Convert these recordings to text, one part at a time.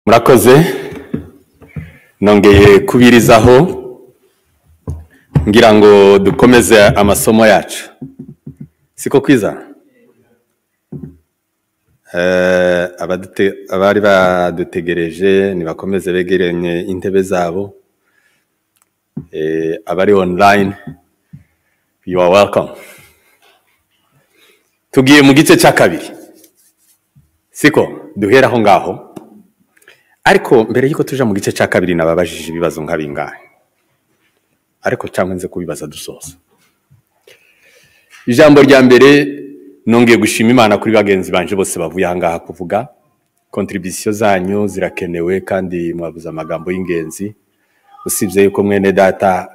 murakoze nongeye kubirizaho ngira ngo dukomeze amasomo yacu siko kwiza Eh, abadute- abari badutegereje nibakomeze begeranye intebe zabo Eh, abari online you are welcome tugiye mu gice cya kabiri siko duhera aho ngaho ariko mbere y'uko tuja mu gice cya kabiri nababajije ibibazo nka bingahe ariko cyangwa nze kubibaza dusoza ijambo rya mbere nongeye gushima imana kuri bagenzi banje bose bavuye ahangaha kuvuga kontribisiyo zanyu zirakenewe kandi mwabuze amagambo y'ingenzi usibye yuko mwene data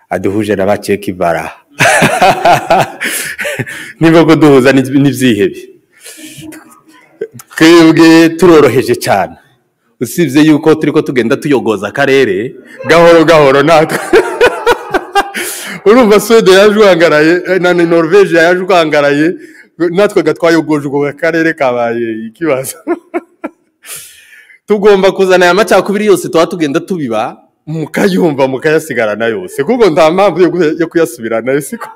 aduhuje na bakeka ibara niba kuduhuza n'ibyi- n'ibyihebe twebwe turoroheje cyane usibye yuko turi ko tugenda tuyogoza akarere gahoro gahoro natwe urumva suwede yaje uhangaraye eh, na na noruveje yaje uhangaraye natwe ga twayogoje ubwo akarere kabaye ikibazo tugomba kuzana aya macakubiri yose tuba tugenda tubiba mukayumva mukayasigarana yose kuko nta mpamvu yo gu- yo kuyasubirana yo siko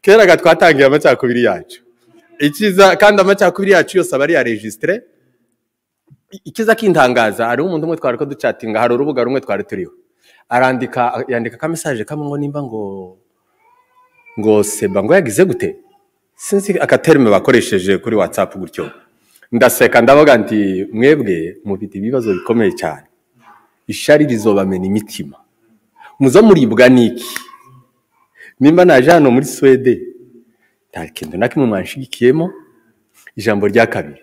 kera ga twatangiye amacakubiri yacu ikiza kandi amacakubiri yacu yose aba ari iya regisitire ikiza kintangaza hariho umuntu umwe twari ko ducatinga hari urubuga rumwe twari turiho arandika yandika ka message kamwe ngo nimba ngo ngo seba ngo yagize gute sinzi akaterme bakoresheje kuri whatsapp gutyo ndaseka ndavuga nti mwebwe mufite ibibazo bikomeye cyane ishari rizobamena imitima muzo muribwa n'iki nimba naje hano muri swede nta kintu na kimwe mwanshigikiyemo ijambo rya kabiri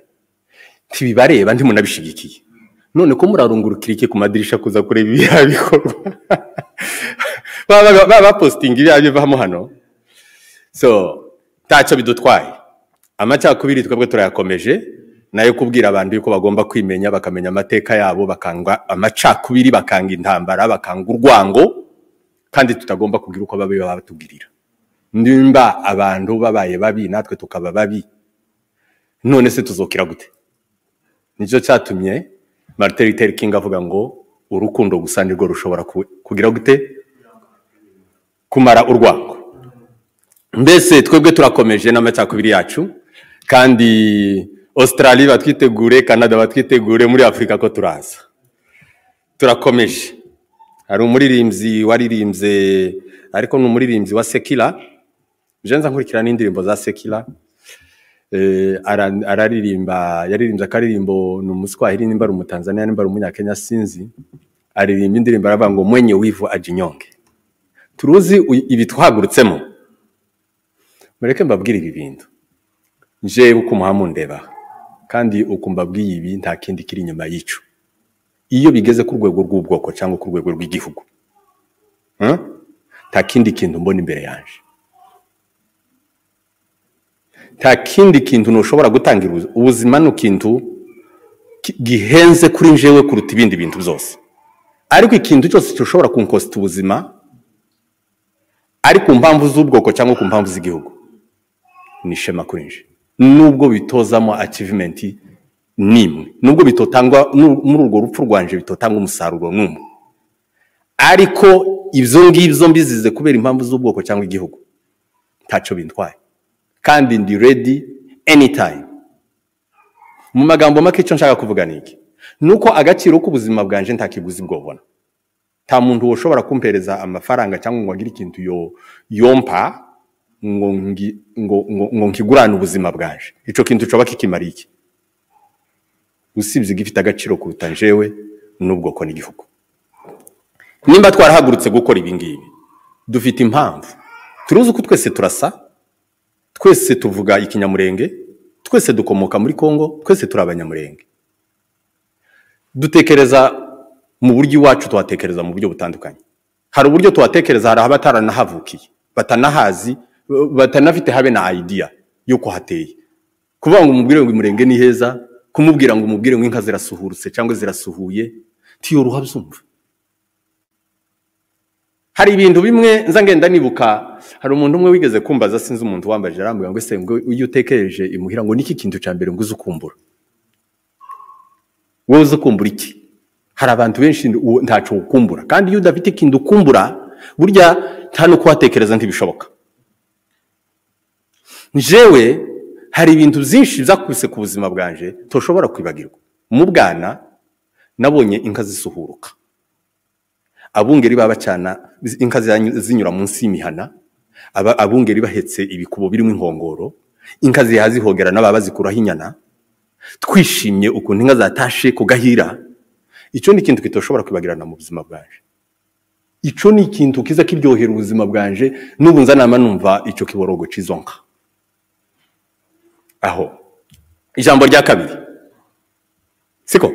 ntibibareba ntimunabishigikiye none ko murarungurukira iki ku madirisha kuza kureba ibiriya bikorwa Baba- baba- baba bapositinga ibiriya bivamo hano so ntacyo bidutwaye amacakubiri twebwe turayakomeje nayo kubwira abantu yuko bagomba kwimenya bakamenya amateka yabo bakanga amacakubiri bakanga intambara bakanga urwango kandi tutagomba kugira uko babi baba batubwirira nimba abantu babaye babi natwe tukaba babi none se tuzokira gute nicyo cyatumye marite riteri kingi avuga ngo urukundo gusa nirwo rushobora ku- kugira gute kumara urwango mbese twebwe turakomeje n'amacakubiri yacu kandi Australia batwitegure Canada batwitegure muri Afurika ko turaza turakomeje hari umuririmbyi waririmbye ariko ni umuririmbyi wa Sekila je nza nkurikira n'indirimbo za Sekila eh, ara- araririmba yaririmbye akaririmbo ni umuswahili nimba ari umutanzaniya nimba ari umunyakenya sinzi aririmba indirimbo aravuga ngo mwenye wivu ajinyonge turuzi u- ibi twahagurutsemo mureke mbabwire ibi bintu nje uko umuhamundeba kandi uko mbabwiye ibi nta kindi kiri inyuma y'ico iyo bigeze ku rwego rw'ubwoko cyangwa ku rwego rw'igihugu hmm? nta kindi kintu mbona imbere yanje nta kindi kintu ntushobora gutangira ubu- ubuzima ni ikintu ki- gihenze kuri njyewe kuruta ibindi bintu byose ariko ikintu cyose gishobora kunkosita ubuzima ari ku mpamvu z'ubwoko cyangwa ku mpamvu z'igihugu ni ishema kuri nje nubwo bitozamo achievement nimwe nubwo bitotangwa nu- muri urwo rupfu rwanje bitotanga umusaruro n'umwe ariko ibyo ngibyo mbizize kubera impamvu z'ubwoko cyangwa igihugu ntacyo bintwaye kandi ndi ready anytime mu magambo make icyo nshaka kuvuga ni iki ni uko agaciro k'ubuzima bwanje nta kiguzi bwobona nta muntu ushobora kumpereza amafaranga cyangwa ngo agire ikintu yo yompa ngo ngi- ngo ngo ngo nkigurane ubuzima bwanje icyo kintu coba kikimara iki usibye igifite agaciro kuruta njewe n'ubwoko n'igihugu nimba twarahagurutse gukora ibi ngibi dufite impamvu turuzi uko twese turasa twese tuvuga ikinyamurenge twese dukomoka muri kongo twese turi abanyamurenge dutekereza mu buryo iwacu tuhatekereza mu buryo butandukanye hari uburyo tuhatekereza hari abataranahavukiye batanahazi ba- batanafite habe na idea y'uko hateye kuvuga ngo umubwire ngo umurenge ni heza kumubwira ngo umubwire ngo inka zirasuhurutse cyangwa zirasuhuye tiyoruha byumva hari ibintu bimwe nza ngenda nibuka hari umuntu umwe wigeze kumbaza sinzi umuntu wambaje arambwira ngo ese ngo iyo utekereje imuhira ngo niki kintu cya mbere ngo uze ukumbura wowe uzi ukumbura iki hari abantu benshi uwo ntacu ukumbura kandi iyo udafite ikintu ukumbura burya nta n'uko watekereza ntibishoboka njyewe hari ibintu byinshi byakubise ku buzima bwanjye tushobora kwibagirwa mu bwana nabonye inka zisuhuruka abungeri baba bacana inka zinyura munsi y'imihana aba- abungeri bahetse ibikubo birimo inkongoro inka zihaza zihogera n'ababa bazikuraho inyana twishimye ukuntu inka zatashe ku gahira icyo ni ikintu kitoshobora kwibagirana mu buzima bwanje icyo ni ikintu kiza kiryohera ubuzima bwanje n'ubu nzanama numva icyo kiborogo cy'izo nka aho ijambo rya kabiri siko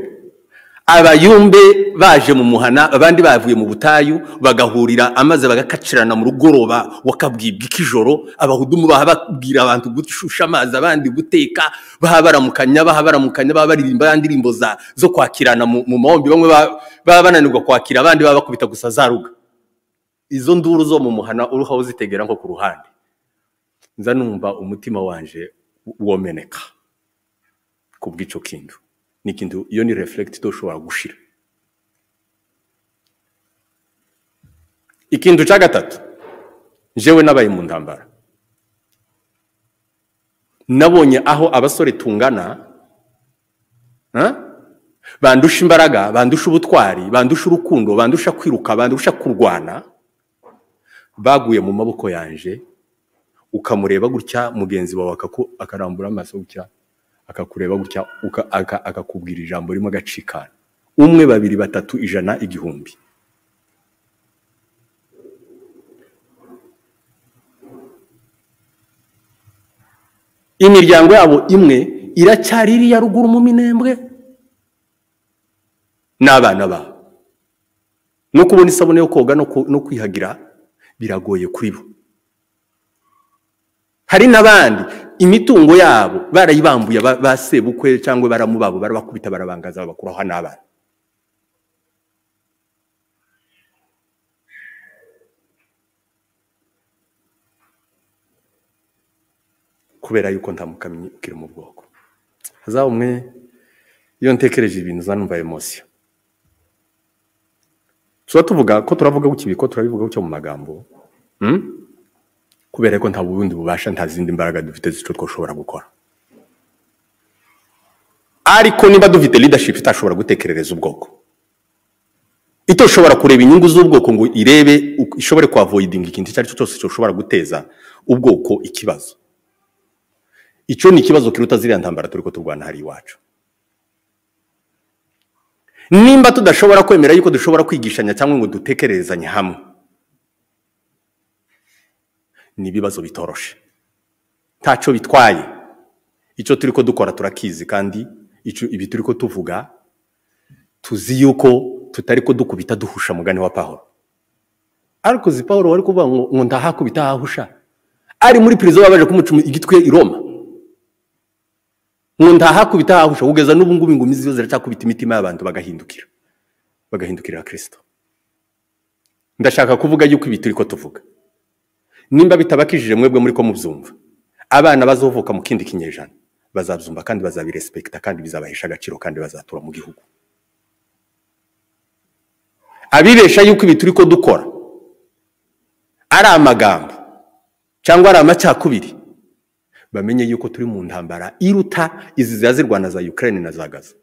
abayumbe baje mu muhana abandi bavuye mu butayu bagahurira amaze bagakacirana mu rugoroba wakabwibwa ikijoro abahudumu baha babwira abantu gushusha amazi abandi guteka baha baramukanya baha baramukanya baha baririmba ya ndirimbo za zo kwakirana mu mu mahombi bamwe ba- baba bananirwa kwakira abandi baba bakubita gusa za ruga izo nduru zo mu muhana uruhaho zitegera nko ku ruhande nza numva umutima wanje womeneka ku bw'icyo kintu ni ikintu iyo ni reflect itoshobora gushira ikintu cya gatatu jewe nabaye mu ntambara nabonye aho abasore tungana ha? bandusha imbaraga bandusha ubutwari bandusha urukundo bandusha kwiruka bandusha kurwana baguye mu maboko yanje ukamureba gutya mugenzi wawe akaku- akarambura amaso gutya akakureba gutya uka- aka- akakubwira ijambo ririmo agacikana umwe babiri batatu ijana igihumbi imiryango yabo imwe iracyari iriya ruguru mu minembwe n'abana babo no kubona isabune yo koga no ku- no kwihagira biragoye kuri bo hari n'abandi imitungo yabo barayibambuye ba ba sebukwe cyangwa baramu babo barabakubita barabangaza babakuraho n'abana kubera yuko nta mukamyi ukiri mu bwoko hazaho umwe iyo ntekereje ibintu zanumva emosiyo tuba tuvuga ko turavuga gutya ko turabivuga gutya mu magambo hmm? kubera ko nta bundi bubasha nta zindi mbaraga dufite z'icyo twashobora gukora ariko niba dufite leadership itashobora gutekerereza ubwoko itoshobora kureba inyungu z'ubwoko ngo irebe uko- ishobore kuavoidinga ikintu icyo ari cyo cyose cyoshobora guteza ubwoko ikibazo icyo ni ikibazo kiruta ziriya ntambara turi ko turwana hari iwacu nimba tudashobora kwemera yuko dushobora kwigishanya cyangwa ngo dutekererezanye hamwe ni ibibazo bitoroshe ntacyo bitwaye icyo turi ko dukora turakizi kandi icyo ibi turi ko tuvuga tuzi yuko tutari ko dukubita duhusha mugani wa pahoro ariko uzi pahoro wari kuvuga ngo ngo ndahakubita hahusha ari muri pirizo babaje kumucuma igitwe i roma ngo ndahakubita hahusha kugeza n'ubu ngubu ingumi ziyo ziracyakubita imitima y'abantu bagahindukira bagahindukirira kirisito ndashaka kuvuga yuko ibi turi ko tuvuga nimba bitabakijije mwebwe muri ko mubyumva abana bazovuka mu kindi kinyejana bazabyumva kandi bazabirespekita kandi bizabahesha agaciro kandi bazatura mu gihugu abibesha yuko ibi turi ko dukora ari amagambo cyangwa ari amacyakubiri bamenye yuko turi mu ntambara iruta izi ziba zirwana za ukraine na za gaza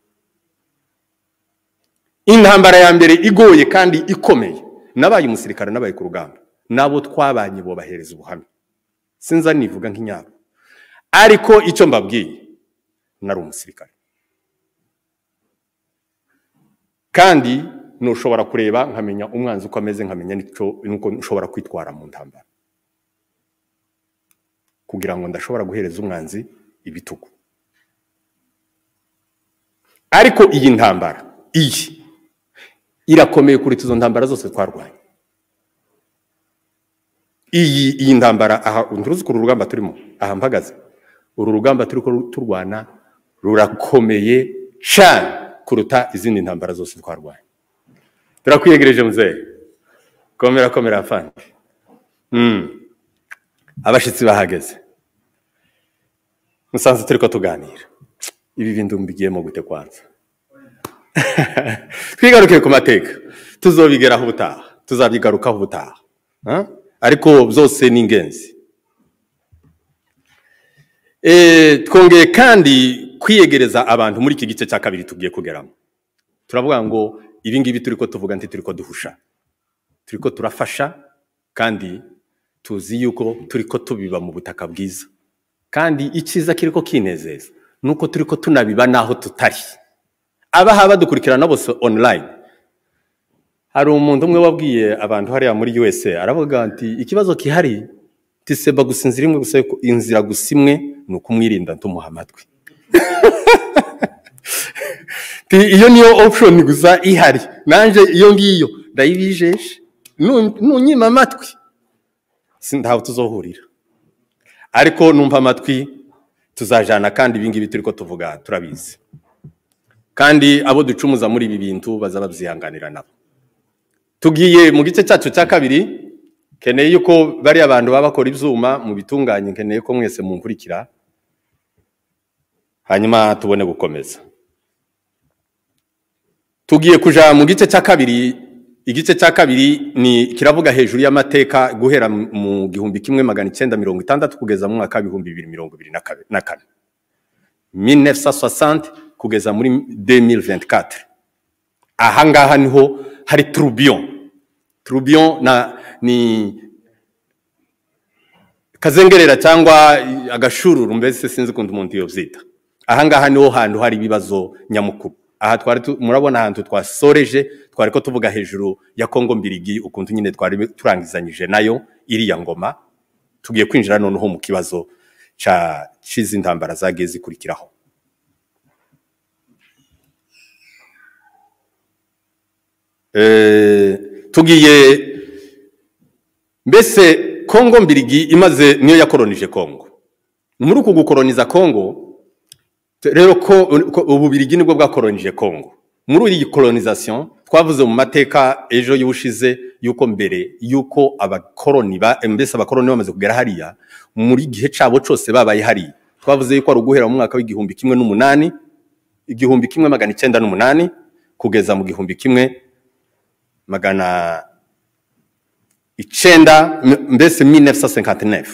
intambara ya mbere igoye kandi ikomeye nabaye umusirikare nabaye ku rugamba n'abo twabanye bobahereza ubuhamya sinza nivuga nk'inyabo ariko icyo mbabwiye nari umusirikare kandi ntushobora kureba nkamenya umwanzi uko ameze nkamenya n'icyo n'uko nshobora kwitwara mu ntambara kugira ngo ndashobora guhereza umwanzi ibitugu ariko iyi ntambara iyi irakomeye kuruta izo ntambara zose twarwanye iyi iyi ntambara aha nturuzi ko uru rugamba turimo aha mpagaze uru rugamba turi ko turwana rurakomeye cyane kuruta izindi ntambara zose twarwanye turakwiyegereje muzehe komera komera afande Mm. abashyitsi bahageze musanze turi ko tuganira ibi bintu mbigiyemo gute kwanza twigaruke ku mateka tuzobigeraho ubutaha tuzabyigarukaho ubutaha Ah? ariko byose ni ingenzi Eh, twongeye kandi kwiyegereza abantu muri iki gice cya kabiri tugiye kugeramo turavuga ngo ibi ngibi turi ko tuvuga nti turi ko duhusha turi ko turafasha kandi tuzi yuko turi ko tubiba mu butaka bwiza kandi icyiza kiri ko kinezeza ni uko turi ko tunabiba n'aho tutari abaha badukurikirana bose online hari umuntu umwe wabwiye abantu hariya muri USA aravuga ati ikibazo kihari tiseba gusa inzira imwe gusa yuko- inzira gusa imwe ni ukumwirinda ntumuha amatwi Ti, iyo niyo option gusa ihari nanjye iyo ngiyo ndayibijeje Nu- nunyima amatwi si- ntaho tuzohurira ariko numva amatwi tuzajana kandi ibingibi turi ko tuvuga turabizi kandi abo ducumuza muri ibi bintu baza babyihanganira nabo tugiye mu gice cyacu cya kabiri keneye yuko bariya bantu baba bakora ibyuma mu bitunganye nkeneye ko mwese munkurikira hanyuma tubone gukomeza tugiye kuja mu gice cya kabiri igice cya kabiri ni kiravuga hejuru y'amateka guhera mu gihumbi kimwe magana icyenda mirongo itandatu kugeza mu mwaka w'ibihumbi bibiri mirongo ibiri na kabe- na kane 1960 kugeza muri 2024 aha ngaha niho hari turubiyo turubiyo na ni kazengerera cyangwa agashururu mbese sinzi ukuntu umuntu yobyita aha ngaha niho hantu hari ibibazo nyamukuru aha twari tu- murabona ahantu twasoreje twari ko tuvuga hejuru ya kongo mbirigi ukuntu nyine twari turangizanyije nayo iriya ngoma tugiye kwinjira noneho mu kibazo ca cizi ntambara zagiye zikurikiraho Eh, tugiye mbese kongo mbirigi imaze niyo yakoronije kongo muri uku gukoroniza kongo te- rero ko ko- ububirigi nibwo bwakoronije kongo muri iyi colonization twavuze mu mateka ejo y'ubushize yuko mbere yuko abakoroni ba mbese abakoroni bamaze kugera hariya muri gihe cabo cose babaye hariya twavuze yuko ari uguhera mu mwaka w'igihumbi kimwe n'umunani igihumbi kimwe magana icyenda n'umunani kugeza mu gihumbi kimwe magana icenda m- mbese 1959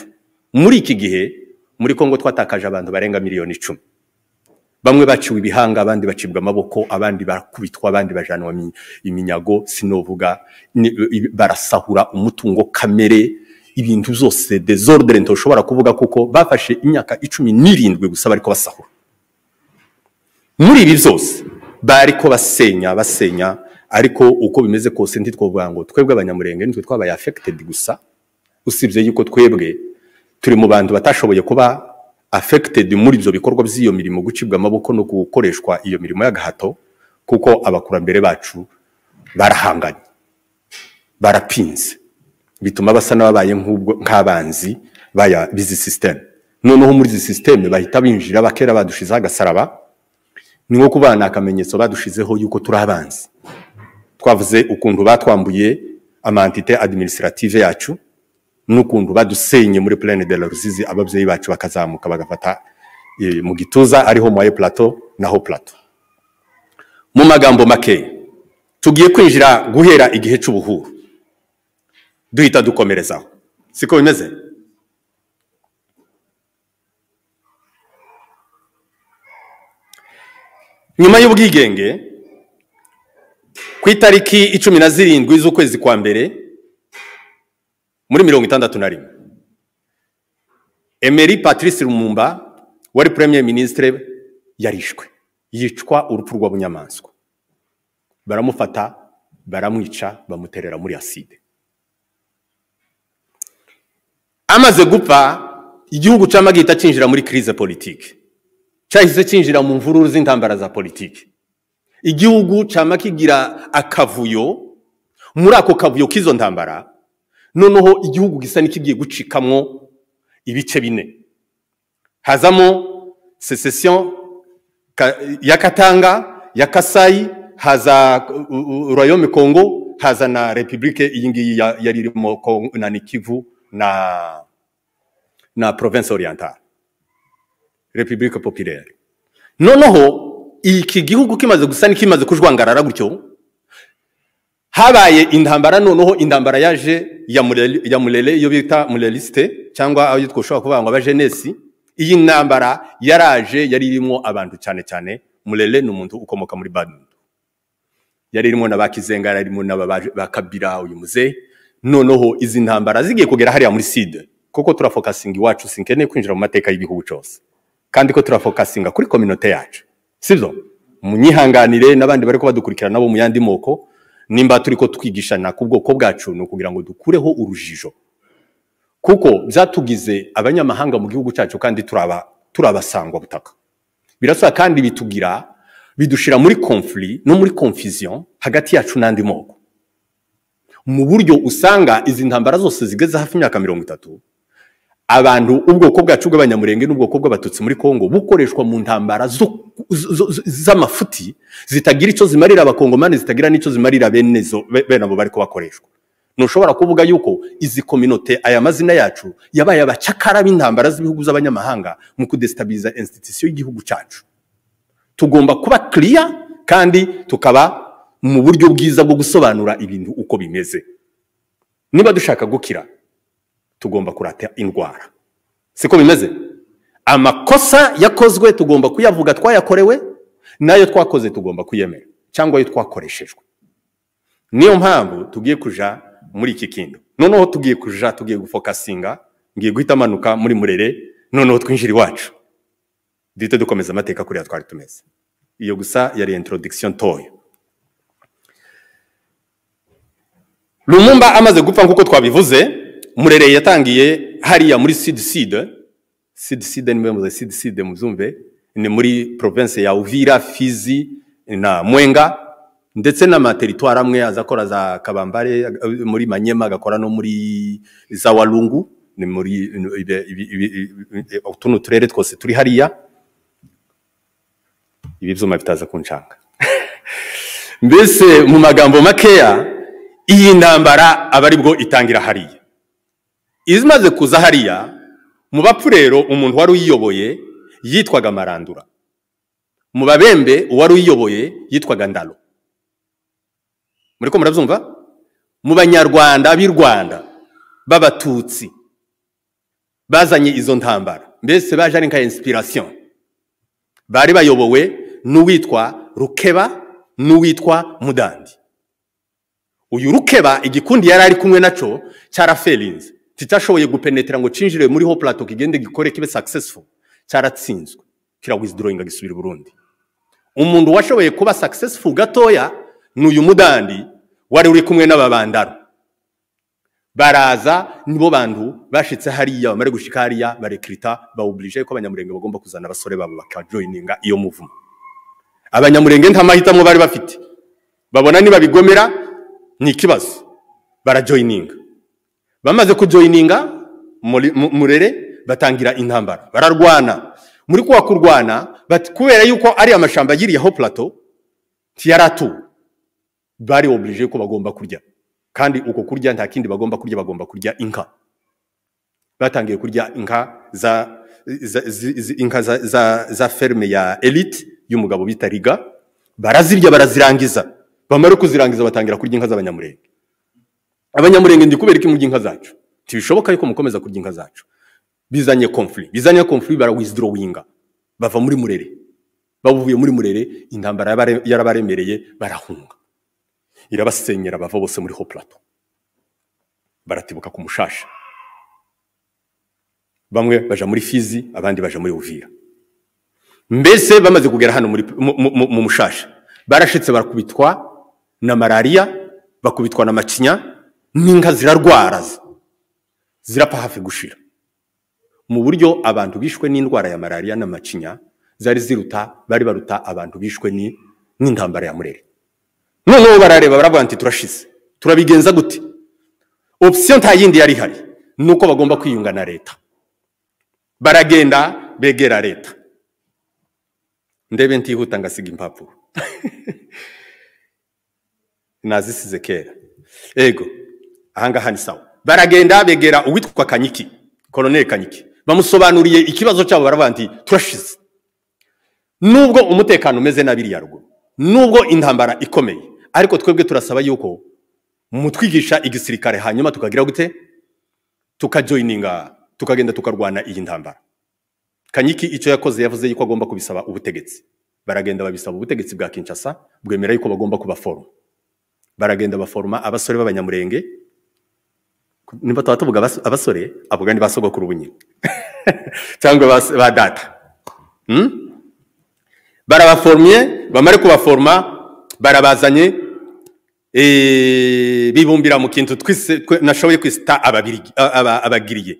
muri iki gihe muri kongo twatakaje abantu barenga miliyoni icumi bamwe baciwe ibihanga abandi bacibwa amaboko abandi barakubitwa abandi bajanwa mi- iminyago sinovuga ni- i- barasahura umutungo kamere ibintu byose desordre ntoshobora kuvuga kuko bafashe imyaka icumi n'irindwi gusa bariko basahura muri ibi byose bari ko basenya basenya ariko uko bimeze kose ntitwovuga ngo twebwe abanyamurenge nitwe twabaye affected gusa usibye yuko twebwe turi mu bantu batashoboye kuba affected muri ibyo bikorwa by'iyo mirimo gucibwa amaboko no gukoreshwa iyo mirimo y'agahato kuko abakurambere bacu barahanganye barapinze bituma basa n'ababaye nk'ubwo nk'abanzi baya bizi system noneho muri izi system bahita binjira bakera badushizeho agasaraba ni nko kubana akamenyetso badushizeho yuko turi abanzi twavuze ukuntu batwambuye amantite administrative yacu n'ukuntu badusenye muri plaine de la rusizi ababyeyi bacu bakazamuka bagafata eh, mu gituza ariho mwaye plateau naho plateau mu magambo make tugiye kwinjira guhera igihe cy'ubuhuru duhita dukomerezaho siko bimeze nyuma y'ubwigenge ku itariki icumi na zirindwi z'ukwezi kwa mbere muri mirongo itandatu na rimwe emeri patrice lumumba wari premier ministre yarishwe yicwa urupfu rw'abunyamaswa baramufata baramwica bamuterera muri aside amaze gupfa igihugu camagihita cinjira muri crise politique cyahise cyinjira mu mvururu z'intambara za politiki igihugu cyama kigira akavuyo muri ako kavuyo k'izo ntambara noneho igihugu gisa n'ikigiye gucikamwo ibice bine hazamo secession ka- ya katanga ya kasayi haza uh, uh, royaume congo haza na republike iyi ngiyi ya- yari irimo Kongo- na nikivu na na province orientale republique populaire noneho iki gihugu kimaze gusa n'ikimaze kujwangarara gutyo habaye intambara noneho intambara yaje ya murere ya murere iyo bita murerisite cyangwa aho yitwa ushobora kuvuga ngo abajenesi iyi ntambara yaraje yari irimo abantu cyane cyane murere ni umuntu ukomoka muri badminton yari irimo n'abakizenga yari irimo n'abakabira uyu muze noneho izi ntambara zigiye kugera hariya muri side kuko turafokasinga iwacu sinkeneye kwinjira mu mateka y'igihugu cyose kandi ko turafokasinga kuri kominote yacu sibyo munyihanganire n'abandi bari kubadukurikira nabo mu yandi moko nimba turi ko twigishana ku bwoko bwacu ni ukugira ngo dukureho urujijo kuko byatugize abanyamahanga mu gihugu cyacu kandi turaba turabasangwa butaka birasa kandi bitugira bidushira muri conflit no muri confusion hagati yacu n'andi moko mu buryo usanga izi ntambara zose zigeze hafi imyaka mirongo itatu abantu ubwoko bwacu bw'abanyamurenge n'ubwoko bw'abatutsi muri congo bukoreshwa mu ntambara zo- zo- zo- z'amafuti zitagira icyo zimarira abakongomani zitagira n'icyo zimarira bene zo- be- bene abo bari kubakoreshwa ntushobora kuvuga yuko izi kominote aya mazina yacu yabaye abacakara b'intambara z'ibihugu z'abanyamahanga mu kudesitabiliza institusiyo y'igihugu cyacu tugomba kuba kiriya kandi tukaba mu buryo bwiza bwo gusobanura ibintu uko bimeze niba dushaka gukira tugomba kurata indwara siko bimeze amakosa yakozwe tugomba kuyavuga twayakorewe n'ayo twakoze tugomba kuyemera cyangwa ayo twakoreshejwe niyo mpamvu tugiye kuja muri iki kintu noneho tugiye kuja tugiye gufokasinga ngiye guhita amanuka muri murere noneho twinjira iwacu duhite dukomeza amateka kuriya twari tumeze iyo gusa yari introduction ntoya Lumumba amaze gupfa nk'uko twabivuze Murere yatangiye hariya muri Sud Sud Sud Sud ni mwe Sud Sud muzumve ni muri province ya Uvira Fizi na Mwenga ndetse n'amateritwari amwe azakora za Kabambare eh, muri Manyema agakora no muri za Walungu ni muri ibe- ibi- ibi- ibi- utu ni uturere twose turi hariya ibi byuma bitaza kunshanga mbese mu magambo makeya iyi ntambara aba ari bwo itangira hariya izimaze kuza hariya mu bapfu rero umuntu wari uyiyoboye yitwaga marandura mu babembe uwari uyiyoboye yitwaga ndaro muri ko murabyumva mu banyarwanda b'i rwanda b'abatutsi bazanye izo ntambara mbese baje ari nka inspiration bari bayobowe n'uwitwa rukeba n'uwitwa mudandi uyu rukeba igikundi yari ari kumwe nacyo cyaraferinze kitashoboye gupenetera ngo cinjire muri ho plateau kigende gikore kibe successful cyaratsinzwe kirawithdrawing gisubira i burundi umuntu washoboye kuba successful gatoya ni uyu mudandi wari uri kumwe n'ababandaro baraza nibo bantu bashitse hariya bamare gushika hariya barekirita bawubirije ko abanyamurenge bagomba kuzana abasore babo bakajoyininga iyo muvumo abanyamurenge nta mahitamo bari bafite babona nibabigomera ni ikibazo barajoyininga bamaze kujoyininga muri- mu- murere batangira intambara bararwana muri kuwa kurwana bati kubera yuko ari amashamba yiriyeho plateau ntiyari atuwe bari oburije ko bagomba kurya kandi uko kurya nta kindi bagomba kurya bagomba kurya inka batangiye kurya inka za, za, zi- zi- inka za, za, za ferme ya elite y'umugabo bita riga barazirya barazirangiza bamara kuzirangiza batangira kurya inka z'abanyamurenge abanyamurenge ndi kubera iki murya inka zacu ntibishoboka yuko mukomeza kurya inka zacu bizanye conflict bizanye conflict barawizdrowinga bava muri murere bavuye muri murere intambara yabare- yarabaremereye barahunga irabasenyera bava bose muri ho plateau baratibuka ku mushasha bamwe baja muri fizi abandi baja muri uvira mbese bamaze kugera hano muri mu, mu, mu- mu mushasha barashitse barakubitwa na malariya bakubitwa na macinya n'inka zirarwara zi- zirapfa hafi gushira mu buryo abantu bishwe n'indwara ya malariya na macinya zari ziruta bari baruta abantu bishwe ni- n'intambara ya murere noneho barareba baravuga ati turashize turabigenza gute opsiyo nta yindi yari ihari ni uko bagomba kwiyunga na leta baragenda begera leta ndebe ntihuta ngasiga impapuro nazisize kera ego ahangaha ni sawa baragenda begera uwitwa kanyiki koloneli kanyiki bamusobanuriye ikibazo cyabo baravuga nti turashize nubwo umutekano umeze na biriya ruguru nubwo intambara ikomeye ariko twebwe turasaba yuko mutwigisha igisirikare hanyuma tukagira gute tukajoyininga tukagenda tukarwana iyi ntambara kanyiki icyo yakoze yavuze yuko agomba kubisaba ubutegetsi baragenda babisaba ubutegetsi bwa kinshasa bwemera yuko bagomba kubaforoma baragenda baforoma abasore b'abanyamurenge nimba tuba tuvuga abas- abasore avuga ni ba sogokuru bunyine cyangwa ba- ba data Hmm? barabaforomye bamare kubaforoma barabazanye eh, bibumbira mu kintu twise- twe- nashoboye kwisita ababirigi- a- aba- abagiriye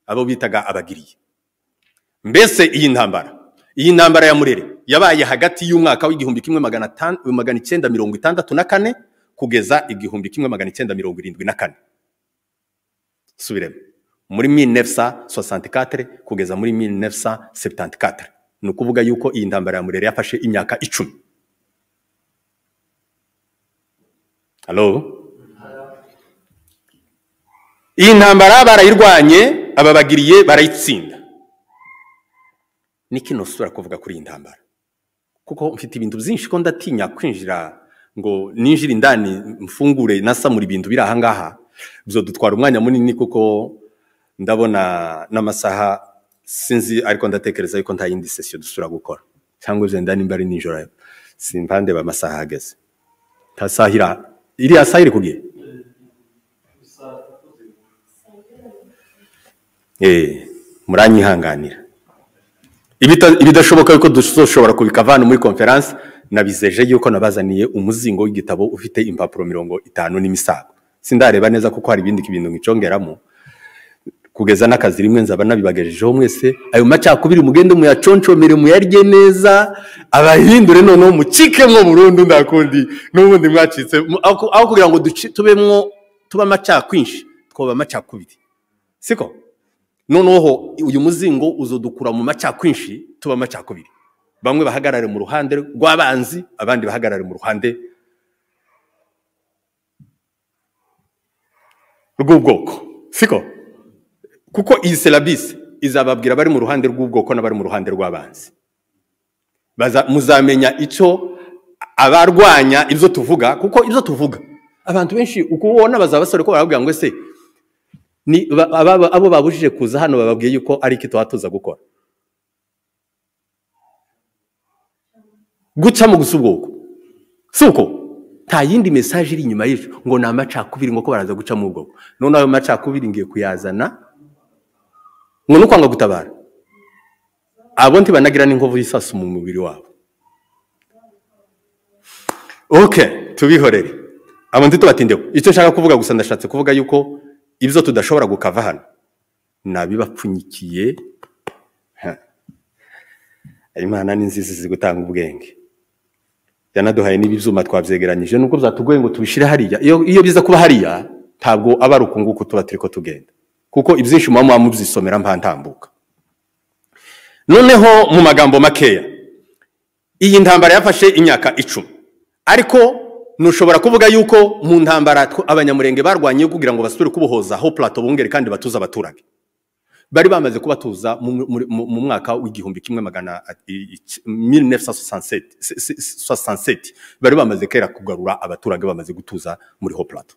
abo bitaga abagiriye mbese iyi ntambara iyi ntambara ya murere yabaye hagati y'umwaka w'igihumbi kimwe magana atan- magana icyenda mirongo itandatu na kane kugeza igihumbi kimwe magana icyenda mirongo irindwi na kane subiremo muri 1964 kugeza muri 1974 ni ukuvuga yuko iyi ntambara ya murere yafashe imyaka icumi halo iyi ntambara barayirwanye ababagiriye barayitsinda ni kinosura kuvuga kuri iyi ntambara kuko mfite ibintu byinshi ko ndatinya kwinjira ngo ninjire indani mfungure nasamura ibintu biri ahangaha byo dutwara umwanya munini kuko ndabona n'amasaha sinzi ariko ndatekereza yuko nta yindi sesiyo dusura gukora cyangwa ibyo ndani mbari nijoro simpande amasaha ahageze nta saha iri aha iriya saha iri kugiye eh muranyihanganira Ibita- ibidashoboka yuko dushobora kubikavana muri konferansi nabizeje yuko nabazaniye umuzingo w'igitabo ufite impapuro mirongo itanu n'imisago sindareba neza kuko hari ibindi bintu ngicongeramo kugeza n'akazi rimwe nzaba nabibagejejeho mwese ayo macakubiri mugende muyaconshomere muyarye neza abahindure noneho mucikemwo burundu ndakundi n'ubundi mwacitse mu- aho aho kugira ngo duci- tubemwo tuba amacakwinshi twoba amacakubiri siko noneho uyu muzingo uzodukura mu macyakwinshi tuba amacyakubiri bamwe bahagarare mu ruhande rw'abanzi abandi bahagarare mu ruhande rw'ubwoko siko kuko iyi serabisi izababwira abari mu ruhande rw'ubwoko n'abari mu ruhande rw'abanzi Baza- muzamenya icyo abarwanya ibyo tuvuga kuko ibyo tuvuga abantu benshi uko ubona bazaba basore ko barababwira ngo ese ni ba- ababa- abo babujije kuza hano bababwiye yuko ari iki tuba tuza gukora guca mu gusa ubwoko si uko nta yindi mesaje iri inyuma y'ejo ngo ni amacakubiri ngo ko baraza guca mu bwoko none ayo macakubiri ngiye kuyazana ngo ni ukwanga gutabara abo ntibanagira n'inkovu y'isasu mu mubiri wabo ok tubihorere abo ntitubatindeho icyo nshaka kuvuga gusa ndashatse kuvuga yuko ibyo tudashobora gukava hano ni abibapfunyikiye Ha. imana ni nziza izi gutanga ubwenge yanaduhaye n'ibi byuma twabyegeranyije nubwo byatugoye ngo tubishyire hariya iyo iyo biza kuba hariya ntabwo aba ari uku nguku tuba turi ko tugenda kuko ibyinshi muba muba mubyisomera mpa ntambuka noneho mu magambo makeya iyi ntambara yafashe imyaka icumi ariko ntushobora kuvuga yuko mu ntambara tw- abanyamurenge barwanye kugira ngo basubire kubohoza ho plato bongere kandi batuze abaturage bari bamaze kubatuza mu, mu, mu, mu mwaka w'igihumbi kimwe magana i- i- 1967 se- se- 67. bari bamaze kera kugarura abaturage bamaze gutuza muri ho plato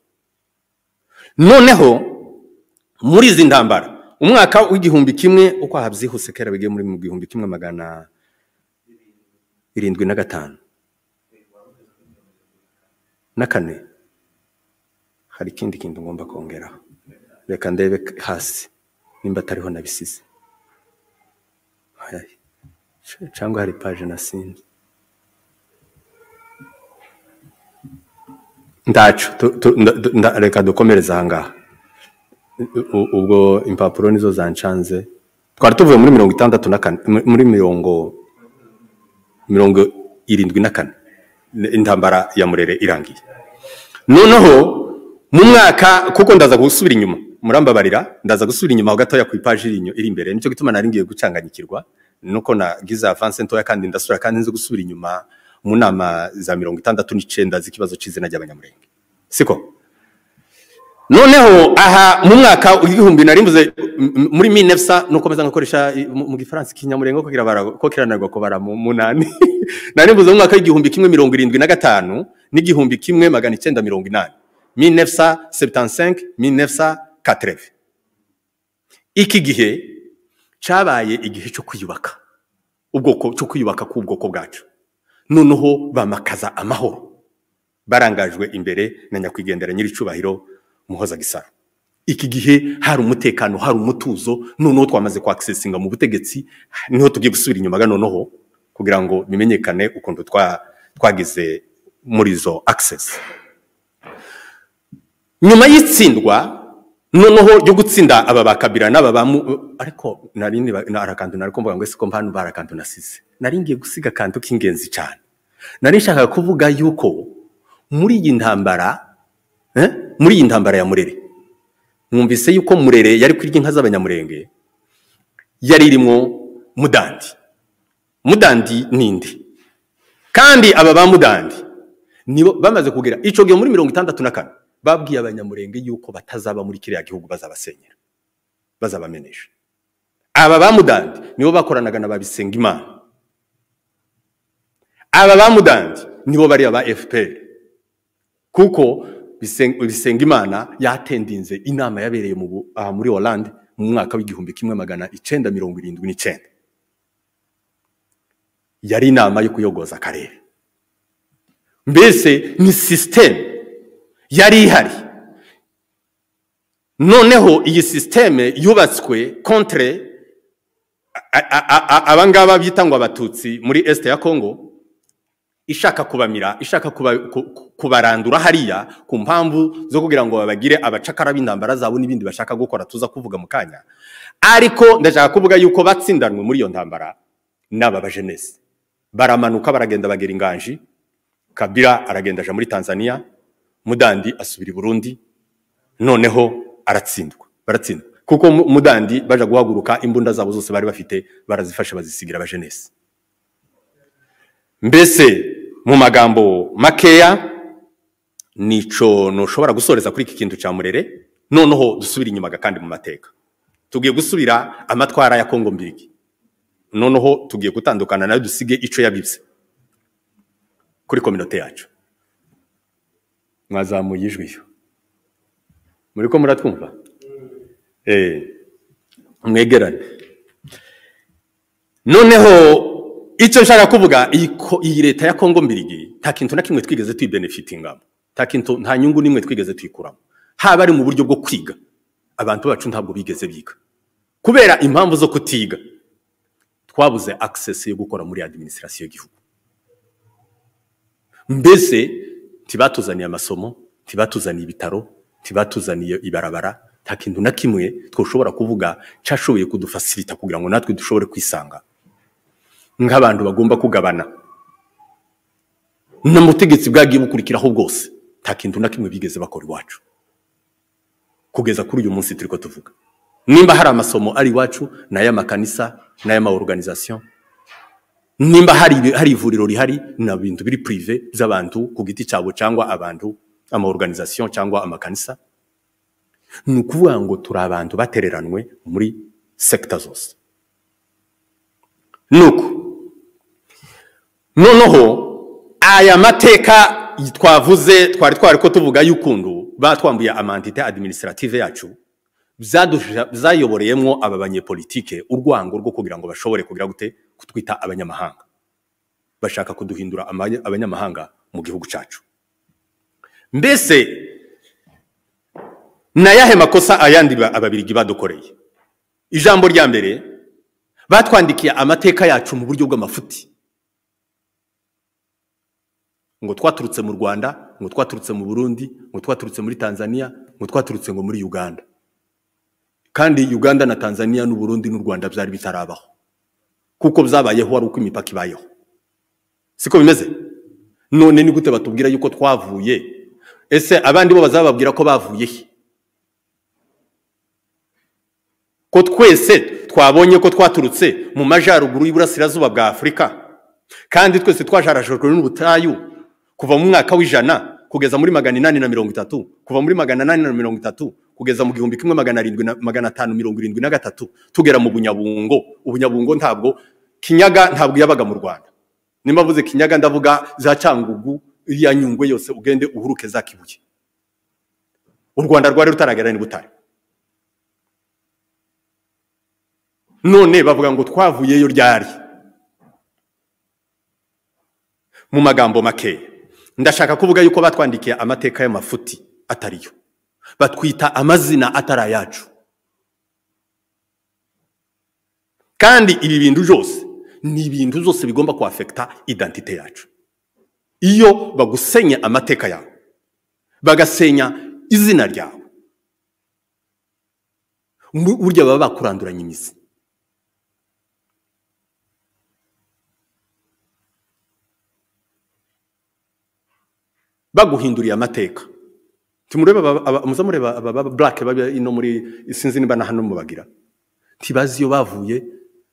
noneho muri izi ntambara umwaka w'igihumbi kimwe uko habyihuse kera bigiye muri mu gihumbi kimwe magana irindwi na gatanu na kane hari ikindi kintu ngomba kongeraho reka ndebe k- hasi nimba atariho nabisize Ayayi. C- cyangwa hari paje nasinze ndacu tu- tu- nda- nda- nda- reka dukomereze ahangaha U- u- ubwo impapuro nizo zancanze twari tuvuye muri mirongo itandatu na kane mu- muri mirongo mirongo irindwi na kane intambara ya murere irangiye noneho mu mwaka kuko ndaza gusubira inyuma murambabarira ndaza gusubira inyuma gatoya ku ipaji iri inyu- iri imbere nicyo gituma nari ngiye gucanganyikirwa nuko nagize avanse ntoya kandi ndasubira kandi nzi gusubira inyuma mu nama za mirongo itandatu n'icyenda z'ikibazo cy'izina ry'abanyamurenge siko noneho aha mu mwaka w'igihumbi na rimwe muri minefsa nuko meza nkakoresha i- mu mu gifaransa ikinyamurengo ko kirabara- ko kiranarwa kubara mu munani nari mvuze mu mwaka w'igihumbi kimwe mirongo irindwi na gatanu n'igihumbi kimwe magana icyenda mirongo inani minefsa sebutansenke minefsa katereve iki gihe cyabaye igihe cyo kwiyubaka ubwoko cyo kwiyubaka k'ubwoko bwacu noneho bamakaza amahoro barangajwe imbere na nyakwigendera nyir'icyubahiro muhoza gisara iki gihe hari umutekano hari umutuzo noneho twamaze kwakisesinga mu butegetsi niho tugiye gusubira inyuma ga noneho kugira ngo bimenyekane ukuntu twa- twagize muri izo akisesi nyuma y'itsindwa noneho ryo gutsinda aba bakabira n'aba ba mu- ariko nari niba- nari akantu nari kumva ngo ese ko mpano bari akantu nasize nari ngiye gusiga akantu k'ingenzi cyane nari nshaka kuvuga yuko muri iyi ntambara eh, muri iyi ntambara ya murere mwumvise yuko murere yari kurya inka z'abanyamurenge yari irimo mudandi mudandi ninde kandi aba ba mudandi nibo bamaze kugira icyo gihe muri mirongo itandatu na kane babwiye abanyamurenge yuko batazaba muri kiriya gihugu bazabasenyera bazabamenesha aba ba mudandi nibo bakoranaga na ba bisengimana aba ba mudandi nibo bari aba fpr kuko Bisen- bisengimana yatendinze inama yabereye mu Bu- aha muri Hollande mu mwaka w'igihumbi kimwe magana icenda mirongo irindwi n'icenda yari inama yo kuyogoza akarere mbese ni sisiteme yari ihari noneho iyi sisiteme yubatswe kontre a- a- a- a- abangaba bita ngo abatutsi muri este ya congo ishaka kubamira ishaka kuba, ku, ku- kubarandura hariya ku mpamvu zo kugira ngo babagire abacakara b'intambara zabo n'ibindi bashaka gukora tuza kuvuga mu kanya ariko ndashaka kuvuga yuko batsindanwe muri iyo ntambara n'aba bajenesi baramanuka baragenda bagera inganji kabira aragenda aja muri tanzania mudandi asubira i burundi noneho aratsindwa baratsindwa kuko Mu- mudandi baja guhaguruka imbunda zabo zose bari bafite barazifashe bazisigira abajenesi mbese mu magambo makeya nico ntushobora gusoreza kuri iki kintu cya murere noneho dusubire inyuma kandi mu mateka tugiye gusubira amatwara ya kongo mbirigi noneho tugiye gutandukana nayo dusige ico yabibye kuri kominote yacu mwazamuye ijwi yo muri ko muratwumva eh mwegerane noneho icyo nshaka kuvuga iyi ko- iyi leta ya kongo mbirigi nta kintu na kimwe twigeze tuyibenefitingamo nta kintu nta nyungu n'imwe twigeze tuyikuramo haba ari mu buryo bwo kwiga abantu bacu ntabwo bigeze biga kubera impamvu zo kutiga twabuze access yo gukora muri administration y'igihugu mbese ntibatuzaniye amasomo ntibatuzaniye ibitaro ntibatuzaniye ibarabara nta kintu na kimwe twoshobora kuvuga cyashoboye kudufasirita kugira ngo natwe dushobore kwisanga nk'abantu bagomba kugabana n'ubutegetsi bwagiye bukurikiraho bwose nta kintu na kimwe bigeze bakora iwacu kugeza kuri uyu munsi turi ko tuvuga nimba hari amasomo ari iwacu ni ay'amakanisa ni ay'amaorganizasiyo nimba hari ibi- hari ivuriro rihari na bintu biri purive by'abantu ku giti cyabo cyangwa abantu amaorganizasiyo cyangwa amakanisa ni ukuvuga ngo turi abantu batereranwe muri sekita zose nuko noneho aya mateka twavuze twari twari ko tuvuga y'ukuntu batwambuye amantite administrative yacu byadusha- byayoboreyemo aba banyepolitike urwango rwo kugira ngo bashobore kugira gute kutwita abanyamahanga bashaka kuduhindura amanya- abanyamahanga mu gihugu cyacu mbese ni ayahe makosa ayandi ba- ababirigi badukoreye ijambo rya mbere batwandikiye amateka yacu mu buryo bw'amafuti ngo twaturutse mu rwanda ngo twaturutse mu burundi ngo twaturutse muri tanzania ngo twaturutse ngo muri uganda kandi uganda na tanzania n'u Burundi n'u rwanda byari bitarabaho kuko byabayeho ari uko imipaka ibayeho siko bimeze none ni gute batubwira yuko twavuye ese abandi bo bazababwira ko bavuye he ko twese twabonye ko twaturutse mu majyaruguru y'iburasirazuba bwa afurika kandi twese twajarajwe n'ubutayu kuva mu mwaka w'ijana kugeza muri magana inani na mirongo itatu kuva muri magana inani na mirongo itatu kugeza mu gihumbi kimwe magana arindwi na magana atanu mirongo irindwi na gatatu tugera mu bunyabungo ubunyabungo ntabwo kinyaga ntabwo yabaga mu rwanda nimba mvuze kinyaga ndavuga za cyangugu iriya nyungwe yose ugende uhuruke za kibuye u rwanda rwari rutaragera n'ubutare none bavuga ngo twavuyeyo ryari mu magambo makeya ndashaka kuvuga yuko batwandikiye amateka y'amafuti atariyo batwita amazina atari ayacu kandi ibi bintu byose ni ibintu byose bigomba kwafekita idantite yacu iyo bagusenya amateka yawe bagasenya izina ryawe burya baba bakuranduranya imizi baguhinduriye amateka tumurebe muzamureba aba burake baba ino muri sinzi niba na hano mubagira ntibazi iyo bavuye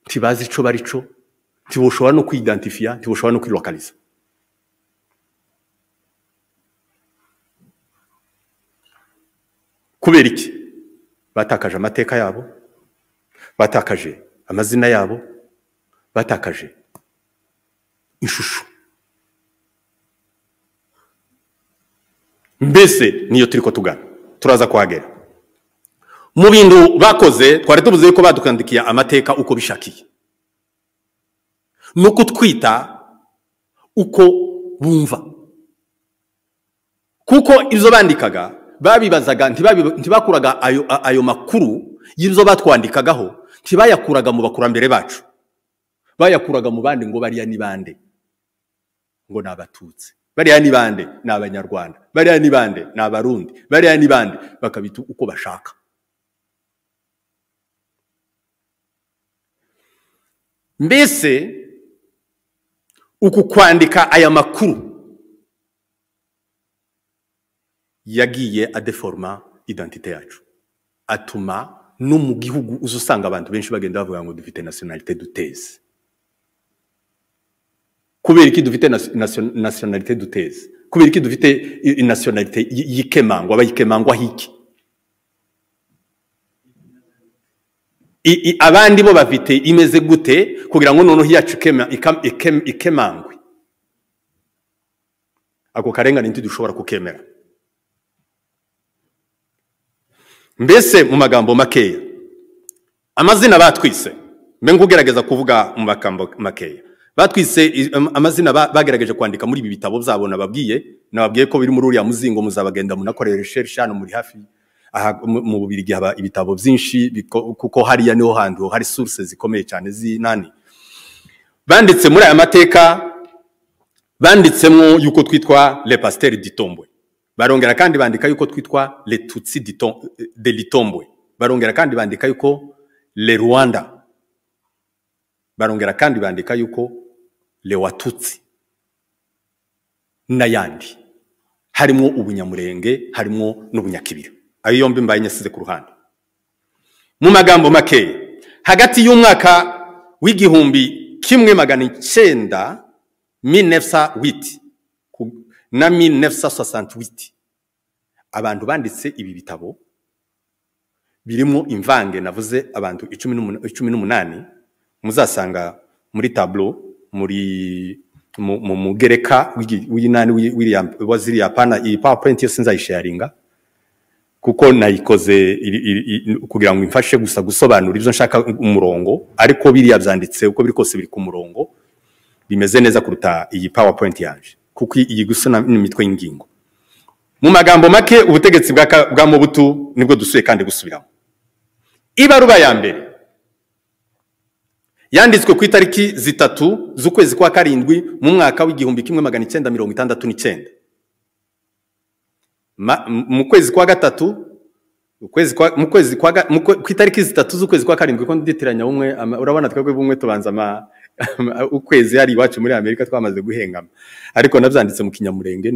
ntibazi icyo bari cyo ntibushobora no kwidantifiya ntibushobora no kwirokariza kubera iki batakaje amateka yabo batakaje amazina yabo batakaje ishusho mbese niyo turi ko tugana turaza kuhagera mu bintu bakoze twari tubuze yuko badukandikiye amateka uko bishakiye ni ukutwita uko bumva kuko izo bandikaga babibazaga ntibakuraga ayo makuru y'ibyo batwandikagaho ntibayakuraga mu bakurambere bacu bayakuraga mu bandi ngo bariya ni bande ngo ni abatutsi bariya ni bande ni abanyarwanda bariya ni bande ni abarundi bariya ni bande bakabita uko bashaka mbese uku kwandika aya makuru yagiye adeforoma idantite yacu atuma no mu gihugu uza usanga abantu benshi bagenda bavuga ngo dufite nasiyonalite duteze kubera iki dufite nasiyonalite duteze kubera iki dufite nasiyonalite yikemangwa bayikemangwa hiki abandi bo bafite imeze gute kugira ngo noneho iyacu ikemangwe ako karengane ntidushobora kukemera mbese mu magambo makeya amazina batwise mbe ngugerageza kuvuga mu magambo makeya batwise amazina bagerageje kwandika muri ibi bitabo byabo nababwiye nababwiye ko biri muri uriya muzingo muzabagenda munakorera research hano muri hafi aha mu bubirigi haba ibitabo byinshi kuko hariya niho hantu hari source zikomeye cyane zinani banditse muri aya mateka banditsemo yuko twitwa le pasteur ditombwe barongera kandi bandika yuko twitwa le tutsi de litombwe barongera kandi bandika yuko le rwanda barongera kandi bandika yuko lewatutsi n'ayandi harimo ubunyamurenge harimo n'ubunyakibira ayo yombi mbaye nyasize ku ruhande mu magambo makeya hagati y'umwaka w'igihumbi kimwe magana icyenda minefsa witi na minefsa sosanti witi abantu banditse ibi bitabo birimo imvange navuze abantu icumi n'umunani muzasanga muri taburo muri mu mugereka w'inani wa ziriya pana iyi pawapurenti yose nzayisharinga kuko nayikoze kugira ngo imfashe gusa gusobanura ibyo nshaka umurongo ariko biriya byanditse uko biri kose biri ku murongo bimeze neza kuruta iyi pawapurenti yaje kuko iyi gusa n'imitwe y'ingingo mu magambo make ubutegetsi bwa mubutu nibwo dusuye kandi gusubiramo ibaruba ya mbere yanditswe ku itariki zitatu z'ukwezi kwa karindwi mu mwaka w'igihumbi kimwe magana icyenda mirongo itandatu n'icyenda mu kwezi kwa gatatu mu kwezi ku itariki zitatu z'ukwezi kwa karindwi ko nditiranya bumwe urabona twebwe bumwe tubanza ukwezi hari iwacu muri amerika twamaze guhengama ariko nabyanditse mu kinyamurenge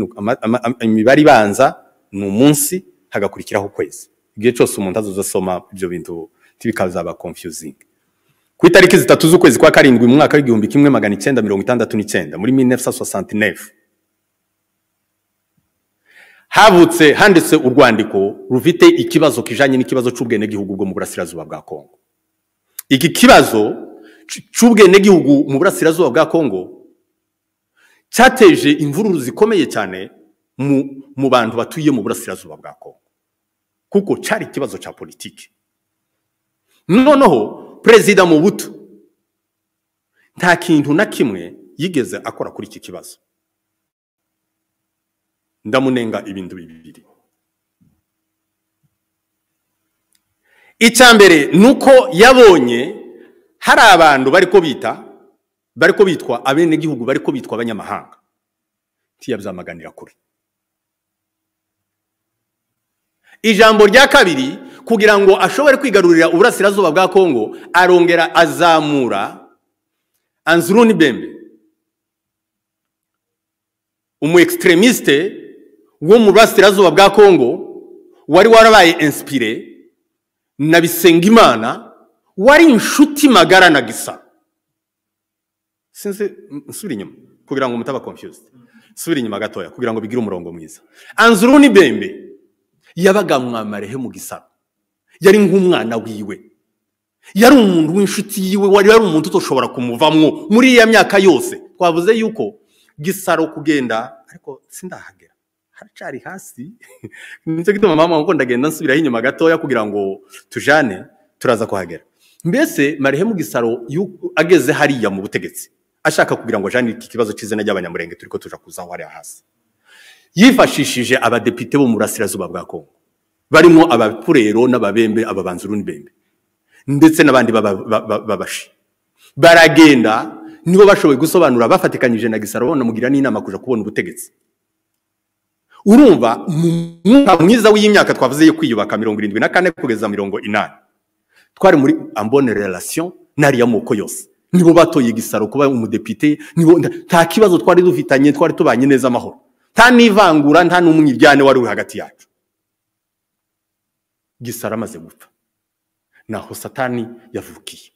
imibare ibanza ni umunsi hagakurikiraho ukwezi igihe cyose umuntu azoza asoma ibyo bintu bikazaba confusing ku itariki zitatu z'ukwezi kwa karindwi mu mwaka w'igihumbi kimwe magana icyenda mirongo itandatu n'icyenda muri minefsa sosantinefu habutse handitse urwandiko rufite ikibazo kijanye n'ikibazo cy'ubwenegihugu bwo mu burasirazuba bwa kongo iki kibazo c- c'ubwenegihugu mu burasirazuba bwa kongo cyateje imvururu zikomeye cyane mu, mu bantu batuye mu burasirazuba bwa kongo kuko cyari ikibazo cya politiki noneho perezida mubutu nta kintu na kimwe yigeze akora kuri iki kibazo ndamunenga ibintu bibiri icya mbere ni uko yabonye hari abantu bari ko bita bari ko bitwa abenegihugu bari ko bitwa abanyamahanga ntiyabyamaganira kure ijambo rya kabiri kugira ngo ashobore kwigarurira uburasirazuba bwa kongo arongera azamura anzuruni bembe umu ekisteremisite wo mu burasirazuba bwa kongo wari warabaye inspire na bisengimana wari inshuti magara na gisa sinzi nsubira inyuma kugira ngo mutaba confused nsubira inyuma gatoya kugira ngo bigire umurongo mwiza anzuruni bembe yabaga mwamarehe mu gisaro yari nk'umwana wiwe yari umuntu w'inshuti yiwe wari yari umuntu utoshobora kumuvamwo muri iya myaka yose twavuze yuko gisaro kugenda ariko sindahagera haracyari hasi nicyo gituma mama wangu ndagenda nsubiraho inyuma gatoya kugira ngo tujane turaza kuhagera mbese marehe mu gisaro yu- ageze hariya mu butegetsi ashaka kugira ngo ajane iki kibazo cy'izina ry'abanyamurenge turi ko tuja kuzaho hariya hasi yifashishije abadepite bo mu burasirazuba bwa kongo barimo abapurero n'ababembe ababanzuru n'ibembe ndetse n'abandi baba- ba- ba- babashi baragenda nibo bashoboye gusobanura bafatikanyije na gisaro banamugira n'inama kuja kubona ubutegetsi urumva mu mwuka mwiza w'imyaka twavuze yo kwiyubaka mirongo irindwi na kane kugeza mirongo inani twari muri ambone relation n'ariya moko yose nibo batoye gisaro kuba umudepite nibo nta- nta kibazo twari dufitanye twari tubanye neza amahoro nta n'ivangura nta n'umwiryane wari uri hagati yacu gisaro amaze gupfa naho satani yavukiye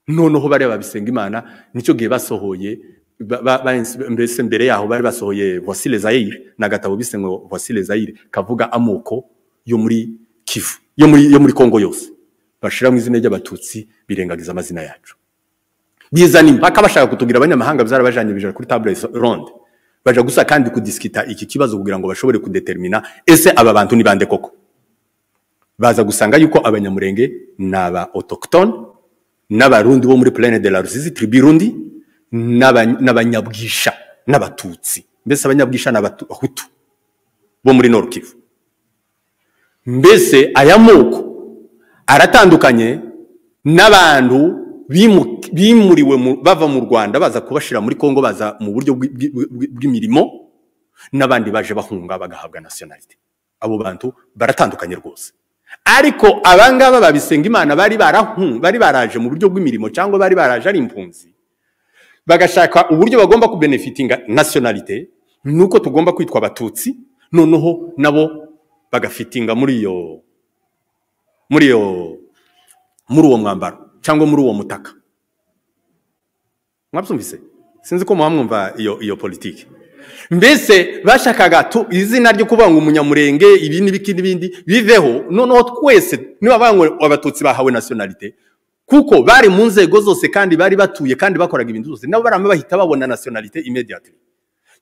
noneho bariya babisenga imana nicyo gihe basohoye ba- ba- ba- mbese mbere yaho bari basohoye voisile zaire ni agatabo bise ngo voisile zaire kavuga amoko yo muri kivu yo muri yo muri kongo yose bashiramo izina ry'abatutsi birengagiza amazina yacu bizana impaka bashaka kutubwira abanyamahanga byarabajanye bijana kuri table ronde baja gusa kandi kudisikita iki kibazo kugira ngo bashobore kudetermina ese aba bantu ni bande koko baza gusanga yuko abanyamurenge ni aba autochtone n'abarundi bo muri plaine de la rusizi tribu rundi n'aba- n'abanyabwisha n'abatutsi mbese abanyabwisha ni abahutu bo muri nord kivu mbese aya moko aratandukanye n'abantu bimu- bimuriwe mu- bava mu rwanda baza kubashira muri kongo baza mu buryo bw'i- bw'i- bw'i- bw'imirimo n'abandi baje bahunga bagahabwa nationality abo bantu baratandukanye rwose ariko abangaba babisenga imana bari barahun- bari baraje mu buryo bw'imirimo cyangwa bari baraje ari impunzi bagashaka uburyo bagomba kubenefitinga nationalite nuko tugomba kwitwa abatutsi noneho nabo bagafitinga muri iyo muri iyo muri uwo mwambaro cyangwa muri uwo mutaka mwabyumvise sinzi ko muba mwumva iyo iyo politiki mbese bashakaga tu- izina ryo kuvuga ngo umunyamurenge ibi n'ibiki n'ibindi biveho noneho twese niba bavuga ngo abatutsi bahawe nationalite kuko bari mu nzego zose kandi bari batuye kandi bakoraga ibintu byose nabo barama bahita babona nationalite immediately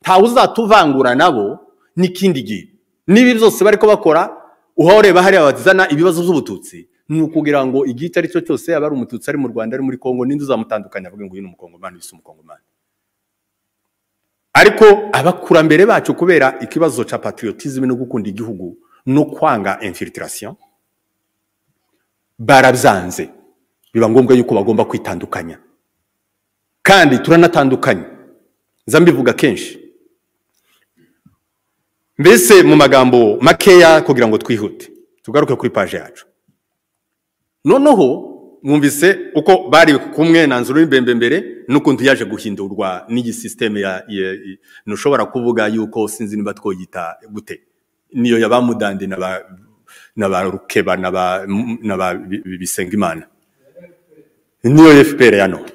ntawe uzatuvangura nabo n'ikindi gihe n'ibi byose bari ko bakora uhoreba hariya bazana ibibazo by'ubututsi ni ukugira ngo igihe icyo ari cyo cyose yaba ari umututsi ari mu rwanda ari muri kongo n'indi uzamutandukanya avuge ngo uyu ni umukongomani uyu si umukongomani ariko abakurambere bacu kubera ikibazo cya patriotisme no gukunda igihugu no kwanga infiltration barabyanze biba ngombwa yuko bagomba kwitandukanya kandi turanatandukanye nza mbivuga kenshi mbese mu magambo makeya kugira ngo twihute tugaruke kuri paje yacu noneho mwumvise uko bari kumwe na nzuru y'imbembe mbere n'ukuntu yaje guhindurwa n'iyi sisiteme ya ya- i- ntushobora kuvuga yuko sinzi niba twoyita gute niyo yabamudandi n'abarukeba n'ababisenga imana niyo fpr ya none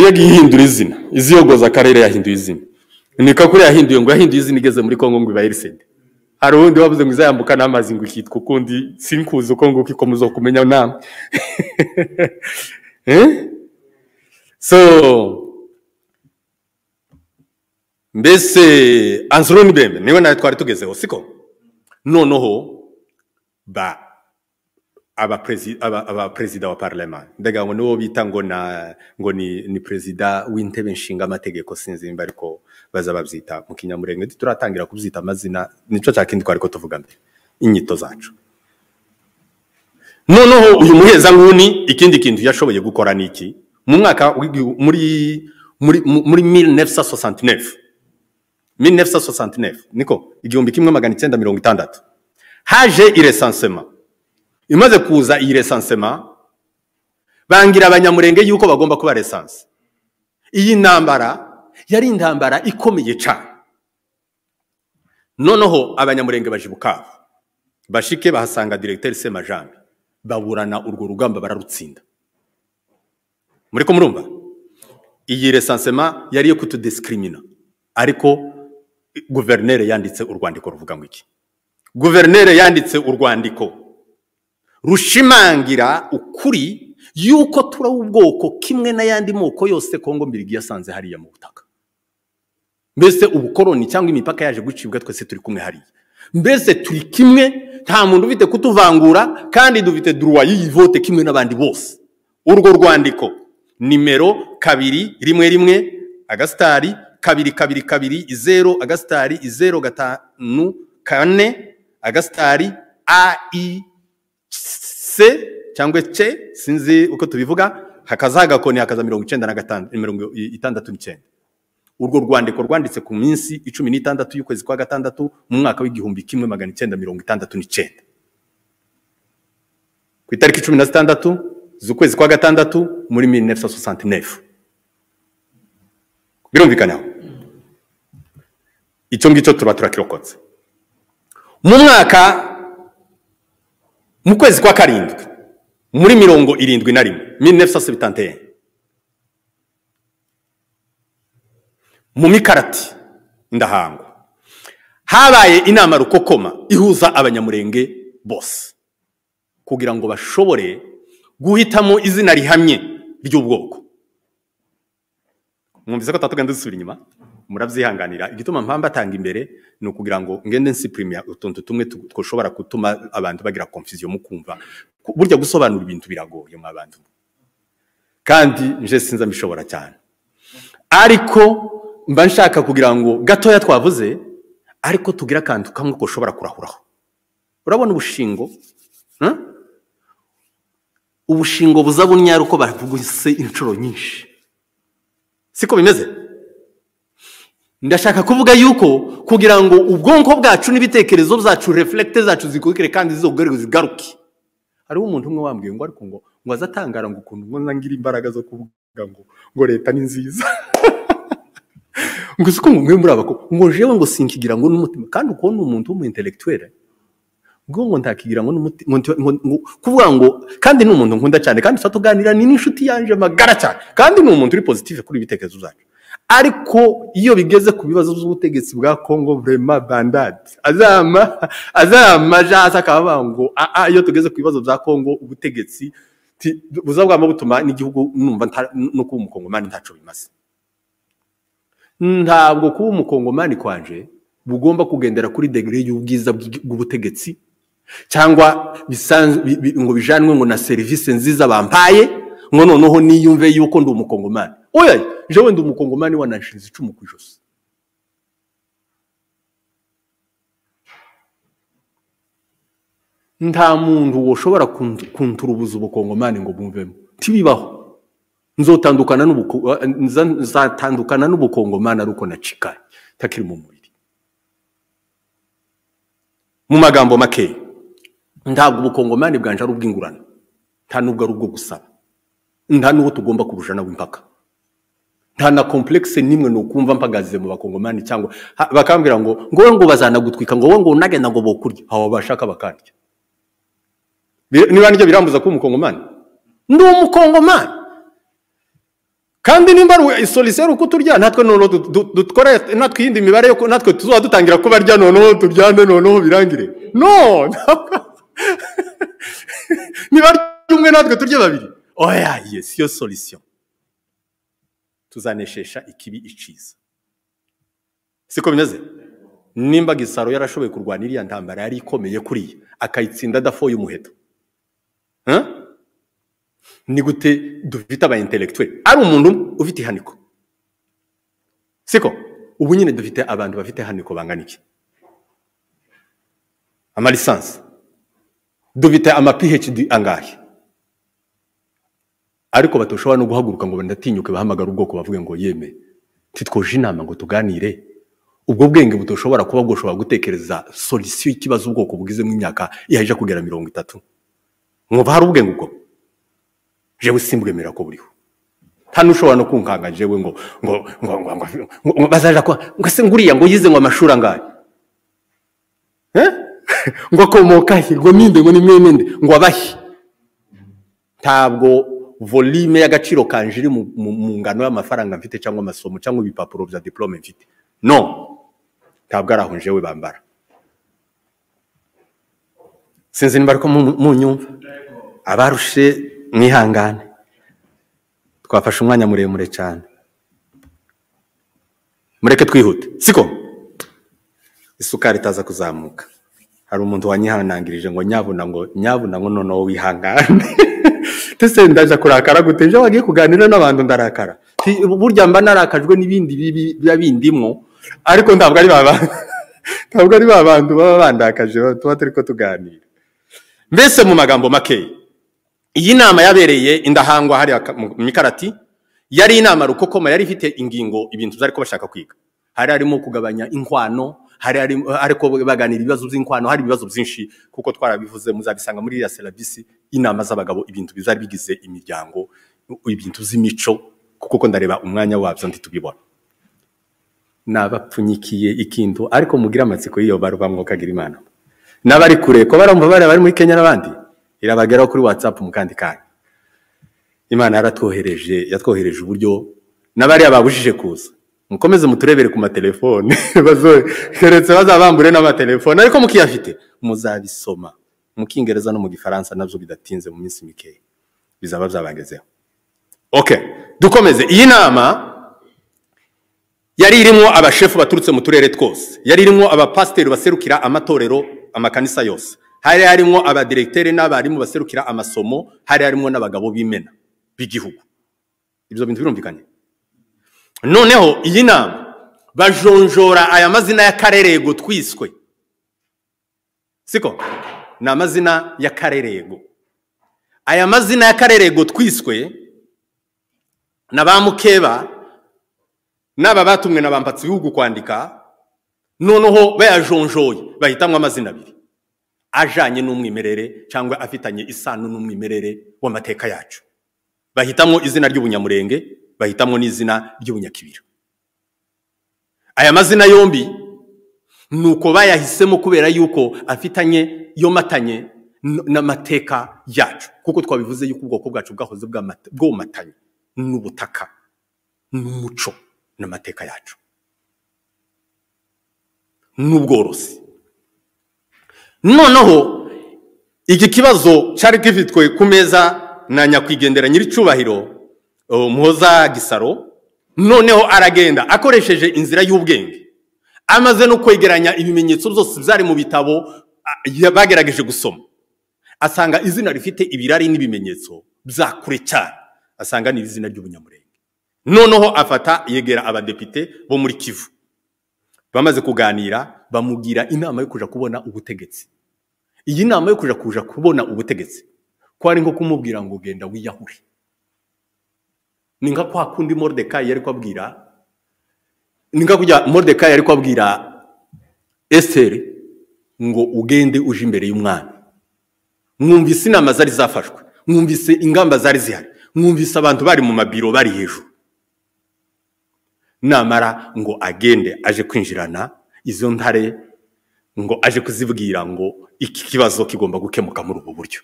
yagiye ihindura izina iziyogoza akarere yahinduye izina niko kuri yahinduye ngo yahinduye izina igeze muri kongo ngo ibayiriside hari uwundi wabuze ngo izayambuka n'amazi ngo ikitwa ukundi sinkuzi uko nguko ikomeza kumenya nama Eh? so mbese anzuroni bembe niwe nawe twari tugezeho siko noneho ba abaperezida aba, abaperezida wa parlement ndagira ngo nibo bita ngo na ngo ni ni perezida w'intebe nshinga amategeko sinzi nimba ariko baza babyita mu kinyamurenge turatangira kubyita amazina nico cya kindi twari ko tuvuga mbere inyito zacu noneho uyu muhezankuni ikindi kintu yashoboye gukora ni iki mu mwaka w'igihu- muri muri mu- muri 1969 1969 niko igihumbi kimwe magana icyenda mirongo itandatu haje iresansema imaze kuza iyi resansema bangira abanyamurenge yuko bagomba kuba resanse iyi ntambara yari intambara ikomeye cyane noneho abanyamurenge baje bukaba bashike bahasanga diregiteri semajambi baburana urwo rugamba bararutsinda muri ko murumva iyi resansema yari iyo kutudisikirimina ariko guverineri yanditse urwandiko ruvuga ngo iki guverineri yanditse urwandiko rushimangira ukuri yuko turi ubwoko kimwe n'ayandi moko yose kongo mbirigi yasanze hariya mu butaka mbese ubukoroni cyangwa imipaka yaje gucibwa twese turi kumwe hariya mbese turi kimwe nta muntu ufite kutuvangura kandi dufite duruwa y'iyivote kimwe n'abandi bose urwo rwandiko nimero kabiri rimwe rimwe agasitari kabiri kabiri kabiri zeru agasitari zeru gatanu kane agasitari a i se cyangwa ce sinzi uko tubivuga hakaza hagakoni hakaza mirongo icyenda na gatanu mirongo i- itandatu n'icyenda urwo rwandiko rwanditse ku minsi icumi n'itandatu y'ukwezi kwa gatandatu mu mwaka w'igihumbi kimwe magana icyenda mirongo itandatu n'icyenda ku itariki cumi na zitandatu z'ukwezi kwa gatandatu muri 1969 birumvikana aho icyo ngicyo tuba turakirokotse mu mwaka mu kwezi kwa karindwi muri mirongo irindwi na rimwe 1971 mu mikarati ndahangwa habaye inama rukokoma ihuza abanyamurenge bose kugira ngo bashobore guhitamo izina rihamye ry'ubwoko mwumvise ko tatugenda dusubira inyuma murabyihanganira igituma mpamvu atanga imbere ni ukugira ngo ngende nsipurimiya utuntu tumwe tu- dushobora gutuma abantu bagira konfuziyo mu kumva Ku- burya gusobanura ibintu biragoye mwa bantu kandi nje sinza mbishobora cyane ariko mba nshaka kugira ngo gatoya twavuze ariko tugire akantu kamwe ko ushobora kurahuraho urabona ubushingo hmm? ubushingo buza bunyara uko bavuguse inshuro nyinshi siko bimeze ndashaka kuvuga yuko kugira ngo ubwonko bwacu n'ibitekerezo byacu reflect zacu zikukire kandi zizogarure zigaruke hariho umuntu umwe wambwiye ngo ariko ngo ngo azatangara ngo ukuntu ngo ngira imbaraga zo kuvuga ngo ngo leta ni nziza ngo siko ngo mwe muri abako ngo jewe ngo sinkigira ngo n'umutima kandi uko ni umuntu w'umu intellectuel ngo ngo ntakigira ngo n'umuti- ngo nti- ngo- ngo- kuvuga ngo kandi ni umuntu nkunda cyane kandi tuganira ni n'inshuti yanje magara cyane kandi ni umuntu uri positive kuri ibitekerezo byacu ariko iyo bigeze ku bibazo by'ubutegetsi bwa Congo vrema bandade azama azama jaza akavuga ngo "Ah, ah, iyo tugeze ku bibazo bya Congo ubutegetsi ti- buza bwama butuma n'igihugu numva nta- no kuba umukongomani ntaco bimaze ntabwo kuba umukongomani kwanje bugomba kugendera kuri degere y'ubwiza bw'igi- bw'ubutegetsi cyangwa bisanz- bi- bi- ngo bijanwe ngo na serivisi nziza bampaye ngo noneho niyumve yuko ndi umukongomani oya jewe ndi umukongomani wananshinze icumu ku ijosi nta muntu woshobora kuntu- kunturubuza ubukongomani ngo bumvemo tibibaho nzotandukana n'ubuko- nza- nzatandukana n'ubukongomani ari uko nacikaye ntakiri mu mubiri mu magambo makeya ntabwo ubukongomani bwanje ari ubw'ingurane nta nubwo ari ubwo gusaba nta n'uwo tugomba kurujana w'impaka nta na komplekse nimwe ni ukumva mpagaze mu bakongomani cyangwa ha- bakambwira ngo ngo wowe ngo bazanagutwika ngo wowe ngo unagenda ngo bokurya abo bashaka bakarya Bi- niba nibyo birambuza kuba umukongomani ndi umukongomani kandi nimba ari isoliseri uko turya natwe noneho dukora natwe iyindi mibare yo natwe tuzaba dutangira kuba rya noneho turyane noneho birangire no niba umwe natwe turya babiri oya iyo siyo solisiyo tuzaneshesha ikibi iciza siko bimeze nimba gisaro yarashoboye kurwana iriya ntambara yari ikomeye kuriya akayitsinda adafoye umuheto ni gute dufite aba intellectuel ari umuntu ufite ihaniko siko ubu nyine dufite abantu bafite ihaniko bangana iki amalisansi dufite ama phd angahe ariko batushobora no guhaguruka ngo ndatinyuke bahamagara ubwoko bavuge ngo yeme ntitwoje inama ngo tuganire ubwo bwenge budushobora kuba bwushobora gutekereza solisiyo y'ikibazo ubwoko bugizemo imyaka yahije kugera mirongo itatu mwumva hari ubwenge ubwo jewe simbwemera ko buriho nta n'ushobora no kunkanga jewe ngo ngo ngo ngo ngo ngo bazaja kwa ngo se nguriya ngo yize ngo amashuri angahe eh ngo akomoka he ngo ninde ngo ni mwene nde ngo abahe ntabwo volume y'agaciro kanje iri mu ngano y'amafaranga mfite cyangwa amasomo cyangwa ibipapuro bya diplome mfite no ntabwo ari aho jewe bambara sinzi niba ariko munyumva abarushe mwihangane twafashe umwanya muremure cyane mureke twihute siko isukari itaza kuzamuka hari umuntu wanyihanangirije ngo nyabuna ngo nyabuna ngo noneho wihangane ndetse ndaje kurakara gute ejo wagiye kuganira n'abantu ndarakara burya mba narakajwe n'ibindi biba bindimo ariko ntabwo ari ba bantu ntabwo ari ba bantu baba bandakaje tuba turi ko tuganira mbese mu magambo makeya iyi nama yabereye indahangwa hariya mu mikarati yari inama rukokoma yari ifite ingingo ibintu byari ko bashaka kwiga hari harimo kugabanya inkwano hari ariko baganira ibibazo by'inkwano hari ibibazo byinshi kuko twarabivuze muzabisanga muri iriya serivisi inama z'abagabo ibintu bizari bigize imiryango ibintu by'imico kuko ndareba umwanya wabyo ntitubibona nabapfunyikiye ikintu ariko mugire amatsiko y'iyo barubamo kagira imana n'abari kure ko barumva bari muri kenya n'abandi irabageraho kuri watsapu mu kandi kanya imana yaratwohereje yatwohereje uburyo n'abariya babujije kuza mukomeze muturebere ku matelefone keretse bazabambure n'amatelefone ariko mukiyafite muzabisoma mu kingereza no mu gifaransa nabyo bidatinze mu minsi mikeya bizaba byabagezeho oke dukomeze iyi nama yari irimo abashefu baturutse mu turere twose yari irimo abapasiteri baserukira amatorero amakanisa yose hari harimo abadiregiteri n'abarimu baserukira amasomo hari harimo n'abagabo b'imena b'igihugu ibyo bintu birumvikanye noneho iyi nama bajonjora aya mazina y'akarerego twiswe siko ni amazina y'akarerego aya mazina y'akarerego twiswe na ba mukeba n'aba batumwe na bambatsi bihugu kwandika noneho bayajonjoye bahitamo amazina abiri ajanye n'umwimerere cyangwa afitanye isano n'umwimerere w'amateka yacu bahitamo izina ry'ubunyamurenge bahitamo n'izina ry'ubunyakibira aya mazina yombi ni uko bayahisemo kubera yuko afitanye yomatanye n'amateka yacu kuko twabivuze yuko ubwoko bwacu bwahoze bwomatanye n'ubutaka n'umuco n'amateka yacu n'ubworozi noneho iki kibazo cyari gifitwe ku meza na nyakwigendera nyir'icyubahiro muhoza gisaro noneho aragenda akoresheje inzira y'ubwenge amaze no kwegeranya ibimenyetso byose byari mu bitabo bagerageje gusoma asanga izina rifite ibirari n'ibimenyetso bya kure cyane asanga ni izina ry'ubunyamurenge noneho afata yegera abadepite bo muri kivu bamaze kuganira bamubwira inama yo kuja kubona ubutegetsi iyi nama yo kuja kuja kubona ubutegetsi ko ari nko kumubwira ngo genda wiyahure ni nka kwa kundi Mordecai yari kwabwira ni nka kujya Mordecai yari kwabwira Esther ngo ugende uje imbere y'umwami mwumvise inama zari zafashwe mwumvise ingamba zari zihari mwumvise abantu bari mu mabiro bari hejuru namara ngo agende aje kwinjirana izo ntare ngo aje kuzibwira ngo iki kibazo kigomba gukemuka muri ubu buryo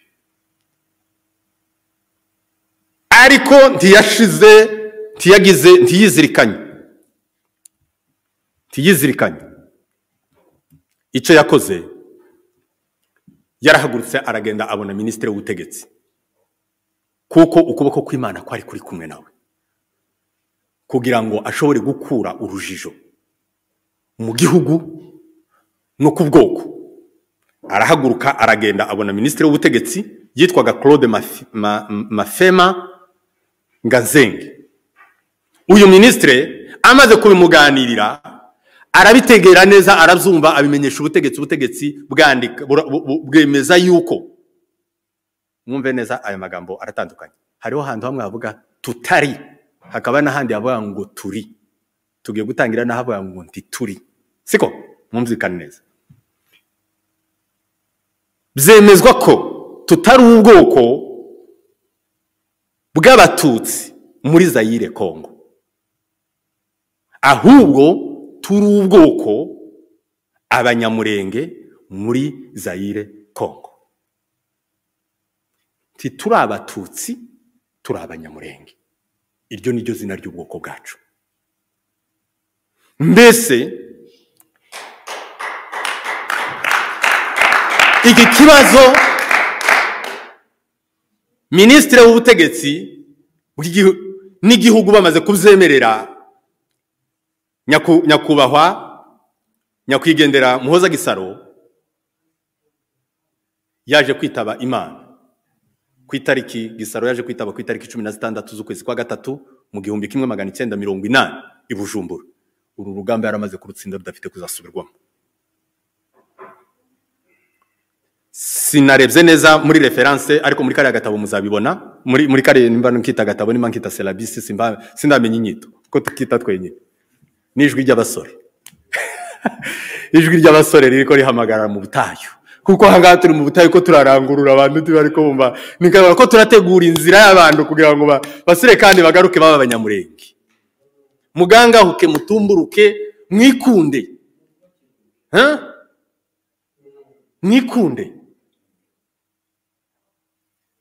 ariko ntiyashize ntiyagize ntiyizirikanye ntiyizirikanye icyo yakoze yarahagurutse aragenda abona minisitiri w'ubutegetsi kuko ukuboko kw'imana kwari kuri kumwe nawe kugira ngo ashobore gukura urujijo mu gihugu no ku bwoko arahaguruka aragenda abona minisitiri w'ubutegetsi yitwaga claude Mafi- Ma- mafema ngazenge uyu minisitiri amaze kubimuganirira arabitegera neza arabyumva abimenyesha ubutegetsi ubutegetsi bwandika bura- bu- bu- bwemeza yuko mwumve neza aya magambo aratandukanye hariho ahantu hamwe havuga tutari hakaba n'ahandi havuga ngo turi tugiye gutangira n'ahavuga ngo ntituri siko mwumvikane neza byemezwa ko tutari ubwoko bw'abatutsi muri zayire kongo ahubwo turi ubwoko abanyamurenge muri zayire kongo tituri abatutsi turi abanyamurenge iryo ni ryo zina ry'ubwoko bwacu mbese iki kibazo minisitiri w'ubutegetsi bw'igihu- n'igihugu bamaze kubyemerera nyaku- nyakubahwa nyakwigendera muhoza gisaro yaje kwitaba imana ku itariki gisaro yaje kwitaba ku itariki cumi na zitandatu z'ukwezi kwa gatatu mu gihumbi kimwe magana icyenda mirongo inani i bujumbura uru rugamba yaramaze kurutsinda rudafite kuzasubirwamo sinarebye neza muri referanse ariko muri kariya gatabo muzabibona muri muri kariya nimba nkita gatabo nimba nkita serabisi simba sindamenya inyito ko tukita twenyine n'ijwi ry'abasore ijwi ry'abasore riri ko rihamagara mu butayu kuko aha ngaha turi mu butayu ko turarangurura abantu tuba ariko bumva ni kabara ko turategura inzira y'abantu kugira ngo ba- basire kandi bagaruke baba abanyamurenge mugangahuke mutumburuke mwikunde Huh? mwikunde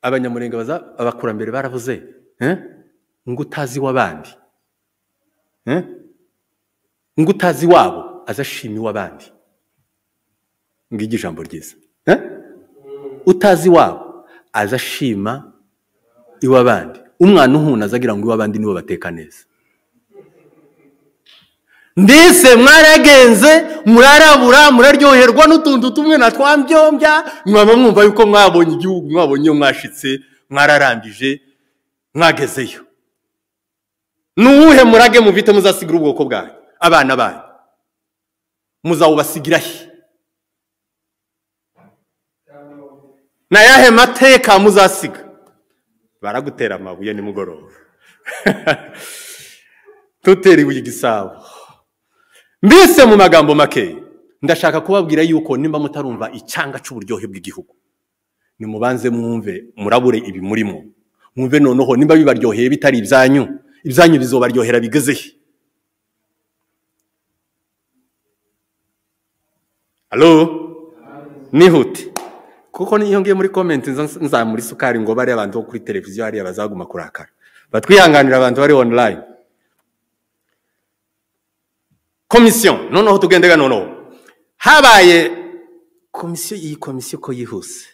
abanyamurenge baza abakurambere baravuze eh? ngo utazi iw'abandi eh? ngo utazi iwabo azashima iw'abandi ngiryo ijambo ryiza eh? utazi iwabo azashima iw'abandi umwana uhuna azagira ngo iw'abandi nibo bateka neza mbese mwaragenze murarabura muraryoherwa n'utuntu tumwe na twambyombya mwaba mwumva yuko mwabonye igihugu mwabonye iyo mwashitse mwararambije mwagezeyo ni uwuhe murage mufite muzasigira ubwoko bwanyu abana banyu muzawubasigira he ni ayahe mateka muzasiga baragutera amabuye nimugoroba tuteriwe igisabo mbese mu magambo make ndashaka kubabwira yuko nimba mutarumva icyanga cy'uburyohe bw'igihugu nimubanze mwumve murabure ibi murimo mwumve noneho nimba bibaryoheye bitari ibyanyu ibyanyu bizobaryohera bigeze he alo nihute kuko niyo ngiye muri komenti nza- nzamura isukari ngo bariya abantu bo kuri televiziyo hariya bazaguma kurakara batwihanganira abantu bari online komisiyo noneho tugendega noneho habaye komisiyo iyi komisiyo ko yihuse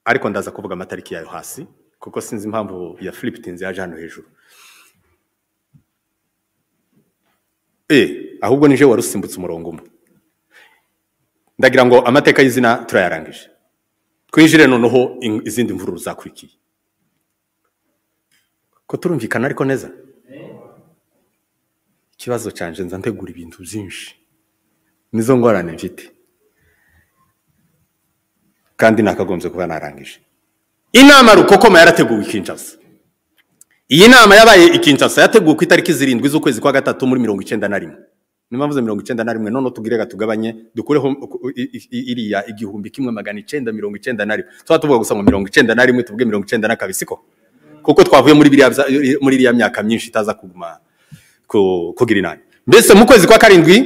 ariko ndaza kuvuga amatariki yayo hasi kuko sinzi impamvu ya filipitinzi yaje hano hejuru e ahubwo nije wari usimbutse umurongo umwe ndagira ngo amateka y'izina turayarangije twinjire noneho in- izindi mvururu zakurikiye ko turumvikana ariko neza ikibazo cyanje nza ntegura ibintu byinshi nizo ngorane mfite kandi nakagombye kuba narangije inama rukokoma yarateguwe i kinshasa iyi nama yabaye i kinshasa yateguwe ku itariki zirindwi z'ukwezi kwa gatatu muri mirongo icyenda na rimwe niyo mpamvu mirongo icyenda na rimwe noneho tugire ga tugabanye dukureho i- i- i- iriya igihumbi kimwe magana icyenda mirongo icyenda na rimwe tuba tuvuga gusa ngo mirongo icyenda na rimwe tuvuge mirongo icyenda na kabiri siko kuko twavuye muri biriya bya- muri iriya myaka myinshi itaza kuguma ku- kugira inani mbese mu kwezi kwa karindwi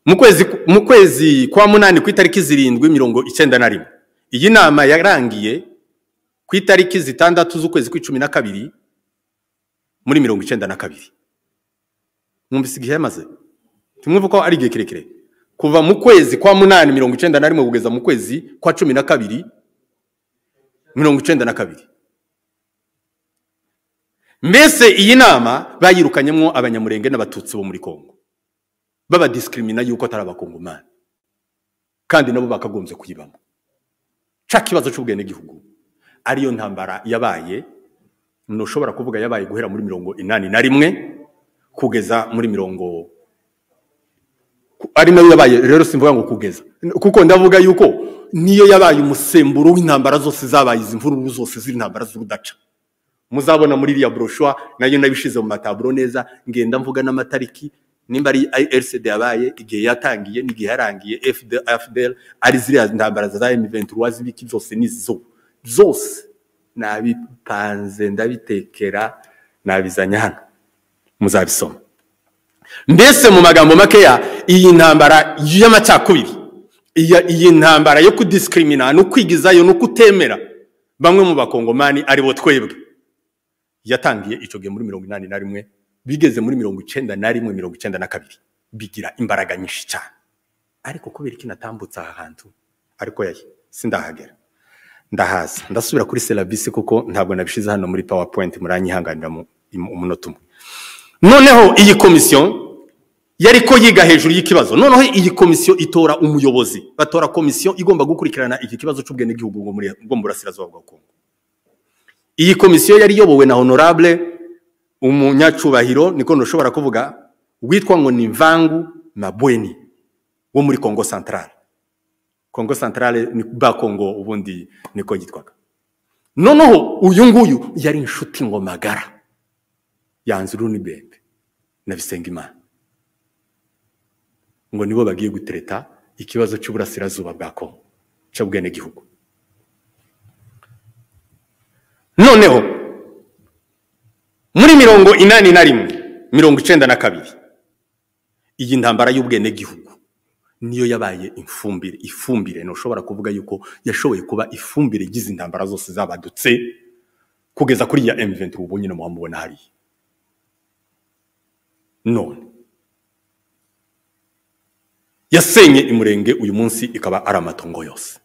mu kwezi mu kwezi kwa munani ku itariki zirindwi mirongo icyenda na rimwe iyi nama yarangiye ku itariki zitandatu z'ukwezi kw'icumi na kabiri muri mirongo icyenda na kabiri mwumvise igihe yamaze tumwumve ko ari igihe kirekire kuva mu kwezi kwa munani mirongo icyenda na rimwe kugeza mu kwezi kwa cumi na kabiri mirongo icyenda na kabiri mbese iyi nama bayirukanyemo abanyamurenge n'abatutsi bo muri congo babadisikirina yuko atari abakongomani kandi nabo bakagombye kuyibamo ca kibazo cy'ubwenegihugu ariyo ntambara yabaye ntushobora kuvuga yabaye guhera muri mirongo inani na rimwe kugeza muri mirongo ari nayo yabaye rero simvuga ngo kugeza kuko ndavuga yuko niyo yabaye umusemburo w'intambara zose zabaye izi mvururu zose z'intambara z'urudaca muzabona muri iriya broshwa nayo nabishize mu mataburo neza ngenda mvuga n'amatariki nimba ari RCD yabaye igihe yatangiye n'igihe yarangiye FDL ari ziriya ntambara za M23 z'ibiki zose n'izo zose nabipanze ndabitekera nabizanya hano muzabisoma mbese mu magambo makeya iyi ntambara y'amacakubiri iyi ntambara yo kudisikirimina no kwigizayo no kutemera bamwe mu bakongomani aribo twebwe yatangiye icyo gihe muri mirongo inani na rimwe bigeze muri mirongo icyenda na rimwe mirongo icyenda na kabiri bigira imbaraga nyinshi cyane ariko kubera iki natambutse aha hantu ariko yayi sindahagera ndahaza ndasubira kuri serivisi kuko ntabwo nabishize hano muri powerpoint muranyihanganira umunota umwe noneho iyi komisiyo yari ko yiga hejuru y'ikibazo noneho iyi komisiyo itora umuyobozi batora komisiyo igomba gukurikirana iki kibazo cy'ubwenegihugu bwo mu burasirazuba bwa kongo iyi komisiyo yari iyobowe na honorable umunyacubahiro niko ntushobora kuvuga witwa ngo ni mvangu mabweni wo muri kongo santarare kongo santarare ni ba kongo ubundi niko yitwaga noneho uyu nguyu yari inshuti ngo magara yanze urunibembe na bisengimana ngo nibo bagiye gutereta ikibazo cy'uburasirazuba bwa kongo cy'ubwenegihugu noneho muri mirongo inani na rimwe mirongo icyenda na kabiri iyi ntambara y'ubwenegihugu niyo yabaye ifumbire ifumbire ntushobora kuvuga yuko yashoboye kuba ifumbire igize intambara zose zabadutse kugeza kuri ya emuventi ubu nyine muhamubona hariya none yasenye imurenge uyu munsi ikaba ari amatongo yose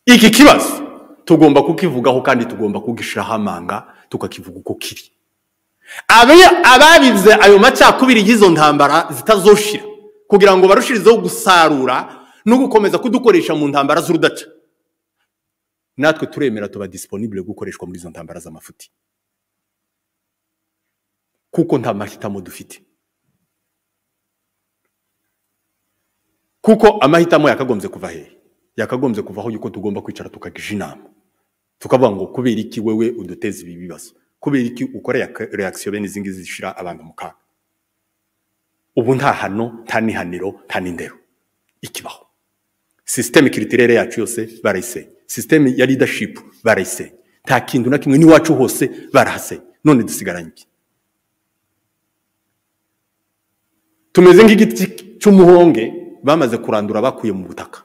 iki kibazo tugomba kukivugaho kandi tugomba kugishyiraho amanga tukakivuga uko kiri ababize ayo macakubiri y'izo ntambara zitazoshira kugira ngo barushirizeho gusarura no gukomeza kudukoresha mu ntambara z'urudaca natwe turemera tuba disiponibure gukoreshwa muri izo ntambara z'amafuti kuko nta mahitamo dufite kuko amahitamo yakagombye kuva hehe yakagombye kuvaho yuko tugomba kwicara tukagisha inama tukavuga ngo kubera iki wewe uduteza ibi bibazo kubera iki ukora reakisiyo bene izi ngizi zishyira abantu mu kaga ubu nta hano nta nihaniro nta n'indero ikibaho sisiteme kiritirere yacu yose barayisenye sisiteme ya leadership barayisenye nta kintu na kimwe n'iwacu hose barahasenye none dusigaranye iki tumeze nk'igiti cy'umuhonge bamaze kurandura bakuye mu butaka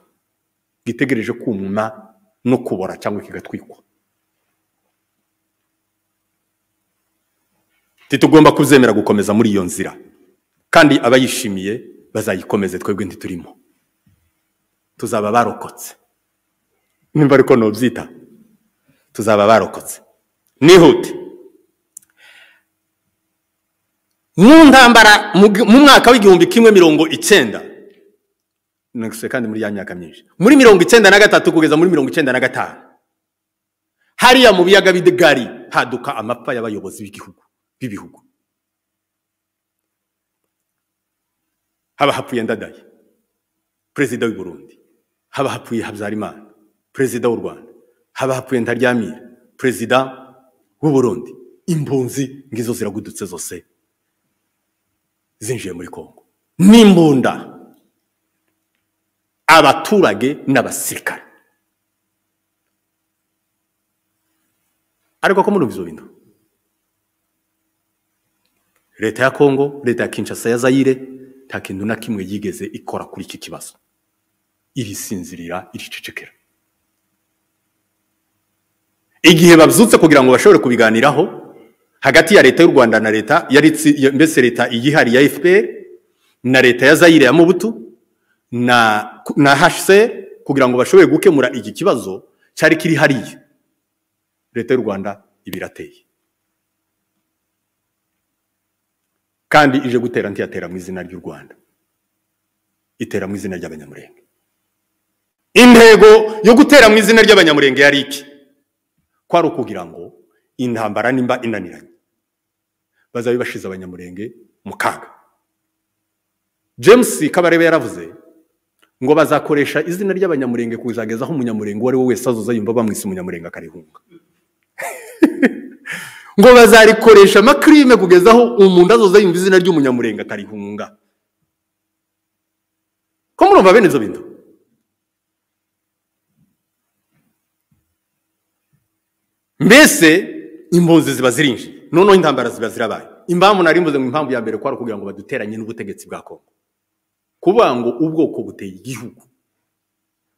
gitegereje kumuma no kubora cyangwa kigatwikwa titugomba kuzemera gukomeza muri iyo nzira kandi abayishimiye bazayikomeze twebwe ntiturimo tuzaba barokotse nimba ariko nubyita tuzaba barokotse nihute mu ntambara mu mwaka w'igihumbi kimwe mirongo icyenda kandi muri ya myaka myinshi muri mirongo icyenda na gatatu kugeza muri mirongo icyenda na gatanu hariya mu biyaga bidegari haduka amapfa y'abayobozi b'igihugu b'ibihugu haba hapfuye ndadaye perezida w'i Burundi haba hapfuye habyarimana perezida w'u rwanda haba hapfuye ntaryamira perezida w'u Burundi impunzi ngizo ziragudutse zose zinjiye muri kongo n'imbunda abaturage n'abasirikare ariko ko muri ibyo bintu leta ya kongo leta ya kinshasa ya zayire nta kintu na kimwe yigeze ikora kuri iki kibazo irisinzirira iricecekera igihe babyutse kugira ngo bashobore kubiganiraho hagati ya leta y'u rwanda na leta yari itsi- ya- mbese leta iyihariye ya fpr na leta ya zayire ya mobutu na na hcr kugira ngo bashobore gukemura iki kibazo cyari kiri hariya leta y'u rwanda iba irateye kandi ije gutera ntiyatera mu izina ry'u rwanda itera mu izina ry'abanyamurenge intego yo gutera mu izina ry'abanyamurenge yari iki kwari ukugira ngo intambara nimba inaniranye bazabe bashize abanyamurenge mu kaga james kabarebe yaravuze ngo bazakoresha izina ry'abanyamurenge kuzageza aho umunyamurenge uwo ari we wese azoza yumva bamwise umunyamurenge akarihunga ngo bazarikoresha amakrime kugeza aho umuntu azoza yumva izina ry'umunyamurenge akarihunga ko murumva bene ibyo bintu mbese impunzi ziba zirinjiye noneho intambara ziba zirabaye impamvu nari mvuze ngo impamvu ya mbere kwari ukugira ngo baduteranye n'ubutegetsi bwa kongo kuvuga ngo ubwoko buteye igihugu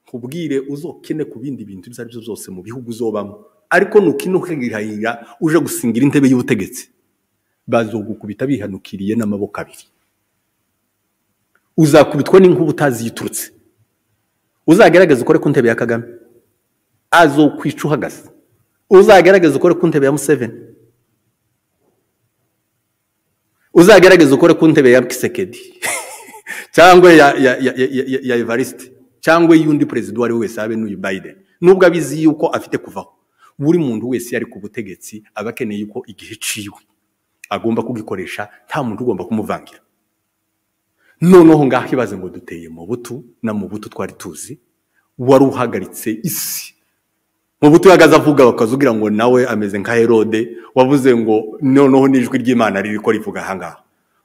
nkubwire uzokene ku bindi bintu ibyo ari byo byose mu bihugu uzobamo ariko nukinukihahira uje gusingira intebe y'ubutegetsi bazogukubita bihanukiriye n'amaboko abiri uzakubitwa n'inkuba utazi yiturutse uzagerageze ukore ku ntebe ya kagame azokwica uhagaze uzagerageze ukore ku ntebe ya museveni uzagerageze ukore ku ntebe ya kisekedi cyangwa ya ya ya ya- ya- ya- ya evariste cyangwa y'undi perezida uwo ari we wese abe n'uyu biden nubwo abizi yuko afite kuvaho buri muntu wese iyo ari ku butegetsi aba akeneye yuko igihe ciwe agomba kugikoresha nta muntu ugomba kumuvangira noneho ngaho ibaze ngo duteye mu butu na mu butu twari tuzi wari uhagaritse isi mu buto yagaze avuga bakazugira ngo nawe ameze nka herode wavuze ngo noneho n'ijwi ry'imana riri ko rivuga ahangaha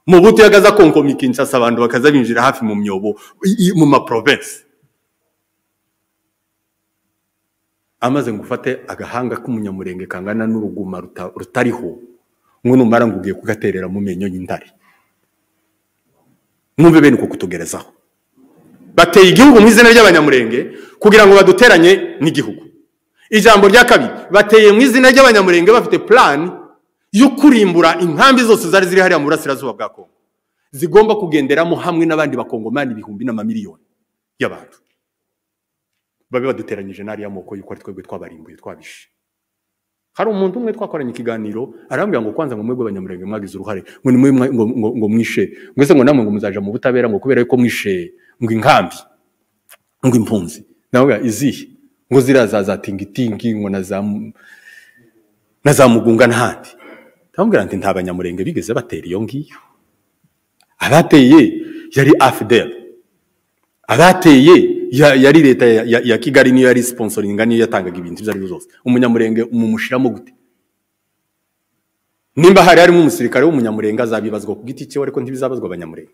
mu buto yagaze akonkoma ikinshasa abantu bakaza binjira hafi mu myobo i- i- mu maprovensi amaze ngo ufate agahanga k'umunyamurenge kangana n'uruguma ruta- rutariho ngo numara ngo ugiye kugaterera mu menyo y'indari mwumve bene uko kutugerezaho bateye igihugu mu izina ry'abanyamurenge kugira ngo baduteranye n'igihugu ijambo rya kabiri bateye mu izina ry'abanyamurenge bafite plan yo kurimbura inkambi zose zari ziri hariya mu burasirazuba bwa kongo zigomba kugenderamo hamwe n'abandi bakongomani ibihumbi n'amamiliyoni y'abantu babe baduteranyije n'ariya moko yuko ari twebwe twabarimbuye twabishe hari umuntu umwe twakoranye ikiganiro arambwira ngo kwanza ngo mwebwe abanyamurenge mwagize uruhare ngo nimwe mwa- ngo- ngo- ngo mwishe mwese ngo namwe ngo muzaja mu butabera ngo kubera yuko mwishe ngo inkambi ngo impunzi nawe izihe ngo ziriya za za tingitingi ngo na za mu- na za mugunga n'ahandi ndamubwira nti nta banyamurenge bigeze batera iyo ngiyo abateye yari afdel abateye ya- yari leta ya, ya, ya kigali niyo yari sponsoringa niyo yatangaga ibintu ibyo ari byo byose umunyamurenge mumushiramo gute nimba hari harimo umusirikare w'umunyamurenge azabibazwa ku giti cye ariko ntibizabazwa abanyamurenge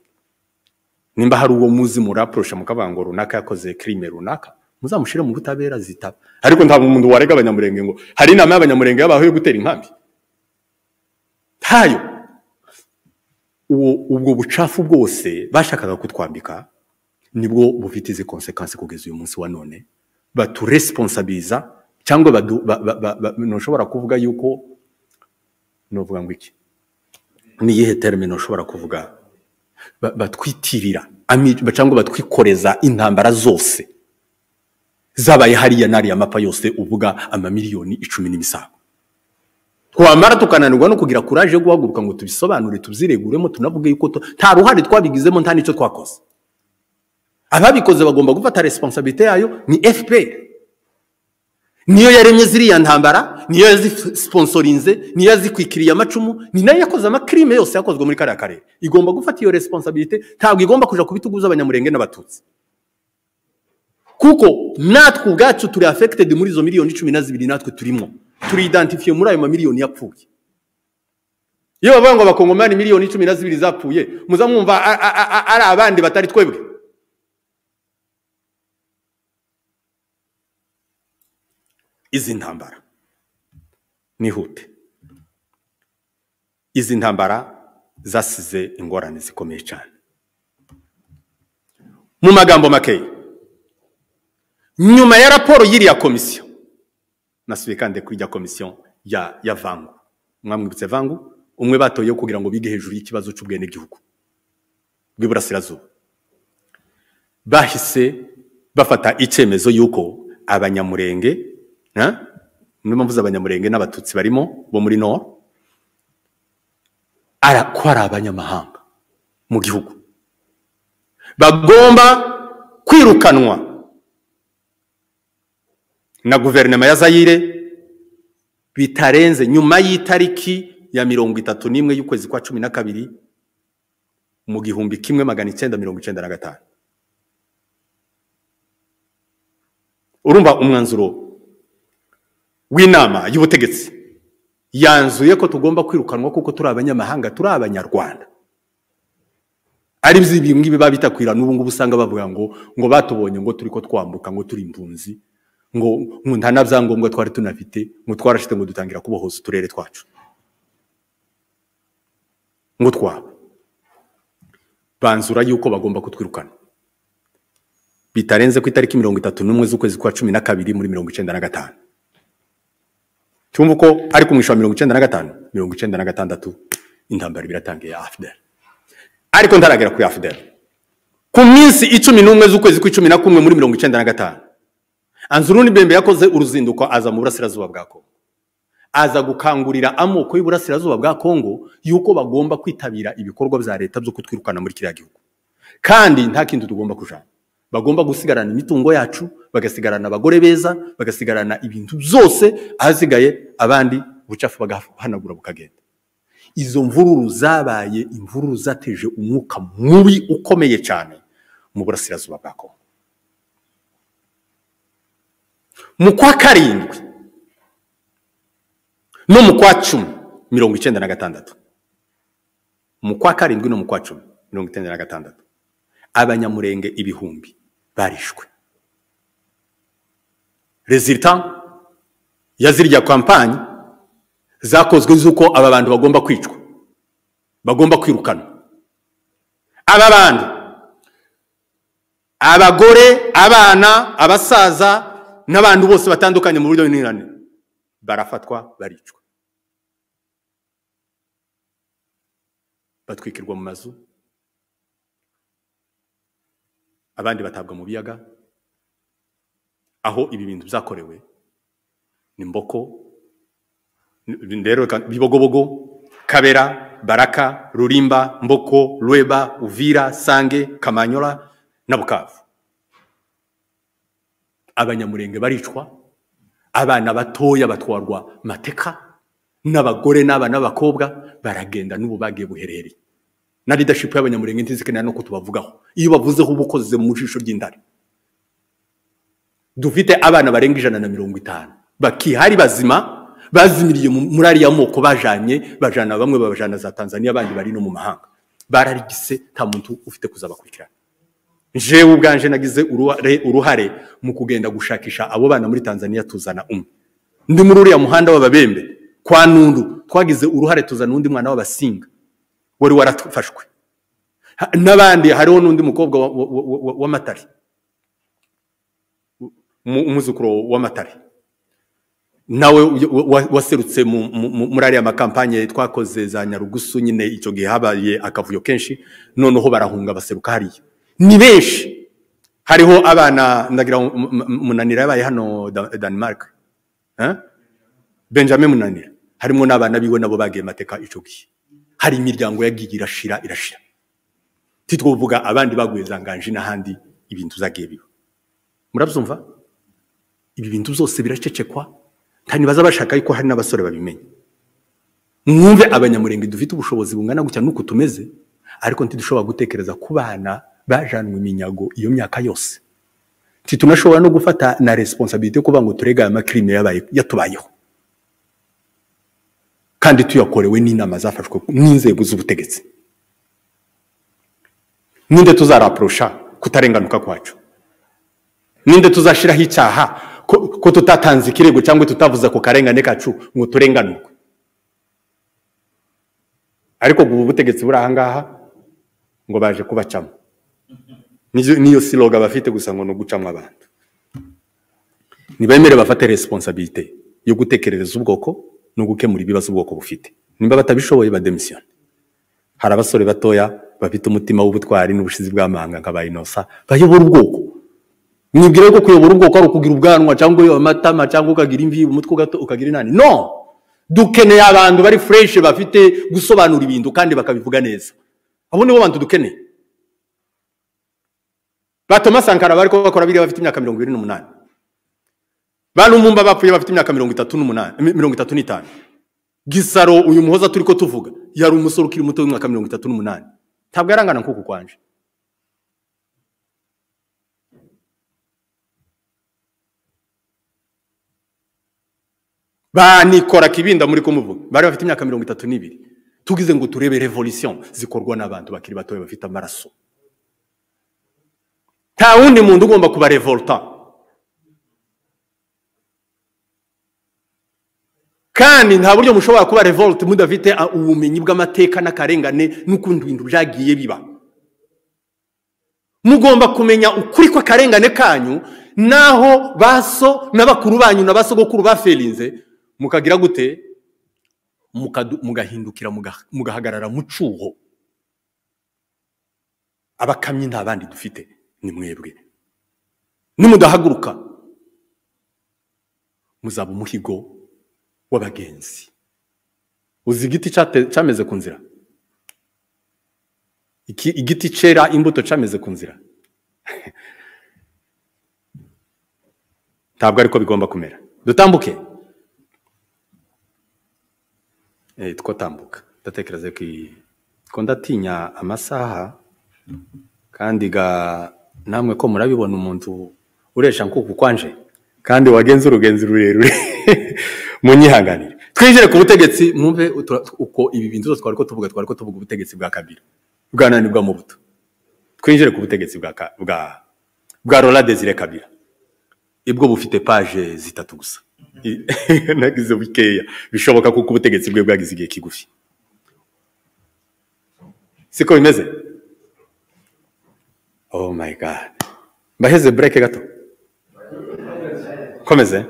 nimba hari uwo muzi muraporosha mukavuga ngo runaka yakoze kirime runaka muzamushyire mu butabera zitaba ariko nta muntu warega abanyamurenge ngo hari inama y'abanyamurenge yabaho yo gutera inkambi ntayo uwo ubwo bucafu bwose bashakaga kutwambika nibwo bufite izi konsekansi kugeza uyu munsi wa none baturesponsabiliza cyangwa badu- ba- ba- ba- ba- ntushobora kuvuga yuko novuga ngo iki ni iyihe terme ntushobora kuvuga ba- batwitirira ami- ba- cyangwa batwikoreza intambara zose zabaye hariya n'ariya mapa yose uvuga amamiliyoni icumi n'imisago twamara tukananirwa no kugira kuraje yo guhaguruka ngo tubisobanure tubyireguremo tunavuge yuko tu- nta ruhare twabigizemo nta n'icyo twakoze ababikoze bagomba gufata responsabilite yayo ni fpr niyo yaremye ziriya ntambara niyo yazisponsorinze niyo yazikwikiriye amacumu ni nayo yakoze amakrime yose yakozwe muri kariya karere igomba gufata iyo responsabilite ntabwo igomba kuja ku bitugu by'abanyamurenge n'abatutsi kuko natwe ubwacu turi affected muri izo miliyoni cumi na zibiri natwe turimo turi identifiye muri ayo mamiliyoni yapfuye iyo bavuga ngo abakongomani miliyoni cumi na zibiri zapfuye muza mwumva a- a- a- a- ari abandi batari twebwe izi ntambara nihute izi ntambara zasize ingorane zikomeye cyane mu magambo makeya nyuma ya raporo y'iriya komisiyo nasubiye kandi kuri iriya komisiyo ya ya vango mwamwibutse vangu umwe batoye kugira ngo bige hejuru y'ikibazo cy'ubwenegihugu bw'iburasirazuba bahise bafata icyemezo y'uko abanyamurenge niyo mpamvu abanyamurenge n'abatutsi barimo bo muri noro ko ari abanyamahanga mu gihugu bagomba kwirukanwa na guverinoma ya zayire bitarenze nyuma y'itariki ya mirongo itatu n'imwe y'ukwezi kwa cumi na kabiri mu gihumbi kimwe magana icyenda mirongo icyenda na gatanu urumva umwanzuro w'inama y'ubutegetsi yanzuye ko tugomba kwirukanwa kuko turi abanyamahanga turi abanyarwanda ari ngibi babitakwira n'ubu ngubu usanga bavuga ngo ngo batubonye ngo turi ko twambuka ngo turi impunzi ngo nta na byangombwa twari tunafite ngo twarashite ngo dutangira kubohoza uturere twacu ngo twaba banzura yuko bagomba kutwirukana bitarenze ku itariki mirongo itatu n'umwe z'ukwezi kwa cumi na kabiri muri mirongo icyenda na gatanu cyumva uko ari ku mwishyura mirongo icyenda na gatanu mirongo icyenda na gatandatu intambara biratangiye afuderi ariko ntaragera kuri afuderi ku minsi icumi n'umwe z'ukwezi kw'icumi na kumwe muri mirongo icyenda na gatanu anzuruni bembe yakoze uruzinduko aza mu burasirazuba bwa kongo aza gukangurira amoko y'uburasirazuba bwa kongo yuko bagomba kwitabira ibikorwa bya leta byo kutwirukana muri kiriya gihugu kandi nta kindi tugomba kujana bagomba gusigarana imitungo yacu bagasigarana abagore beza bagasigarana ibintu byose ahasigaye abandi ubucafu bagahanagura bukagenda izo mvururu zabaye imvururu zateje umwuka mubi ukomeye cyane mu burasirazuba bwa kongo mu kwa karindwi no mu kwa cumi mirongo icyenda na gatandatu mu kwa karindwi no mu kwa cumi mirongo icyenda na gatandatu abanyamurenge ibihumbi barishwe rezilita ya zirya kampani zakozwe z'uko aba bantu bagomba kwicwa bagomba kwirukanwa aba bantu abagore abana abasaza n'abantu bose batandukanye mu buryo bunyuranye barafatwa baricwa batwikirwa mu mazu abandi batabwa mu biyaga aho ibi bintu byakorewe ni mboko rero bibogobogo kabera baraka rurimba mboko rweba uvira sange kamanyora na bukavu abanyamurenge baricwa abana batoya batwarwa mateka n'abagore n'abana b'abakobwa baragenda n'ubu bagiye buherereye na leadership y'abanyamurenge ntizikenera no kutubavugaho iyo bavuzeho uba ukoze mu jisho ry'indari dufite abana barenga ijana na mirongo itanu bakihari bazima bazimiriye muri ariya moko bajanye bajana bamwe babajana za tanzania abandi bari no mu mahanga bararigise nta muntu ufite kuzabakurikirana jewe ubwanje nagize uruhare mu kugenda gushakisha abo bana muri tanzania tuzana umwe ndi muri uriya muhanda w'ababembe kwa nundu twagize uruhare tuzana undi mwana w'abasinga wari warafashwe n'abandi hariho n'undi mukobwa w'amatare umwuzukuru w'amatare nawe waserutse muri ariya makampanye twakoze za nyarugusu nyine icyo gihe habaye akavuyo kenshi noneho barahunga baseruka hariya ni benshi hariho abana ndagira munanira yabaye hano danimarike benjamin munanira harimo n'abana biwe nabo bagiye mateka icyo gihe hari imiryango yagiye irashira irashira titwovuga abandi baguye zanganje n'ahandi ibintu zagiye biba murabyumva ibi bintu byose biracecekwa ntibaza bashaka yuko hari n'abasore babimenya mwumve abanyamurenge dufite ubushobozi bungana gutya n'uko tumeze ariko ntidushobora gutekereza ku bana bajanwe iminyago iyo myaka yose titunashobora no gufata na responsabilite yo kuvuga ngo turega aya makirime yabaye yatubayeho kandi tuyakorewe n'inama zafashwe n'inzego z'ubutegetsi ninde tuzaraporosha kutarenganuka kwacu ninde tuzashiraho icyaha ko, ko tutatanze ikirego cyangwa tutavuze ako karengane kacu ngo turenganurwe ariko ubu butegetsi buri ahangaha ngo baje kubacamo niyo siloga bafite gusa ngo ni ugucamo abantu ntibemere bafate responsabilite yo gutekerereza ubwoko no gukemura ibibazo ubwoko bufite nimba batabishoboye bademisiyone hari abasore batoya bafite umutima w'ubutwari n'ubushizi bw'amahanga nka ba inosa bayobora ubwoko mwibwira ko kuyobora ubwoko ari ukugira ubwanwa cyangwa uyoba amatama cyangwa ukagira imvi umutwe ugato ukagira inani no dukeneye abantu bari fureshi bafite gusobanura ibintu kandi bakabivuga neza abo nibo bantu dukeneye ba Thomas Sankara bari ko bakora biriya bafite imyaka mirongo irindwi n'umunani ba Lumumba bapfuye bafite imyaka mirongo itatu n'umunani mirongo itatu n'itanu gisaro uyu muhoza turi ko tuvuga yari umusore ukiri muto w'imyaka mirongo itatu n'umunani ntabwo yarangana nk'uku kwanje banikora kibinda muri kumuvuga bari bafite imyaka mirongo itatu n'ibiri tugize ngo turebe revolution zikorwa n'abantu bakiri batoya bafite amaraso nta wundi muntu ugomba kuba revolta kandi nta buryo mushobora kuba revolte mudafite a- ubumenyi bw'amateka n'akarengane n'ukundi bintu byagiye biba mugomba kumenya ukuri kw'akarengane kanyu n'aho ba so na bakuru banyu na ba sogokuru baferinze mukagira gute mukadu- mugahindukira muga- mugahagarara mu cyuho abakamyi nta bandi dufite ni mwebwe nimudahaguruka muzaba umuhigo w'abagenzi uzi igiti cyate- cyameze ku nzira Iki, igiti cyera imbuto cyameze ku nzira ntabwo ariko bigomba kumera dutambuke Eh, twatambuka ndatekereza ko iyi ko ndatinya amasaha kandi ga namwe ko murabibona umuntu uresha nkuku kwanje kandi wagenze urugenzi rurerure munyihanganire twinjire ku butegetsi mwumve utu- uko ibi bintu byose twari ko tuvuga twari ko tuvuga ubutegetsi bwa kabiri bwa nani bwa mubuto twinjire ku butegetsi bwa Ka- bwa bwa Laurent Désiré Kabila ibwo bufite paje zitatu gusa I- nagize bukeya bishoboka kuko ubutegetsi bwe bwagize igihe kigufi siko bimeze Oh my god. Mbaheze break gato. Komeze.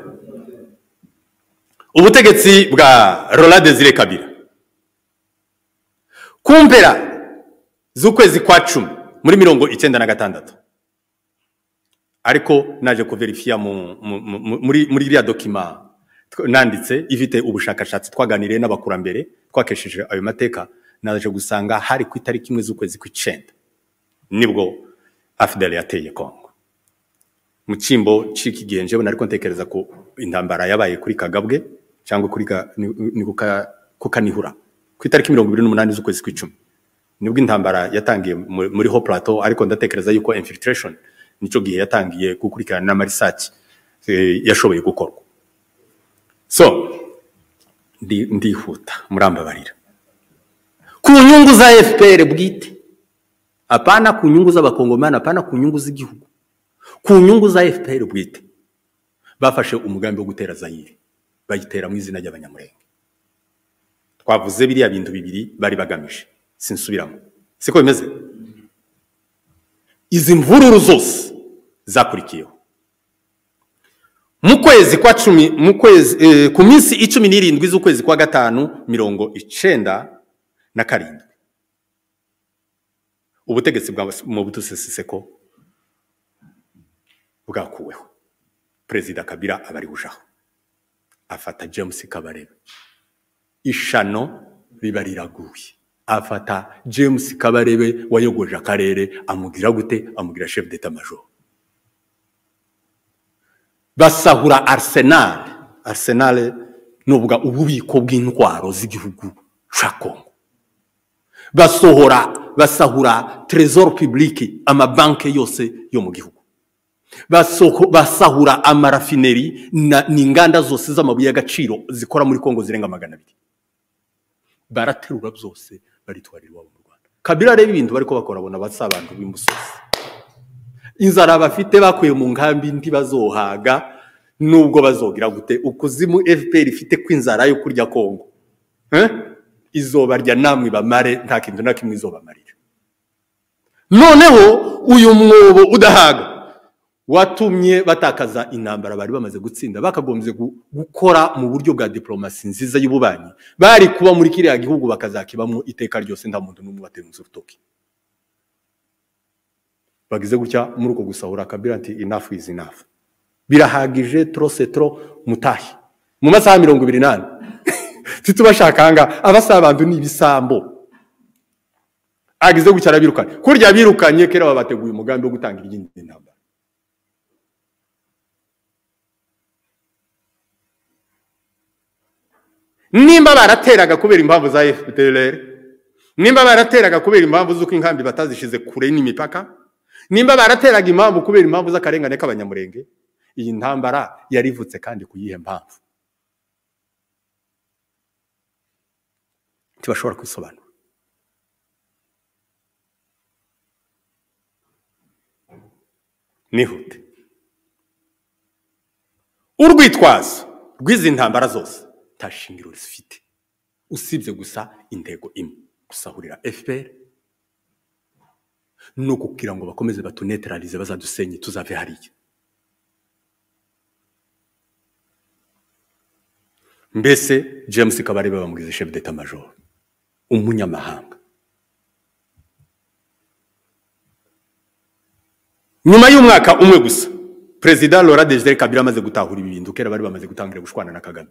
Ubutegetsi bwa Roland Desire Kabila. Ku mpera z'ukwezi kwa cumi muri mirongo icyenda na gatandatu ariko naje kuverifiya mu- mu- mu- muri muri iriya dokima tw- nanditse ifite ubushakashatsi twaganiriye n'abakurambere twakesheje ayo mateka naje gusanga hari ku itariki imwe z'ukwezi kw'icyenda nibwo afideli yateye kongo mu cyimbo cy'iki gihe njyewe nariko ntekereza ko intambara yabaye kuri kagabwe cyangwa kuri ka, ni, ni kuka, kukanihura ku itariki mirongo ibiri n'umunani z'ukwezi kw'icumi nibwo intambara yatangiye mu- muri ho plateau ariko ndatekereza yuko infiltration nicyo gihe yatangiye gukurikirana n'amarisaki eh, yashoboye gukorwa so ndi- ndihuta murambabarira ku nyungu za fpr bwite hapana ku nyungu z'abakongomani hapana ku nyungu z'igihugu ku nyungu za fpr bwite bafashe umugambi wo gutera zayire bayitera mu izina ry'abanyamurenge twavuze biriya bintu bibiri bari bagamije sinsubiramo siko bimeze izi mvururu zose zakurikiyeho mu kwezi kwa cumi mu kwezi eh, ku minsi icumi n'irindwi z'ukwezi kwa gatanu mirongo icenda na karindwi ubutegetsi bwa Mobutu Sese Seko bwakuweho perezida Kabila aba ariwe ujaho afata James Kabarebe ishano riba riraguye afata James Kabarebe wayogoje akarere amugira gute amugira chef d'état major basahura Arsenal Arsenal nuvuga ububiko bw'intwaro z'igihugu ca Congo basohora basahura trésor public amabanki yose yo mu gihugu Basoko- basahura amarafineri na- n'inganda zose z'amabuye y'agaciro zikora muri kongo zirenga magana abiri baraterura byose baritwarira iwabo mu rwanda kabila reba ibintu bariko bakora abona basa abantu b'imusozi inzara bafite bakuye mu nkambi ntibazohaga nubwo bazogira gute ukuzimu fpr ifite kw'inzara yo kurya kongo Eh? izoba rya namwe bamare nta kintu na kimwe izobamarira noneho uyu mwobo udahaga watumye batakaza intambara bari bamaze gutsinda bakagombye gu- gukora mu buryo bwa diplomasi nziza y'ububanyi bari kuba muri kiriya gihugu bakazakibamo iteka ryose nta muntu n'umwe waterunze urutoki bagize gutya muri uko gusahura kabira ati enough is enough birahagije tro se tro mutahe mu masaha mirongo ibiri n'ane titubashakanga abasaba abantu ni ibisambo agize gutya arabirukanye kurya birukanye kera babateguye umugambi wo gutanga iry'indi ntambara nimba barateraga kubera impamvu za fpr nimba barateraga kubera impamvu z'uko inkambi batazishize kure n'imipaka nimba barateraga impamvu kubera impamvu z'akarengane k'abanyamurenge iyi ntambara yari ivutse kandi ku yihe mpamvu ntibashobora kwisobanura nihute urwitwazo rw'izi ntambara zose nta shingiro zifite usibye gusa intego imwe gusahurira fpr ni ukubwira ngo bakomeze batuneteralize bazadusenye tuzave hariya mbese james kabarebe bamugize chef d'etat major umunyamahanga nyuma y'umwaka umwe gusa perezida laura desire kabila amaze gutahura ibi bintu kera bari bamaze gutangira gushwana na kagame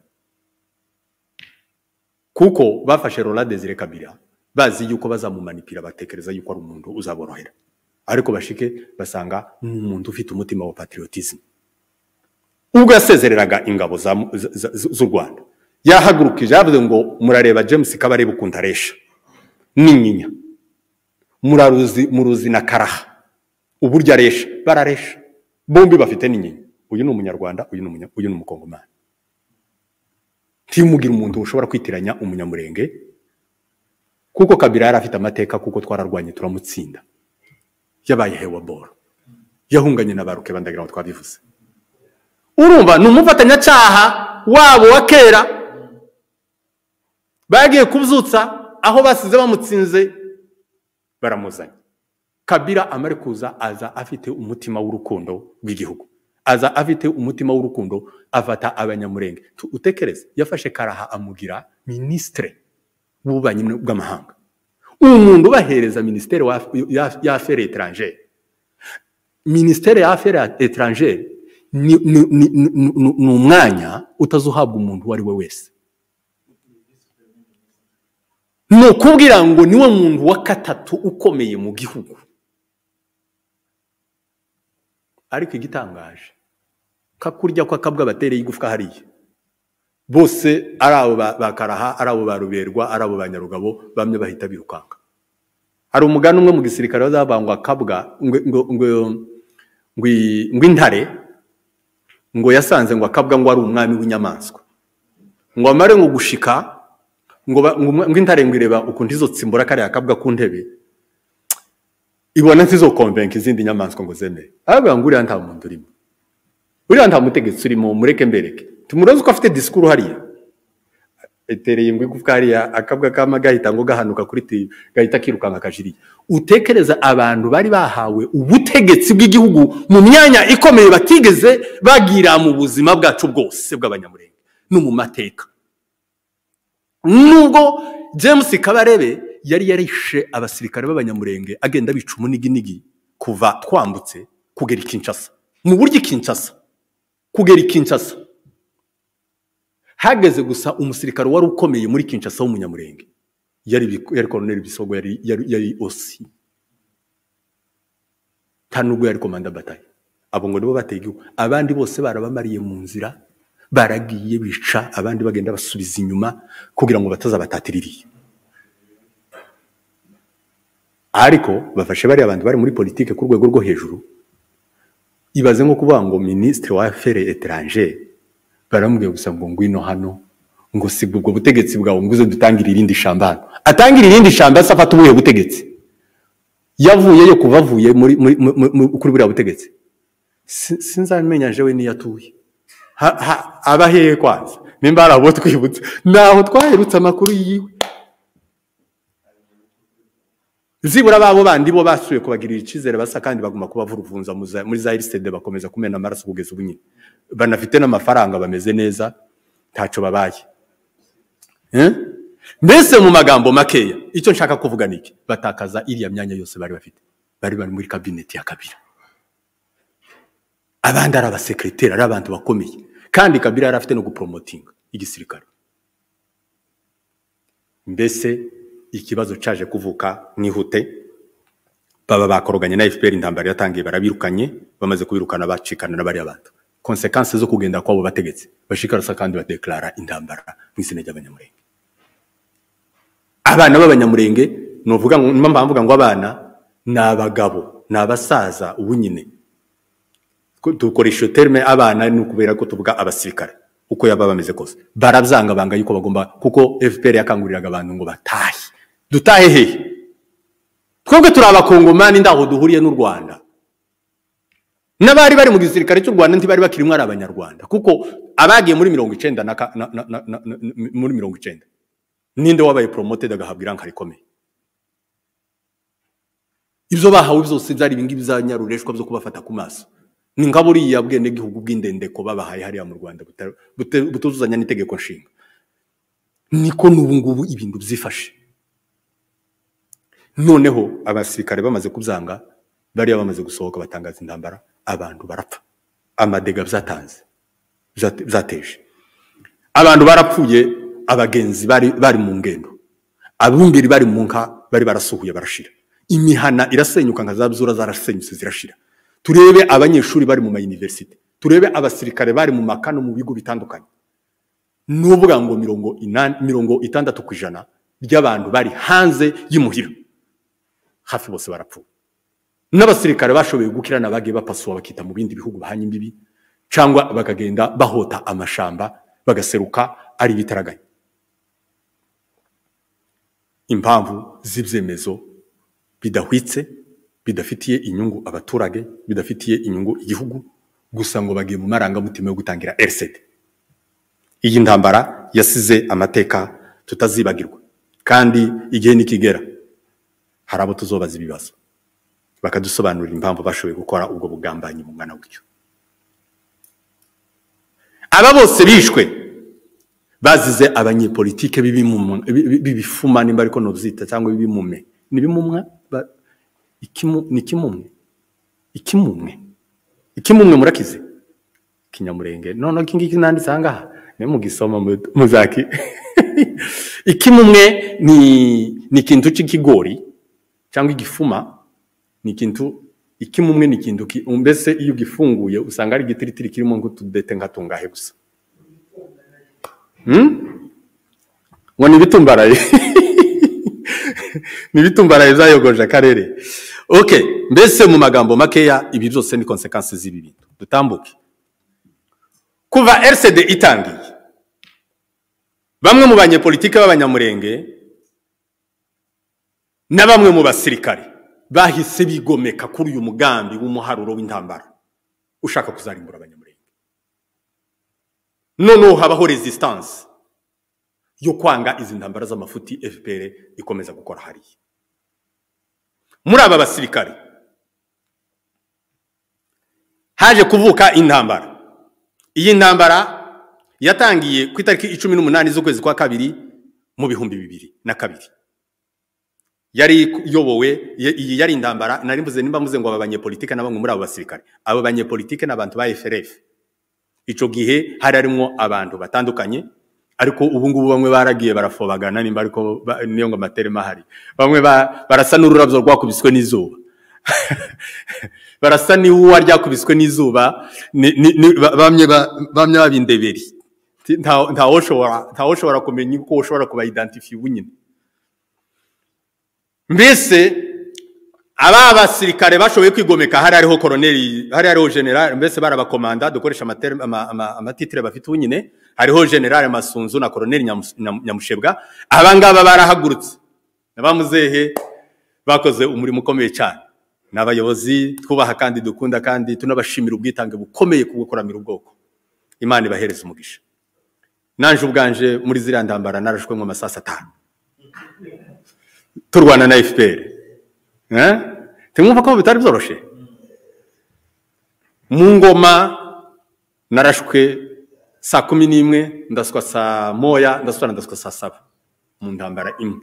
kuko bafashe Laurent Desire Kabila bazi yuko bazamumanipira batekereza yuko ari umuntu uzaborohera ariko bashike basanga ni umuntu ufite umutima wa patriotism ubwo yasezereraga ingabo za- za- za- z'u Rwanda yahagurukije yavuze ngo murareba James Kabarebe ukuntu aresha n'inyinya muraruzi muruzi na karaha uburyo aresha bararesha bombi bafite n'inyinya uyu ni umunyarwanda uyu ni umunya- uyu ni umukongomani ntimugire umuntu ushobora kwitiranya umunyamurenge kuko kabira yari afite amateka kuko twararwanye turamutsinda yabaye hewa boro yahunganye na baruke bandagira ngo twabivuze urumva ni umufatanyacyaha wabo wa kera bagiye kubyutsa aho basize bamutsinze baramuzanye kabira amare kuza aza afite umutima w'urukundo rw'igihugu aza afite umutima w'urukundo afata abanyamurenge Tu- utekereze yafashe karaha amugira minisitire w'ububanyi bw'amahanga umuntu ubahereza minisiteri wa- ya- ya afere etrangere minisiteri ya afere etrangere ni ni- ni- ni- ni- ni umwanya utazuhabwa umuntu uwo ari we wese ni ukubwira ngo niwe muntu wa gatatu ukomeye mu gihugu ariko igitangaje kakurya ko akabwa batereye igufwa hariya bose ari abo ba ba karaha ari abo ba ruberwa ari abo ba nyarugabo bamwe bahita birukanka hari umugani umwe mu gisirikare wazabangwa akabwa ngo ngo ngo ngo i- ngo intare ngo yasanze ngo akabwa ngo ari umwami w'inyamaswa ngo amare ngo gushika ngo ba- ngo umwe- ngo intare ngo ireba ukuntu izotsimbura kariya kabwa ku ntebe ibona ntizokomvenka izindi nyamaswa ngo zemere aravuga ngo uriya nta muntu urimo uriya nta mutegetsi urimo mureke mbereke tumuroze ko afite disikuru hariya etereye ingwe igufwa hariya akabwa kama gahita ngo gahanuka kuri tiyo gahita kirukanka kajiriye utekereza abantu bari bahawe ubutegetsi bw'igihugu mu myanya ikomeye batigeze bagira mu buzima bwacu bwose bw'abanyamurenge no mu mateka nubwo james kabarebe yari yarishe abasirikare b'abanyamurenge agenda bica umuniginigi kuva twambutse kugera i kinshasa mu buryo i kinshasa kugera i kinshasa hageze gusa umusirikare wari ukomeye muri kinshasa w'umunyamurenge yari bi- yari koroneri bisogo yari yari yari osi nta nubwo yari komanda bataye abo ngo nibo bateye igihugu abandi bose barabamariye mu nzira baragiye bica abandi bagenda basubiza inyuma kugira ngo batazabatatiriye ariko bafashe bariya abantu bari muri politike ku rwego rwo hejuru ibaze nko kuvuga ngo minisitiri wa afere etrangere baramubwiye gusa ngo ngwino hano ngo siga ubwo butegetsi bwawe ngo uze dutangire irindi shambano atangire irindi shambano se afata ubuhe butegetsi yavuyeyo kuva avuye muri muri muri- muri- kuri buriya butegetsi Si- sinzamenya jewe niyo atuye Ha- ha- aba hehe kwanza nimba hari abo twibutse ntaho twaherutse amakuru yiwe zibura babo bandi bo basuye kubagirira icyizere basa kandi baguma kubavuruvunza mu za- muri za erisitede bakomeza kumena amaraso kugeza ubu nyine banafite n'amafaranga bameze neza ntacyo babaye Eh? mbese mu magambo makeya icyo nshaka kuvuga ni iki batakaza iriya myanya yose bari bafite bari bari muri kabineti ya kabira abandi ari abasekreteri ari abantu bakomeye kandi kabira yari afite no guporomotinga igisirikare mbese ikibazo cyaje kuvuka nihute baba bakoroganye na fpr intambara yatangiye barabirukanye bamaze kubirukana bacikana na bariya bantu konsekansi zo kugenda kwabo bategetse bashikarasa kandi badekarara intambara mu izina ry'abanyamurenge abana b'abanyamurenge ni uvuga ngo niyo mpamvu mvuga ngo abana ni abagabo ni abasaza ubu nyine Ko- dukoresha iyo terime abana ni ukubera ko tuvuga abasirikare uko yaba bameze kose barabyanga banga yuko bagomba kuko fpr yakanguriraga abantu ngo batahe dutahe hehe twebwe turi abakongomani ndaho duhuriye n'u rwanda n'abari bari mu gisirikare cy'u rwanda ntibari bakirimo ari abanyarwanda kuko abagiye muri mirongo icenda na ka- na- na- na- na- na- muri mirongo icenda ninde wabaye promoted agahabwa iranka rikomeye ibyo bahawe byose byari ibingibi byanyarureshwa byo kubafata ku maso ni nka buriya bwenegihugu bw'indendeko babahaye hariya mu rwanda buta- bute- butuzuzanya n'itegeko nshinga niko n'ubu ngubu ibintu byifashe noneho abasirikare bamaze kubyanga bariya bamaze gusohoka batangaza intambara abantu barapfa amadega byatanze byate- byateje abantu barapfuye abagenzi bari bari mu ngendo abungeri bari mu nka bari barasuhuye barashira imihana irasenyuka nka za bzura zarasenyutse zirashira turebe abanyeshuri bari mu mayuniversite turebe abasirikare bari mu maka no mu bigo bitandukanye ni uvuga ngo mirongo inani mirongo itandatu ku ijana by'abantu bari hanze y'imuhira hafi bose barapfuye n'abasirikare bashoboye gukirana bagiye bapasuwa bakita mu bindi bihugu bahanye imbibi cyangwa bakagenda bahota amashamba bagaseruka ari ibitaraganya impamvu z'ibyemezo bidahwitse bidafitiye inyungu abaturage bidafitiye inyungu igihugu gusa ngo bagiye mu marangamutima yo gutangira RCD iyi ntambara yasize amateka tutazibagirwa kandi igihe nikigera hari abo tuzobaza ibibazo bakadusobanurira impamvu bashoboye gukora ubwo bugambanyi bungana gutyo aba bose bishwe bazize abanyepolitike b'ibimumwa- bi- b'ibifuma nimba ariko nobyita cyangwa b'ibimume ni bimumwa Ba- ikimu- ni kimumwe ikimumwe ikimumwe murakize kinyamurenge noneho iki ngiki nanditse aha ngaha nimugisoma mu- muzaki ikimumwe ni ni ikintu cy'ikigori cyangwa igifuma ni ikintu ikimumwe ni ikintu ki- mbese iyo ugifunguye usanga ari igitiritiri kirimo nk'utudete nka tungahe gusa Hmm? ngo ni ibitumbaraye ni ibitumbaraye byayogoje akarere okay mbese mu magambo makeya ibi byose ni konsekansi z'ibi bintu dutambuke kuva rcd itangiye bamwe mu banyepolitike b'abanyamurenge na bamwe mu basirikare bahise bigomeka kuri uyu mugambi w'umuharuro w'intambara ushaka kuzarimbura abanyamurenge noneho habaho resistance yo kwanga izi ntambara z'amafuti fpr ikomeza gukora hariya muri aba basirikare haje kuvuka intambara iyi ntambara yatangiye ku itariki icumi n'umunani z'ukwezi kwa kabiri mu bihumbi bibiri na kabiri yari iyobowe ye- iyi yari intambara nari mvuze nimba mvuze ngo aba banyepolitike na bamwe muri abo basirikare abo banyepolitike ni abantu ba FRF ico gihe hari harimo abantu batandukanye ariko ubu ngubu bamwe baragiye barafobagana nimba ariko ba- niyo ngo amaterema ahari bamwe ba- barasa n'ururabyo rwakubiswe n'izuba barasa n'iwuwa ryakubiswe n'izuba ni- ni- ni- ba- bamye ba- bamye babindeberi nta- ntawoshobora ntawoshobora kumenya uko ushobora kubaidentifiye ubu nyine mbese aba basirikare bashoboye kwigomeka hari hariho koroneri hari hariho general mbese barabakomanda dukoresha amaterm- ama- ama- amatitire bafite ubu nyine hariho general masunzu na koroneri Nyamus- Nyam- nyamushebwa aba ngaba barahagurutse n'abamuzehe bakoze umurimo ukomeye cyane ni abayobozi twubaha kandi dukunda kandi tunabashimira ubwitange bukomeye ku gukuramira ubwoko imana ibahereze umugisha nanje ubwanje muri ziriya ntambara narashwe mu masasa atanu turwana na fpr Eh? tumwumva ko bitari byoroshye mu ngoma narashwe saa kumi n'imwe ndaswa saa moya ndasubira ndaswa saa saba mu ntambara imwe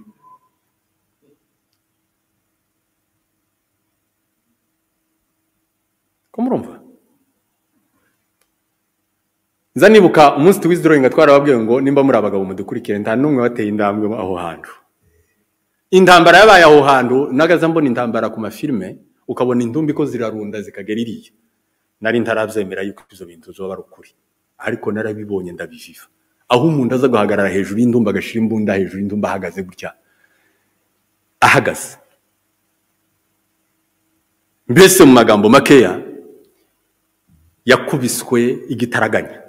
ko murumva nza nibuka umunsi tuwizidoringa twarababwiye ngo nimba muri abagabo mudukurikire nta n'umwe wateye intambwe aho hantu intambara yabaye aho hantu nagaza mbona intambara ku mafilime ukabona indumbi ko zirarunda zikagera iriya nari ntarabyemera yuko ibyo bintu zoba ari ukuri ariko narabibonye ndabiviva aho umuntu aza guhagarara hejuru y'indumba agashyira imbunda hejuru y'indumba ahagaze gutya ahagaze mbese mu magambo makeya yakubiswe igitaraganya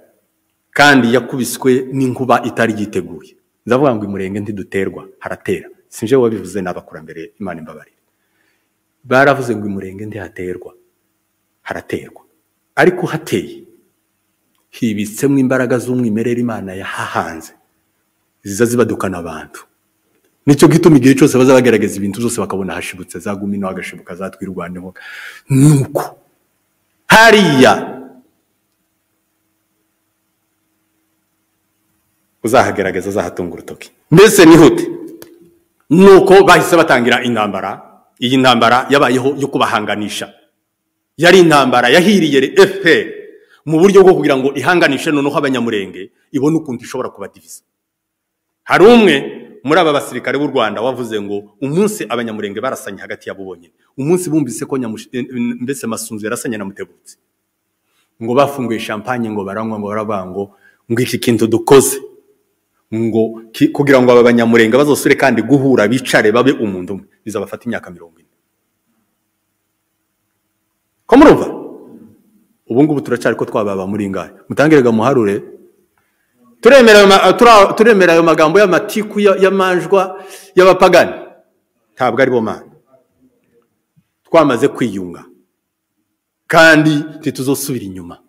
kandi yakubiswe n'inkuba itari yiteguye ndavuga ngo imurenge ntiduterwa haratera sinje wabivuze n'abakurambere imana imbabarire baravuze ngo imurenge ntihaterwa haraterwa ariko hateye hibitsemo imbaraga z'umwimerere imana yahahanze ziza zibadukana abantu nicyo gituma igihe cyose baza bagerageza ibintu byose bakabona hashibutse zaguma ino hagashibuka zatwirwanyeho nuko hariya uzahagerageza azahatunga urutoki mbese nihute nuko bahise batangira intambara iyi ntambara yabayeho yo kubahanganisha yari intambara yahiriye fpr mu buryo bwo kugira ngo ihanganishe noneho abanyamurenge ibone ukuntu ishobora kubadiviza hari umwe muri aba basirikare b'u rwanda wavuze ngo umunsi abanyamurenge barasanye hagati yabo bonyine umunsi bumvise ko nyamushi- mbese masunzu yarasanye na mutebutsi ngo bafunguye champagne ngo baranywa ngo baravuga ngo ngo iki kintu dukoze ngo ki- kugira ngo aba banyamurenge bazosure kandi guhura bicare babe umuntu umwe bizabafata imyaka mirongo ine ko murumva ubu ngubu turacyari ko twababa muri ngahe mutangire gamuharure turemera ayo ma- a- tura- turemera ayo magambo y'amatiku ya- y'amanjwa y'abapagani ntabwo ari bo mana twamaze kwiyunga kandi ntituzosubira inyuma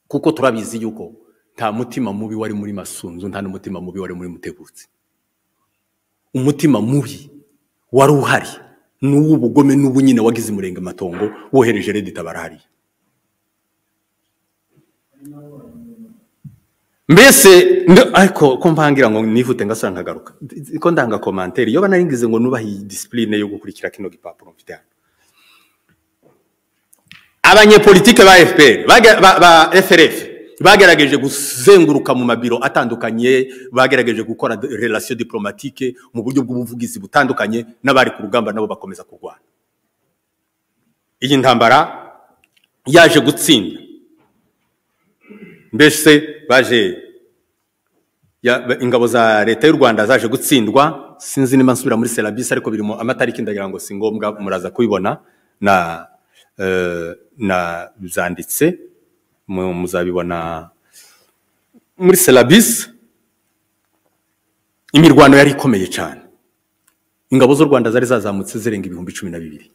kuko turabizi yuko nta mutima mubi wari muri masunzu nta n'umutima mubi wari muri mutegutsi umutima mubi wari uhari ni uw'ubugome n'ubu nyine wagize umurenge amatongo wohereje reditabara hariya mbese nd- ariko ko mpangira ngo nifute ngasura nkagaruka D- ko ndanga komantere iyo banaringize ngo nubahe iyi disipurine yo gukurikira kino gipapuro mfite hano abanyepolitike ba fpr bage- ba ba frf bagerageje kuzenguruka mu mabiro atandukanye bagerageje gukora de- relation diplomatique mu buryo bw'ubuvugizi butandukanye n'abari ku rugamba nabo bakomeza kurwana iyi ntambara yaje gutsinda mbese baje ya- ba- ingabo za leta y'u rwanda zaje gutsindwa sinzi niba nsubira muri serabisi ariko biri mu amatariki ndagira ngo si ngombwa muraza kubibona na eh, na zanditse mu- muzabibona muri serabisi imirwano yari ikomeye cyane ingabo z'u rwanda zari zazamutse zirenga ibihumbi cumi na bibiri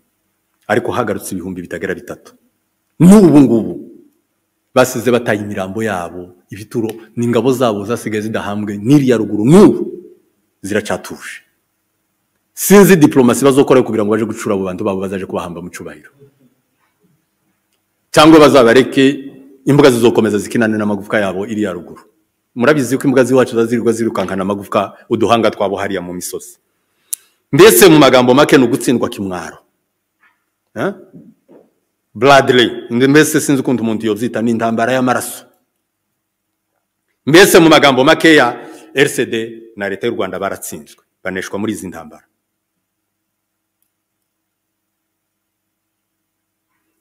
ariko hagarutse ibihumbi bitagera bitatu n'ubu ngubu basize bataye imirambo yabo ibituro n'ingabo zabo zasigaye zidahambwe n'iriya ruguru n'ubu ziracatuje sinzi diplomasi bazokora kugira ngo baje gucura abo bantu babo bazaje kubahamba mu cyubahiro cyangwa bazabareke imbwa zizokomeza zikinane n'amagufwa yabo iriya ruguru murabizi ko imbwa z'iwacu zazirirwa zirukankana amagufwa uduhanga twabo hariya mu misozi mbese mu magambo make ni ugutsindwa kimwaro Eh? Bradley, mbese sinzi ukuntu umuntu yobyita ni intambara y'amaraso mbese mu magambo makeya rcd na leta y'u rwanda baratsinzwe baneshwa muri izi ntambara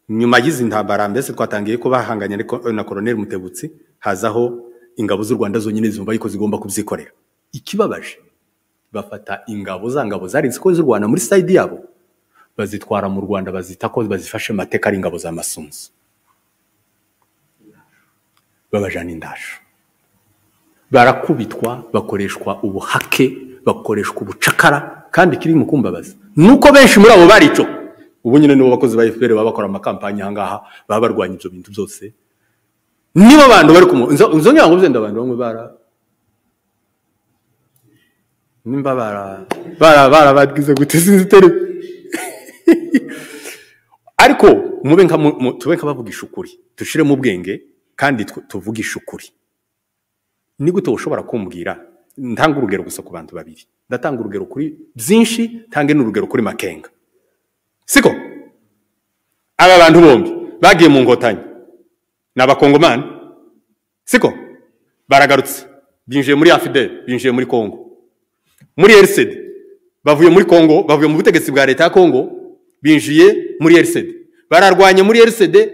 nyuma y'izi ntambara mbese twatangiye ko bahanganye ariko- na koroneli mutebutsi hazaho ingabo z'u rwanda zonyine zumva yuko zigomba kubyikorera ikibabaje bafata ingabo za ngabo zarinze ko z'u rwanda muri sayidi yabo bazitwara mu rwanda bazita ko bazifashe mateka ari ingabo za masunzu babajana indasho barakubitwa bakoreshwa ubuhake bakoreshwa ubucakara kandi kiri mu kumbabaza nuko benshi muri abo barico ubu nyine nibo bakozi ba fpr baba bakora amakampanye ahangaha baba barwanya ibyo bintu byose nibo bantu bari kumu nzo ngira ngo byenda abantu bamwe bara nimba barababwize gute sinzi itari ariko mube nka tube nk'abavugisha ukuri dushyiremo ubwenge kandi tuvugishe ukuri nigute ushobora kumbwira ntanga urugero gusa ku bantu babiri ndatanga urugero kuri byinshi ntange n'urugero kuri makenga siko aba bantu bombi bagiye mu ngotanyi ni abakongomani siko baragarutse binjiye muri afideli binjiye muri kongo muri erisedi bavuye muri kongo bavuye mu butegetsi bwa leta ya kongo binjiye muri erisedi bararwanya muri erisedi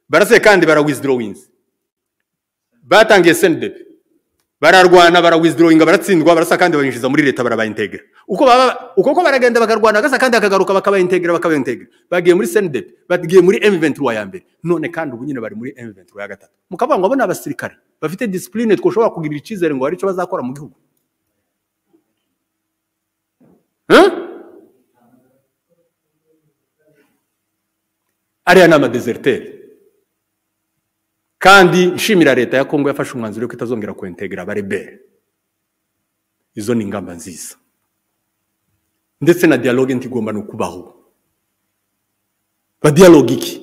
barase kandi barawizidirowinzi batangiye sendepe bararwana barawizidirowinga baratsindwa barasa kandi babinjiza muri leta barabayintegera uko baba uko baragenda bakarwana agasa kandi bakagaruka bakabayintegera bakabayintegera bagiye muri sendepe bagiye muri emu ventura ya mbere none kandi ubu nyine bari muri emu ventura ya gatatu mukavuga ngo abo ni abasirikare bafite disipurine twashobora kugirira icyizere ngo hari icyo bazakora mu gihugu ariya ni amadezeritere kandi nshimira leta ya kongo yafashe umwanzuro ko itazongera kwentegera abarebere izo ni ingamba nziza ndetse na diyaloge ntigomba no kubaho badiyaloge iki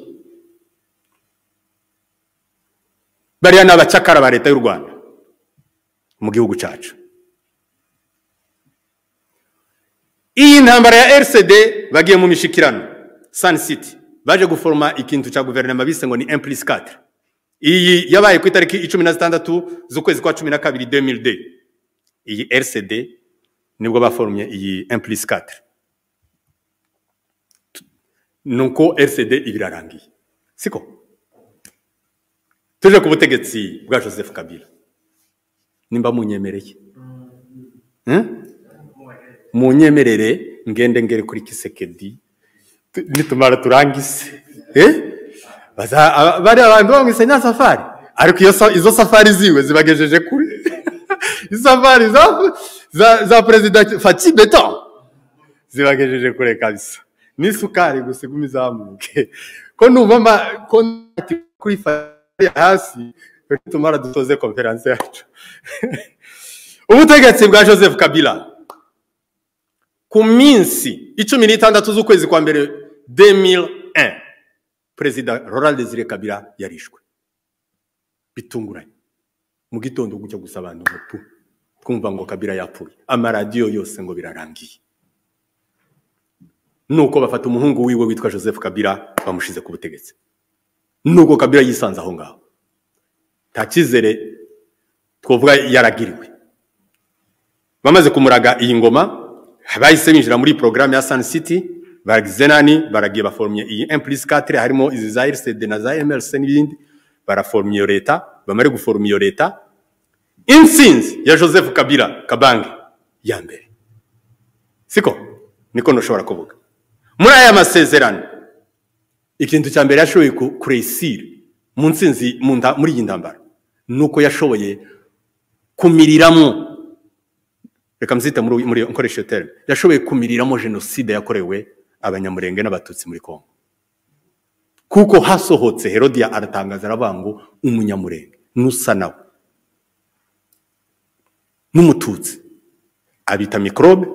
bariya ni abacyakara ba leta y'u rwanda mu gihugu cyacu iyi ntambara ya RCD bagiye mu mishikirano Sun City baje guforoma ikintu cya guverinoma bise ngo ni Emplice 4 iyi yabaye ku itariki 16 z'ukwezi kwa 12 2000 iyi RCD nibwo baforomye iyi Emplice 4 nuko RCD ibirarangiye siko tuje ku butegetsi bwa Joseph Kabila nimba munyemereye hmm? munyemerere ngende ngere kuri kisekedi nitumara turangize bariya bantu bamwise nta safari ariko izo safari ziwe zibagejeje kuri isafari za perezida faki beto zibagejeje kure kabisa n'isukari gusa iguma izamuke ko numva ko kuri faki hasi nitumara dutoze konferanse yacu ubutegetsi bwa joseph kabila ku minsi icumi n'itandatu z'ukwezi kwa mbere demil perezida Laurent Desire Kabila yarishwe bitunguranye mu gitondo gucyo gusa abantu mupu twumva ngo kabira yapfuye amaradiyo yose ngo birarangiye nuko bafata umuhungu wiwe witwa joseph kabira bamushize ku butegetsi nuko kabira yisanze aho ngaho nta cyizere twavuga yaragiriwe bamaze kumuraga iyi ngoma bahise binjira muri porogaramu ya sani siti baragize nani baragiye baforomye iyi emplisi katire harimo izi za erisede na za emerisi n'ibindi baraforomye iyo leta bamare guforoma iyo leta insinzi ya joseph kabira kabange ya mbere siko niko ntushobora kuvuga muri aya masezerano ikintu cya mbere yashoboye kuresire mu nsinzi muri iyi ntambara ni uko yashoboye kumiriramo reka mzita muri nkoresheje terime yashoboye kumiriramo jenoside yakorewe abanyamurenge n'abatutsi muri kongo kuko hasohotse herodiya aratangaza aravuga ngo umunyamurenge n'usa nawe n'umututsi abita mikorobe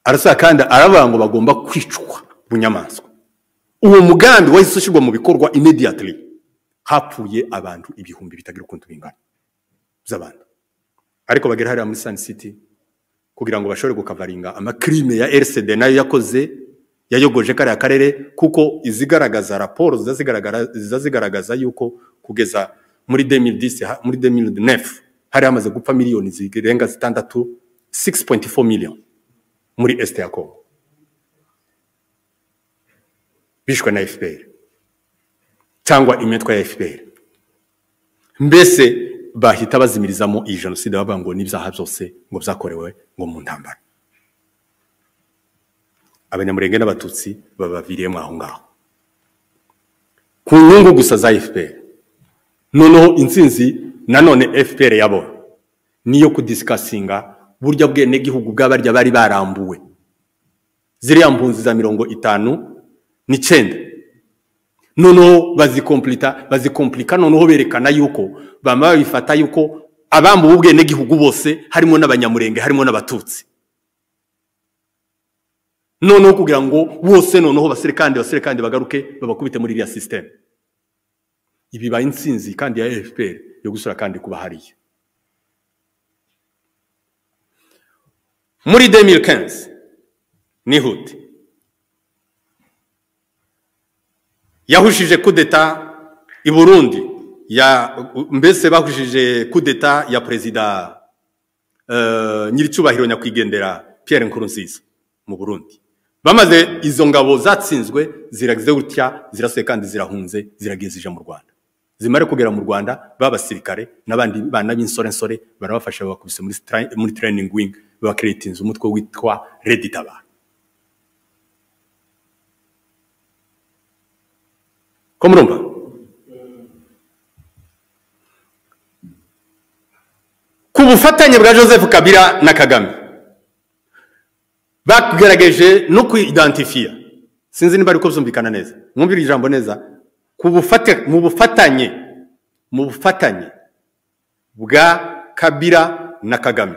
arasaba kandi aravuga ngo bagomba kwicwa bunyamaswa uwo mugambi wahise ushyirwa mu bikorwa imediatiri hapfuye abantu ibihumbi bitagira ukuntu bingana by'abantu ariko bagera hariya muri sani siti kugira ngo bashobore gukavaringa amakirime ya erisede nayo yakoze yayogoje kariya karere kuko izigaragaza raporo ziza zigaragaza yuko kugeza muri demilidisi muri demilidinefu hari hamaze gupfa miliyoni zirenga zitandatu sigisi poyinti fo miliyoni muri esite ya kongo bishwe na efuperi cyangwa imitwe ya efuperi mbese bahita bazimirizamo iyi jenoside bavuga ngo n'ibyaha byose ngo byakorewe ngo mu ntambara abanyamurenge n'abatutsi babaviriyemo aho ngaho ku nyungu gusa za fpr noneho intsinzi nanone fpr yabona niyo kudisikasinga burya bwenegihugu bw'abarya bari barambuwe ziriya mpunzi za mirongo itanu n'icyenda noneho bazikomplika noneho berekana yuko bama babifata yuko abambuwe ubwenegihugu bose harimo n'abanyamurenge harimo n'abatutsi noneho kugira ngo bose noneho basire kandi basire kandi bagaruke babakubite muri iriya sisiteme ibi bibaye insinzi kandi ya efuperi yo gusura kandi kuba hariya muri demiri kenzi nihute yahushije kudeta i burundi ya mbese bahushije kudeta ya perezida nyir'icyubahiro nyakwigendera Pierre Nkurunziza mu burundi bamaze izo ngabo zatsinzwe ziragize gutya zirasuye kandi zirahunze ziragiye zije mu rwanda zimare kugera mu rwanda b'abasirikare n'abandi bana b'insorensore barabafasha babakubise muri stra- muri training wing babakiretinza umutwe witwa redi tabara ko murumva ku bufatanye bwa joseph kabila na kagame bagerageje no kwidantifiya sinzi niba ariko byumvikana neza mwumvire ijambo neza ku bufate- mu bufatanye mu bufatanye bwa kabira na kagame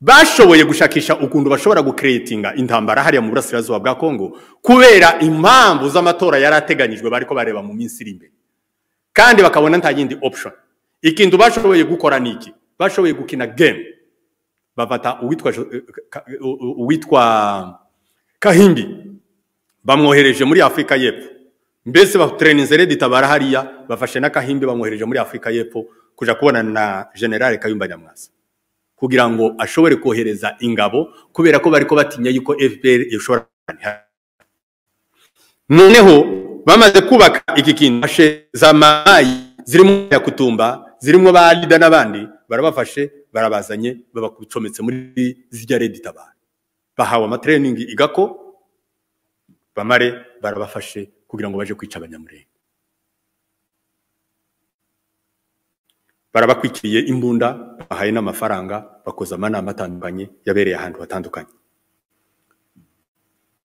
bashoboye gushakisha ukuntu bashobora gukeretinga intambara hariya mu burasirazuba bwa kongo kubera impamvu z'amatora yari ateganyijwe bari ko bareba mu minsi iri imbere kandi bakabona nta yindi option ikintu bashoboye gukora ni iki bashoboye gukina game bafata uwitwa Jo- eh, Ka- eh, uwitwa kahimbi bamwohereje muri afurika y'epfo mbese batereninze redi tabara hariya bafashe na kahimbi bamwohereje muri afurika y'epfo kuja kubonana na generale kayumba nyamwasa kugira ngo ashobore kohereza ingabo kubera ko bariko batinya yuko fpr ishobora noneho bamaze kubaka iki kintu bashe za mayi zirimo ya kutumba zirimo ba lida n'abandi barabafashe barabazanye babacometse muri zijya redi tabara bahawe amatereningi igako bamare barabafashe kugira ngo baje kwica abanyamurenge barabakwikiriye imbunda bahaye n'amafaranga bakoza amanama atandukanye yabereye ahantu hatandukanye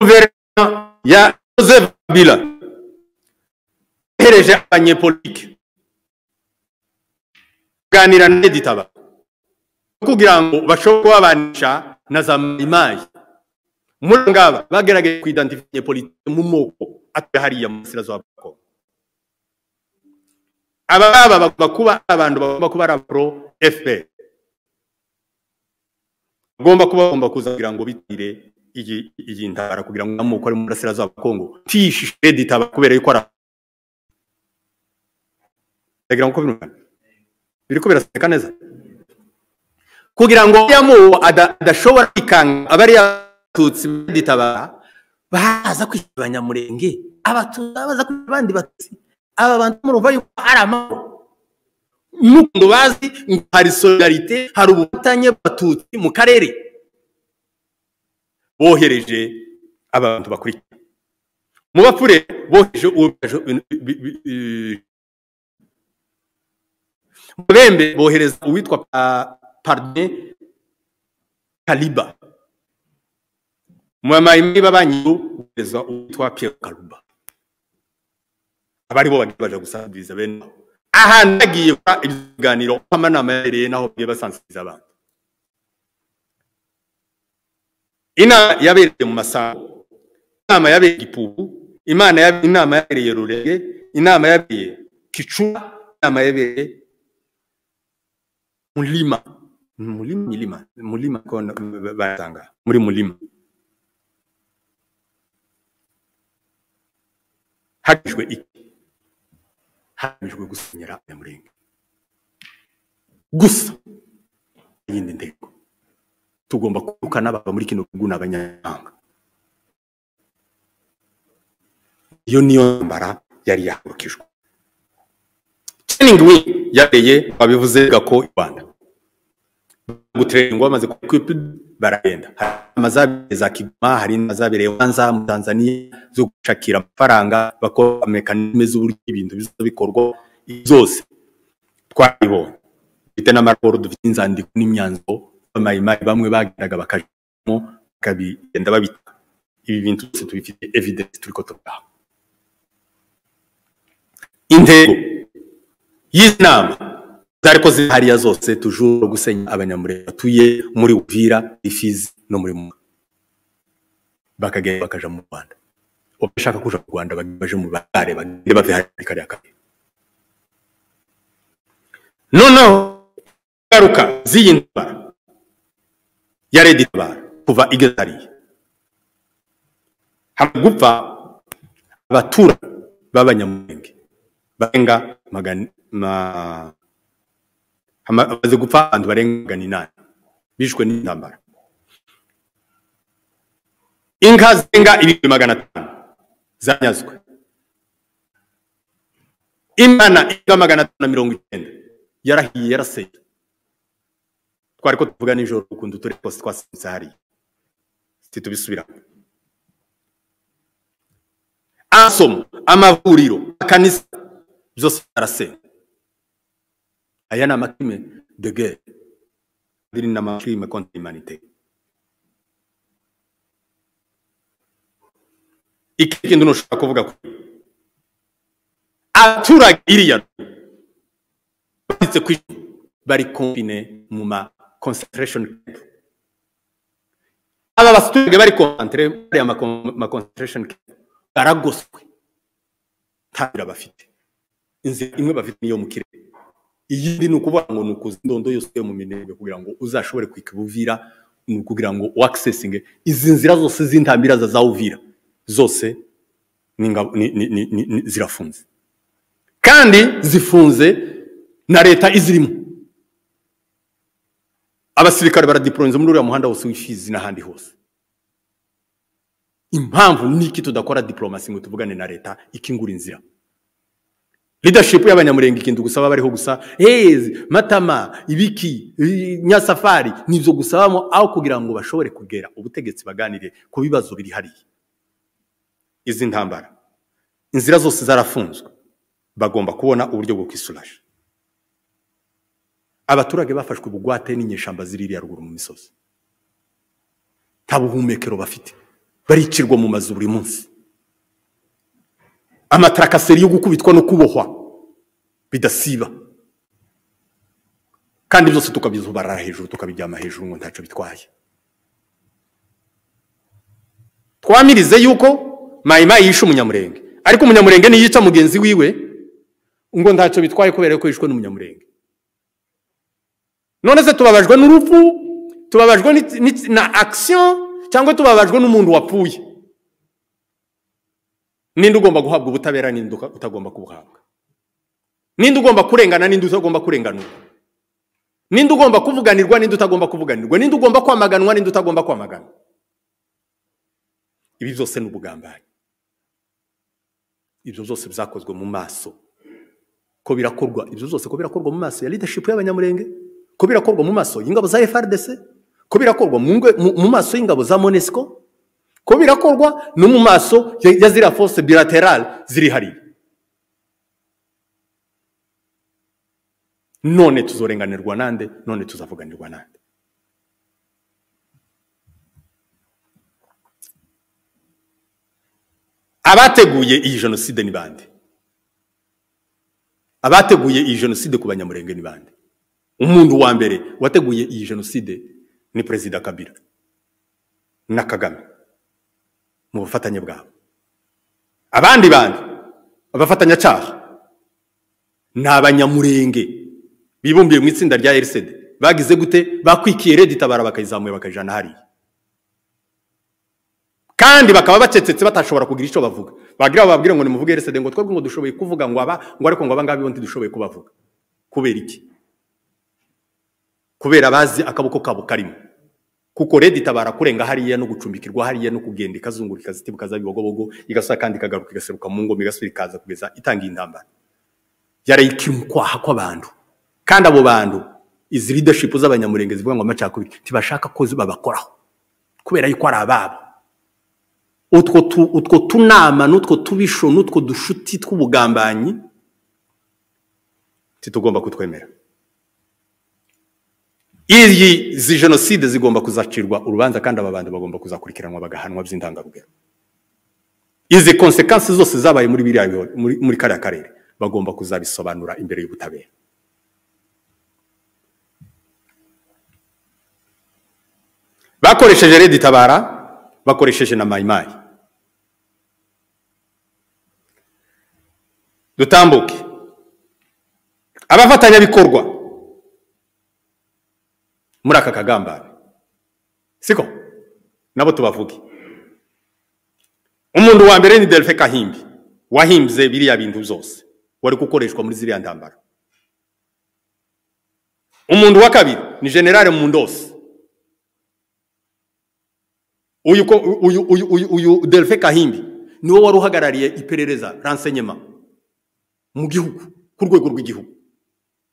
guverinoma ya joseph kabila yohereje abanyepolitike kuganira na editaba kugira ngo bashobore kubabanisha na za mayimayi muri abo ngaba bagerageje kwidantifiye politiki mu moko atuye hariya mu burasirazuba bwa kongo aba ngaba bagomba kuba ari abantu bagomba kuba ari abapro fpr bagomba kuba bagomba kuza kugira ngo bitire iyi iyi ntabara kugira ngo amoko ari mu burasirazuba bwa kongo tishishe editaba kubera yuko ari ndagira ngo uko birumvikana biriko biraseka neza kugira ngo uriya muwo ada- adashobora kwikanga abariya batutsi baditabara baza kwishyura abanyamurenge abatutsi baza kwishyura abandi batutsi aba bantu murumva yuko ari amahoro n'ukuntu bazi ngo hari solidarite hari ubufatanye bw'abatutsi mu karere bohereje abantu bakurikira mu bapfure bohereje uwo- bembe bohereza uwitwa pa- pardon kaliba mwamayimbi babanyiru bohereza uwitwa pierre kaluba abari bo bagiye baje gusangiza bene abo. ahantu bagiye gukora ibiganiro uko amanama yabereye n'aho bagiye basangiza abantu inama yabereye mu masambu inama yabereye gipupu imana yabereye- inama yabereye rurege inama yabereye kicura inama yabereye mulima mulima milima mulima ko na- ba- batanga muri mulima hagamijwe iki hagamijwe gusenyera abanyamurenge gusa iyindi ntego tugomba kwirukana abava muri kino gihugu n'abanyamahanga iyo niyo ntambara yari yahagurukijwe training week yabereye babivuze gako i rwanda guterengwa bamaze kwipi baragenda hari amazabereye za kigoma hari n'amazabereye banza mu tanzaniya zo gushakira amafaranga bakora mekanizme z'uburyo ibintu biza bikorwa zose twaribonye dufite n'amaraporo dufite inzandiko n'imyanzuro b'amayimari bamwe bageraga bakajamo bakabigenda babita ibi bintu byose tubifite evidence turi ko tubiha intego y'izi nama ariko zihariya zose tujuru gusenya abanyamurenge batuye muri uvira ifizi no muri muma bakagenda bakaja mu rwanda ubashaka kuja mu rwanda bagende baje mu bare bagende bave hariya kariya kariya noneho ingaruka z'iyi ndwara ya redi tabara kuva igeze hariya hamwe gupfa abaturanyi b'abanyamurenge barenga magana ma- hama- hamaze gupfa abantu barenga magana inani bishwe n'intambara inka zirenga ibihumbi magana atanu zanyazwe imana irenga magana atanu na mirongo icyenda yarahiye yaraseye twari ko tuvuga nijoro ukuntu turi twose twasanze hariya titubisubiramo asomo amavuriro akanisa byose arasenya aya ni amakrime de guerre andi ni amakrime contre l'humanité iki kintu ntushobora kuvuga ko abaturage iriya banditse ku ishuri bari konfine mu ma concentration camp aba baturage bari konsantere muri aya ma- ma concentration camp baragoswe nta nzira bafite inzira imwe bafite niyo mu kirere iyindi ni ukuvuga ngo ni ukuza indondo yose yo mu minembwe kugira ngo uzashobore kwika buvira ni ukugira ngo wakisesinge izi nzira zose z'intambira za za uvira zose ni ingabo- ni- ni- ni- ni- ni- zirafunze kandi zifunze na leta izirimo abasirikare baradiporoza muri uriya muhanda wose w'ifizi n'ahandi hose impamvu ni iki tudakora diporomasi ngo tuvugane na leta ikingura inzira leadership y'abanyamurenge ikintu gusaba bariho gusa hezi matama ibiki i- nyasafari nibyo gusabamo aho kugira ngo bashobore kugera ubutegetsi baganire ku bibazo biri hariya izi ntambara inzira zose zarafunzwe bagomba kubona uburyo bwo kwisuraje abaturage bafashwe bugwate n'inyeshamba ziririya ruguru mu misozi nta buhumekero bafite baricirwa mu mazu buri munsi amatarakaseri yo gukubitwa no kubohwa bidasiba kandi byose tukabizubarara hejuru tukabijyama hejuru ngo ntacyo bitwaye twamirize yuko mayimayi yishe umunyamurenge ariko umunyamurenge niyica mugenzi wiwe ngo ntacyo bitwaye kubera ko yishwe n'umunyamurenge none se tubabajwe n'urupfu tubabajwe n'iki- n'iki- na akisiyo cyangwa tubabajwe n'umuntu wapfuye ninde ugomba guhabwa ubutabera ninde uka- utagomba kubuhabwa ninde ugomba kurengana ninde utagomba kurenganurwa ninde ugomba kuvuganirwa ninde utagomba kuvuganirwa ninde ugomba kwamaganwa ninde utagomba kwamaganwa ibi byose ni ubugambanyi ibyo byose byakozwe mu maso ko birakorwa ibyo byose ko birakorwa mu maso ya leadership y'abanyamurenge ko birakorwa mu maso y'ingabo za FRDC ko birakorwa mu ngwe- mu- mu maso y'ingabo za MONUSCO ko birakorwa no mu maso ya ya ziriya force bilaterale ziri hariya none tuzorenganirwa nande none tuzavuganirwa nande abateguye iyi jenoside ni bande abateguye iyi jenoside ku banyamurenge ni bande umuntu wa mbere wateguye iyi jenoside ni perezida kabila na kagame mu bufatanye bwabo abandi bandi abafatanyacyaha ni abanyamurenge bibumbiye mu itsinda rya RCD bagize gute bakwikiye redi tabara bakayizamuye bakayijana hariya kandi bakaba bacecetse batashobora kugira icyo bavuga bagira bababwira ngo nimuvuge RCD ngo twebwe ngo dushoboye kuvuga ngo aba ngo ariko ngo aba ngaba bo ntidushoboye kubavuga kubera iki kubera bazi akaboko kabo karimo kuko redi itabara kurenga hariya no gucumbikirwa hariya no kugenda ikazungurika zitibuka za bibogobogo igasa kandi ikagaruka igaseruka mu ngoma igasubira ikaza kugeza itangiye intambara yarayikira ukwaha kw'abantu kandi abo bantu izi leadership z'abanyamurenge zivuga ngo amacakubiri ntibashaka ko babakoraho kubera yuko ari ababo utwo tu- utwo tunama n'utwo tubisho n'utwo dushuti tw'ubugambanyi titugomba kutwemera iyi zi jenoside zigomba kuzacirwa urubanza kandi aba bantu bagomba kuzakurikiranwa bagahanwa by'intangarugero izi konsekansi zose zabaye muri biriya biho- muri, muri kariya karere bagomba kuzabisobanura imbere y'ubutabera bakoresheje reditabara bakoresheje na mayimayi dutambuke abafatanyabikorwa muri aka kagambane siko nabo tubavuge umuntu wa mbere ni derife kahimbi wahimbye biriya bintu byose wari gukoreshwa muri ziriya ntambara umuntu wa kabiri ni generale mundosi uyu ko uyu uyu uyu uyu derife kahimbi niwe wari uhagarariye iperereza ransenyema mu gihugu ku rwego rw'igihugu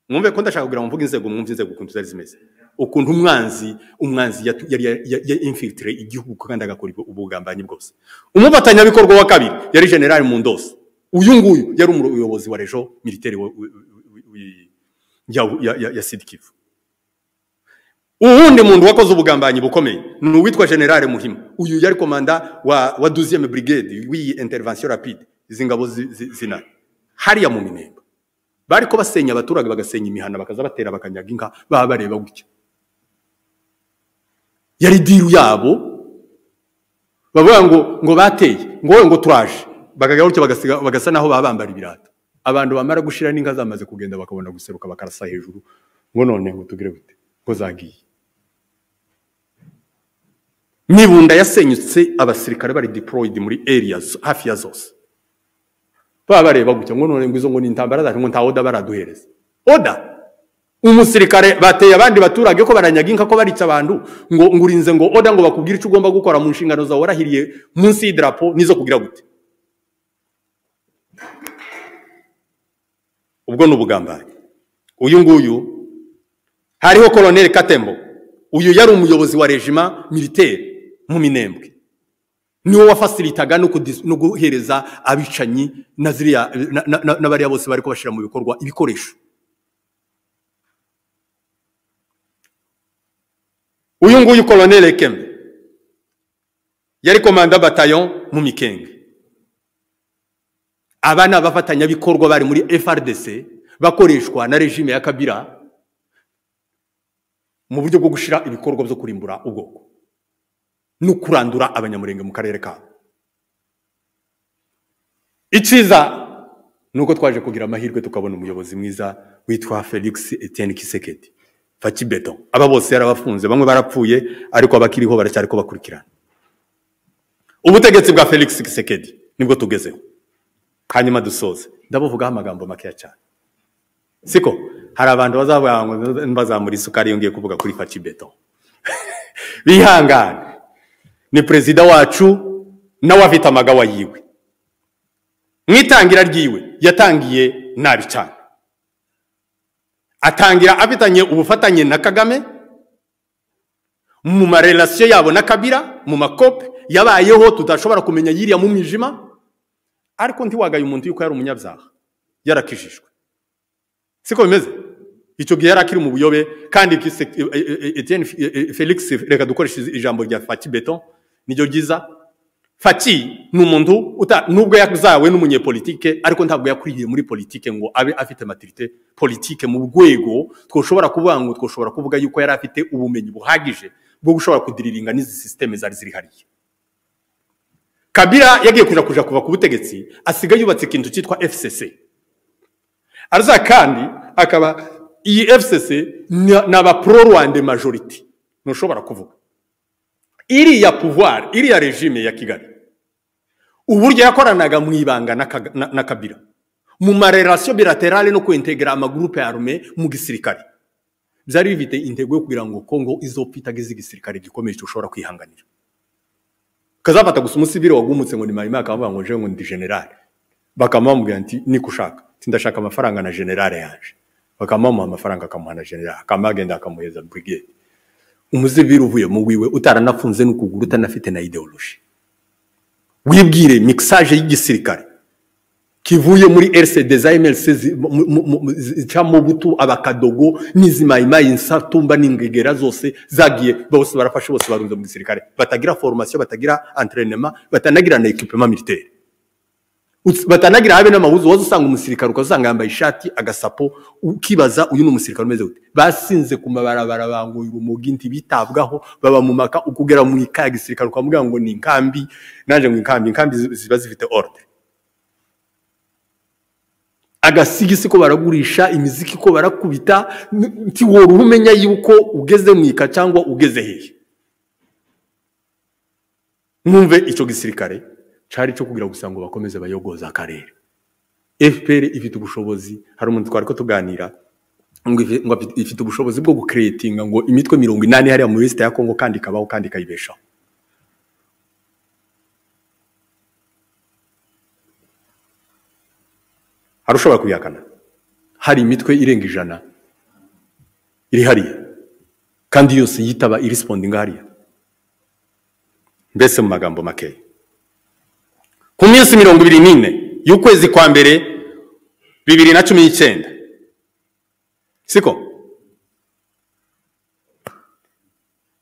mwumve ko ndashaka kugira ngo mvuge inzego mwumve inzego ukuntu zari zimeze ukuntu umwanzi umwanzi yatu- yari ya infilitire igihugu kandi agakora ubwo- ubugambanyi bwose umufatanyabikorwa wa kabiri yari generale mundosi uyu nguyu yari umuyobozi wa rejo militeri wa- wi- wi- wi- wi- ya- ya- ya- ya sidikivu uwundi muntu wakoze ubugambanyi bukomeye ni uwitwa generale muhima uyu yari komanda wa wa duziyeme burigade w'iyi intervention rapide izi ngabo zi- zi- zina hariya mu minemba bari ko basenya abaturage bagasenya imihana bakaza batera bakanyaga inka baba bareba gutya yari diru yabo bavuga ngo ngo bateye ngo wowe ngo turaje bakajya gutya bagasiga bagasa naho baba bambara ibirato abantu bamara gushira n'inka zamaze kugenda bakabona guseruka bakarasa hejuru ngo none ngo tugire gute ngo zagiye nibunda yasenyutse abasirikare bari deployed muri areas hafi ya zose baba bareba gutya ngo none ngo izo ngo ni intambara zacu ngo nta oda baraduhereza oda umusirikare bateye abandi baturage ko baranyaga inka ko barica abantu ngo ngo urinze ngo oda ngo bakubwire icyo ugomba gukora mu nshingano zawe warahiriye munsi y'idarapo nizo kugira gute ubwo ni ubugambanyi uyu nguyu hariho koloneli katembo uyu yari umuyobozi wa rejima militeri mu minembwe niwo wafasilitaga no kudis- no guhereza abicanyi na ziriya na- na- na- n'abariya bose bari kubashyira mu bikorwa ibikoresho uyu nguyu koloneli kembe yari komanda batayo mu mikenge aba ni abafatanyabikorwa bari muri frdc bakoreshwa na regime ya kabira mu buryo bwo gushyira ibikorwa byo kurimbura ubwoko no kurandura abanyamurenge mu karere kabo icyiza ni uko twaje kugira amahirwe tukabona umuyobozi mwiza witwa felix etienne kisekedi fakibeto aba bose yarabafunze bamwe barapfuye ariko abakiriho baracyari ko bakurikirana ubutegetsi bwa felix kisekedi nibwo tugezeho hanyuma dusoze ndabuvugaho amagambo makeya cyane siko hari abantu bazavuga ngo mbazamura isukari yongeye kuvuga kuri fakibeto bihangane ni perezida wacu nawe afite amagawa yiwe mu itangira ryiwe yatangiye nabi cyane atangira afitanye ubufatanye na kagame mu marelasiyo yabo na kabira mu makope yabayeho tudashobora kumenya yiriya mu mwijima ariko ntiwagaye umuntu yuko yari umunyabyaha yarakijijwe siko bimeze icyo gihe yari akiri mu buyobe kandi Gise- e- e- e- Etienne F- e- e- felix reka dukoreshe ijambo rya faki beton niryo ryiza faki ni umuntu uta- nubwo yazawe n'umunyepolitike ariko ntabwo yakuriye muri politike ngo abe afite maturite politike mu rwego twoshobora kuvuga ngo twoshobora kuvuga yuko yari afite ubumenyi buhagije bwo gushobora kudiriringa n'izi sisiteme zari ziri hariya kabira yagiye kuja kuja kuva ku butegetsi asiga yubatse ikintu cyitwa fcc araza kandi akaba iyi fcc ni- ni aba pro rwanda majority ntushobora kuvuga iriya pouvoir iriya regime ya kigali uburyo yakoranaga mu ibanga na Kaga- na na kabira mu marelasiyo bilaterale no kuintegera amagurupe arme mu gisirikare byari bifite intego yo kugira ngo kongo izopitaga iz'igisirikare gikomeye ushobora kwihanganira kazafata gusa umusivili wagumutse ngo ni marima akavuga ngo jewe ngo ndi generale bakaba bamubwira nti niko ushaka nti ndashaka amafaranga na generale yaje bakaba bamuha amafaranga akamuha na generale akaba yagenda akamuhereza brigade umuzibiri uvuye mu wiwe utaranafunze n'ukuguru utanafite na ideoloji wibwire mixage y'igisirikare kivuye muri RCD za MLC zi- mu- mu- mu- zica mu butu abakadogo n'izimayimayi insatumba n'ingegera zose zagiye bose barafashe bose barunze mu gisirikare batagira formation batagira entraînement batanagira na equipement militaire Uts- batanagira habe n'amabuzu waza usanga umusirikare ukaza usanga yambaye ishati agasapo ukibaza uyu ni umusirikare umeze gute basinze ku mabarabara banguye urumogi nti bitabwaho babamumaka ukugera mu ika ya gisirikare ukamubwira ngo ni inkambi nanjye ngo inkambi inkambi zi- ziba zifite order agasigisi ko baragurisha imiziki ko barakubita n- nti wora umenya yuko ugeze mu ika cyangwa ugeze hehe mwumve icyo gisirikare cari cyo kugira gusa ngo bakomeze bayogoza akarere fpr ifite ubushobozi hari umuntu twari ko tuganira ngo ifi- ngo afite- ifite ubushobozi bwo gukeretinga ngo imitwe mirongo inani hariya muri lisite ya kongo kandi ikabaho kandi ikayibeshaho hari ushobora kuyihakana hari imitwe irenga ijana iri hariya kandi yose yitaba irisipondinga hariya mbese mu magambo makeya ku minsi mirongo ibiri n'ine y'ukwezi kwa mbere bibiri na cumi n'icyenda siko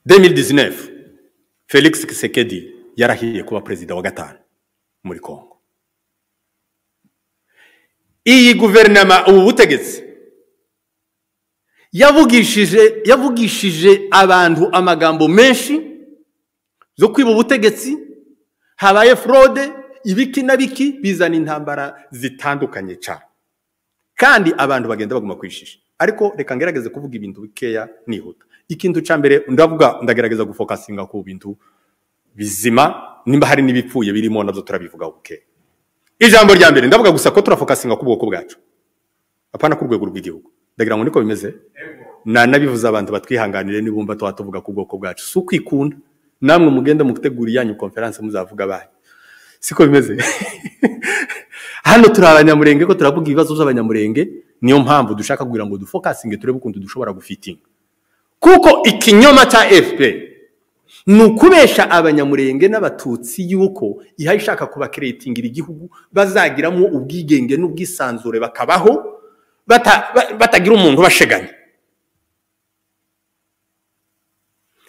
demiri dizinefu felix kisekedi yarahiye kuba perezida wa gatanu muri kongo iyi guverinoma ubu butegetsi yavugishije yavugishije abantu amagambo menshi zo kwiba ubutegetsi habaye forode ibiki na biki bizana intambara zitandukanye cyane kandi abantu bagenda baguma kwishisha ariko reka ngerageze kuvuga ibintu bikeya nihuta ikintu cya mbere ndavuga ndagerageza gufokasinga ku bintu bizima nimba hari n'ibipfuye birimo nabyo turabivugaho bukeya ijambo rya mbere ndavuga gusa ko turafokasinga ku bwoko bwacu apana ku rwego rw'igihugu ndagira ngo niko bimeze nanabivuze abantu batwihanganire nibumva tuba tuvuga ku bwoko bwacu si ukwikunda namwe mugenda mugutegura iyanyu konferanse muzavuga banyu siko bimeze hano turi abanyamurenge ko turavuga ibibazo by'abanyamurenge niyo mpamvu dushaka kugira ngo dufokasinge turebe ukuntu dushobora gufitinga kuko ikinyoma cya fpr ni ukubesha abanyamurenge n'abatutsi yuko ihaye ishaka kubakeretingira igihugu bazagiramo ubwigenge n'ubwisanzure bakabaho bata- ba- batagira umuntu ubasheganya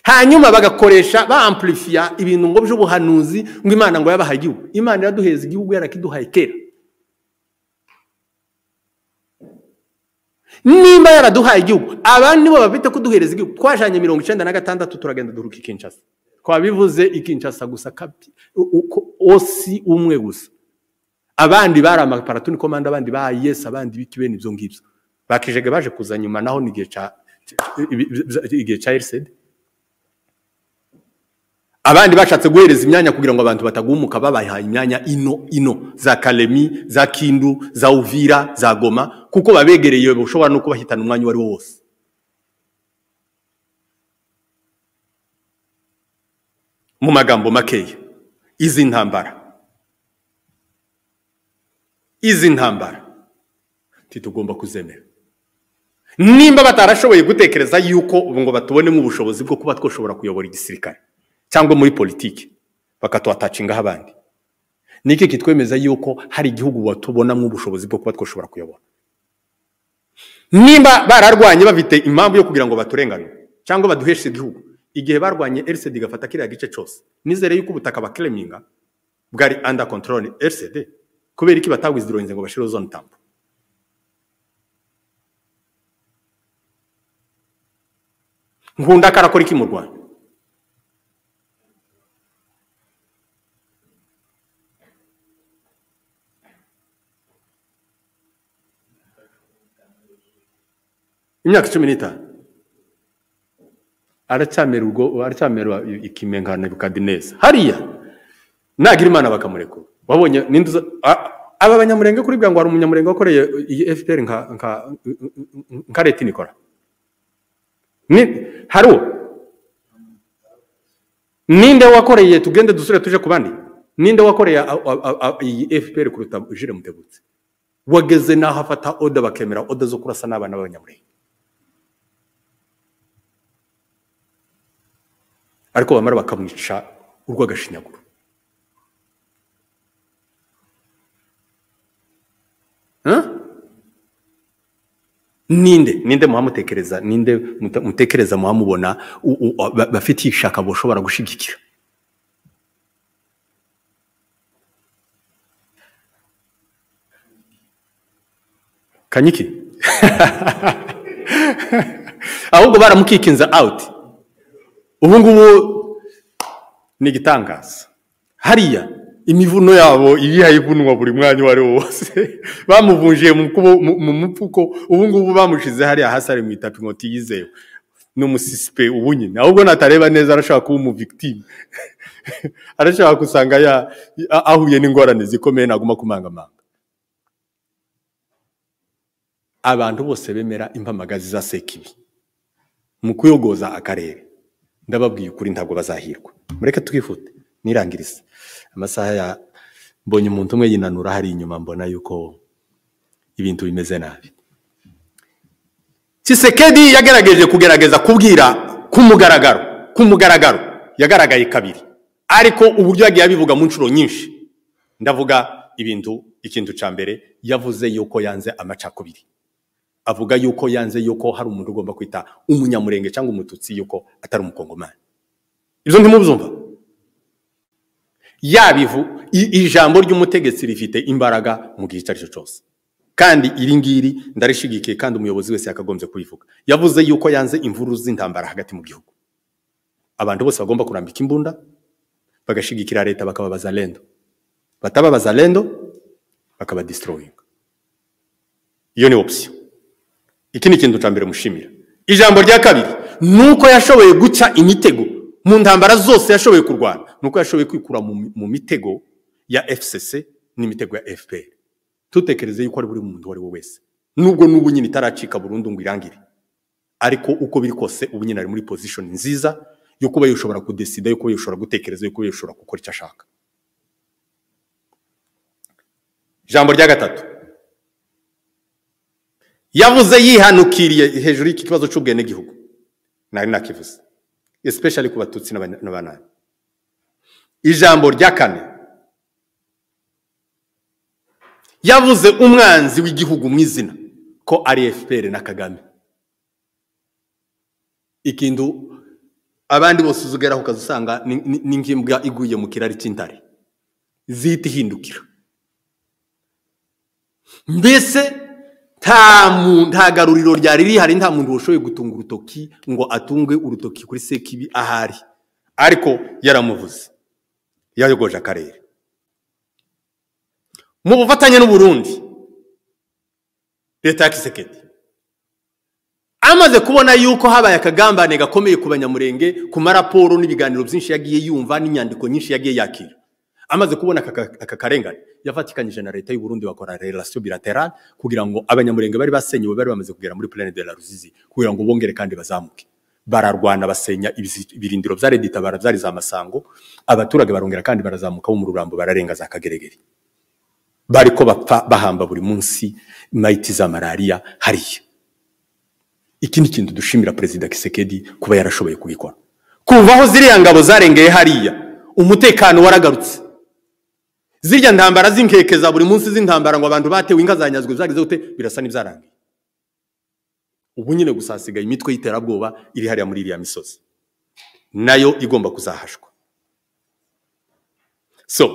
hanyuma bagakoresha bampurifiya ibintu ngo by'ubuhanuzi ngo imana ngo yabahaye igihugu imana iraduheza igihugu yarakiduhaye kera nimba yaraduhaye igihugu abandi nibo bafite kuduhereza igihugu twajanye mirongo icyenda na gatandatu turagenda duruka i kinshasa twabivuze i kinshasa gusa kapi u- uko- osi umwe gusa abandi bari amaparatuni komanda abandi ba yes abandi biki bene ibyo ngibyo bakijege baje kuza nyuma naho ni igihe ca igihe ca RCD abandi bashatse guhereza imyanya kugira ngo abantu batagumuka babahaye imyanya ino ino za karemi za kindu za uvira za goma kuko babegereye bashobora no kubahitana umwanya uwo ari wo wose mu magambo makeya izi ntambara izi ntambara ntitugomba kuzemera nimba batarashoboye gutekereza yuko ubu ngo batubonemo ubushobozi bwo kuba twashobora kuyobora igisirikare cyangwa muri politiki bakatuwatacingaho abandi niki kitwemeza yuko hari igihugu batubonamo ubushobozi bwo kuba twashobora kuyobora nimba bararwanye bafite impamvu yo kugira ngo baturenganure cyangwa baduheshe igihugu igihe barwanye RCD igafata kiriya gice cyose nizere yuko ubutaka bakireminga bwari under control RCD kubera iki batawizirohinze ngo bashireho zone tambo nkunda karakora iki mu rwanda imyaka cumi n'itanu aracyamera ubwo aracyamera ikimenkana bikadi neza hariya nagira imana bakamurekura wabonye ninde uza a- aba banyamurenge kuri bwa ngo hari umunyamurenge wakoreye iyi fpr nka nka nka leta inikora ni hari uwo ninde wakoreye tugende dusure tuje ku bandi ninde wakoreye a- a- a- a- iyi fpr kuruta jire mutegutse wageze n'aho afata oda bakemera oda zo kurasa n'abana b'abanyamurenge ariko bamara bakamwica urw'agashinyaguro Huh? ninde ninde muhamutekereza ninde muta- mutekereza muhamubona u- u- a- ba- bafitiye ishaka bushobora gushigikira kanyiki ahubwo baramukikinza awuti ubu ngubu ni igitangaza hariya imivuno yabo iriya ivunwa buri mwanya uwo ari wo wose bamuvunjiye mu kubo- mu- mu mupfuko ubu ngubu bamushyize hariya hasi ari mu itapi nkoti yizewe ni umusisipe ubu nyine ahubwo natareba neza arashaka kuba umuvictime arashaka gusanga ya- a- ahuye n'ingorane zikomeye naguma kumangamanga abantu bose bemera impamagazi za sekibi mu kuyogoza akarere ndababwiye ukuri ntabwo bazahirwa mureke twifute nirangirize amasaha ya mbonye umuntu umwe yinanura hari inyuma mbona yuko ibintu bimeze nabi kisekedi yagerageje kugerageza kubwira ku mugaragaro ku mugaragaro yagaragaye kabiri ariko uburyo yagiye abivuga mu nshuro nyinshi ndavuga ibintu ikintu cya mbere yavuze yuko yanze amacakubiri avuga yuko yanze yuko hari umuntu ugomba kwita umunyamurenge cyangwa umututsi yuko atari umukongomani ibyo ntimubyumva yabivu i- ijambo ry'umutegetsi rifite imbaraga mu gihe icyo ari cyo cyose kandi iri ngiri ndarishigikiye kandi umuyobozi wese yakagombye kubivuga yavuze yuko yanze imvururu z'intambara hagati mu gihugu abantu bose bagomba kurambika imbunda bagashigikira leta bakaba bazalendo bataba bazalendo bakaba destroying iyo ni option iki ni ikintu cya mbere mushimira ijambo rya kabiri ni uko yashoboye guca imitego mu ntambara zose yashoboye kurwana ni uko yashoboye kwikura mu, mi- mu mitego ya fcc n'imitego ya fpr tutekereze yuko ari buri muntu uwo ari we wese nubwo n'ubu nyine itaracika burundu ngo irangire ariko uko biri kose ubu nyine ari muri position nziza yo kuba yashobora kudesida yo kuba yashobora gutekereza yo kuba yashobora gukora icyo ashaka ijambo rya gatatu yavuze yihanukiriye hejuru y'iki kibazo cy'ubwenegihugu nari nakivuze especially ku batutsi n'Abanya- n'abanani ijambo rya kane yavuze umwanzi w'igihugu mu izina ko ari fpr na kagame ikintu abandi bose uzugeraho ukaza usanga ni- ni ni nk'imbwa iguye mu kirari cy'intare zihita ihindukira mbese nta mu- nta garuriro ryari rihari nta muntu washoboye gutunga urutoki ngo atunge urutoki kuri sekibi ahari ariko yaramuvuze yayogoje akarere mu bufatanye n'uburundi leta ya kisekedi amaze kubona yuko habaye akagambane gakomeye ku banyamurenge ku maraporo n'ibiganiro byinshi yagiye yumva n'inyandiko nyinshi yagiye yakira amaze kubona aka aka karengane yafatikanyije na leta y'uburundi bakora relation bilaterale kugira ngo abanyamurenge bari basenyewe bari bamaze kugera muri plene de la ruzizi kugira ngo bongere kandi bazamuke bararwana basenya ibizi- ibirindiro bya reditabara byari za masango abaturage barongera kandi barazamuka bo mu rurambo bararenga za kageregere bariko bapfa bahamba buri munsi mayiti za malariya hariya iki ni ikintu dushimira perezida kisekedi kuba yarashoboye kubikora kuva aho ziriya ngabo zarengeye hariya umutekano waragarutse zirya ntambara z'inkeke za buri munsi z'intambara ngo abantu batewe inka zanyazwe zageze gute birasa n'ibyarangiye ubu nyine gusa hasigaye imitwe y'iterabwoba iri hariya muri iriya misozi nayo igomba kuzahashwa so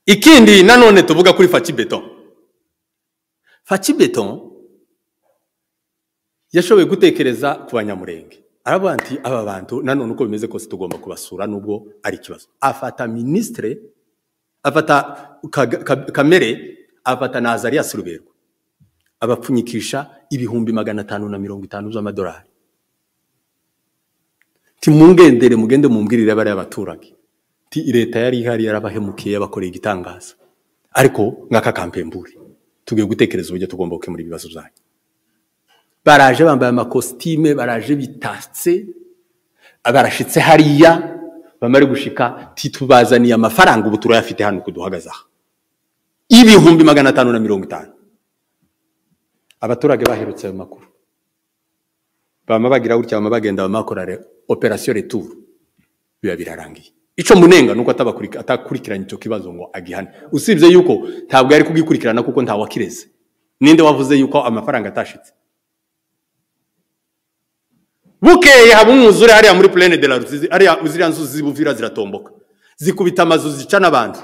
ikindi nanone tuvuga kuri facibeton facibeton yashoboye gutekereza ku banyamurenge aravuga ati aba bantu nanone uko bimeze kose tugomba kubasura nubwo ari ikibazo afata minisitire afata Kaga- Ka- kamere afata na azarias ruberwa abapfunyikisha ibihumbi magana atanu na mirongo itanu z'amadolari timungendere mugende mumbwirire bariya baturage ti leta yari ihari yarabahemukiye yabakoreye igitangaza ariko nk'aka kampembure tugiye gutekereza uburyo tugomba gukemura ibibazo byanyu baraje bambaye amakositime baraje bitatse barashitse hariya bamara gushika titubazaniye amafaranga ubu turayafite hano kuduhagaze aha ibihumbi magana atanu na mirongo itanu abaturage baherutse ayo makuru bama bagira gutya bama bagenda bama bakora re- operasiyo returu biba birarangiye ico munenga nuko atabakurika- atakurikiranye icyo kibazo ngo agihane usibye yuko ntabwo yari kugikurikirana kuko ntawakireze ninde wavuze yuko amafaranga atashitse bukeye haba umwuzure hariya muri plene de la rusizi hariya ziriya nzuzi z'ibuvira ziratomboka zikubita amazu zica n'abantu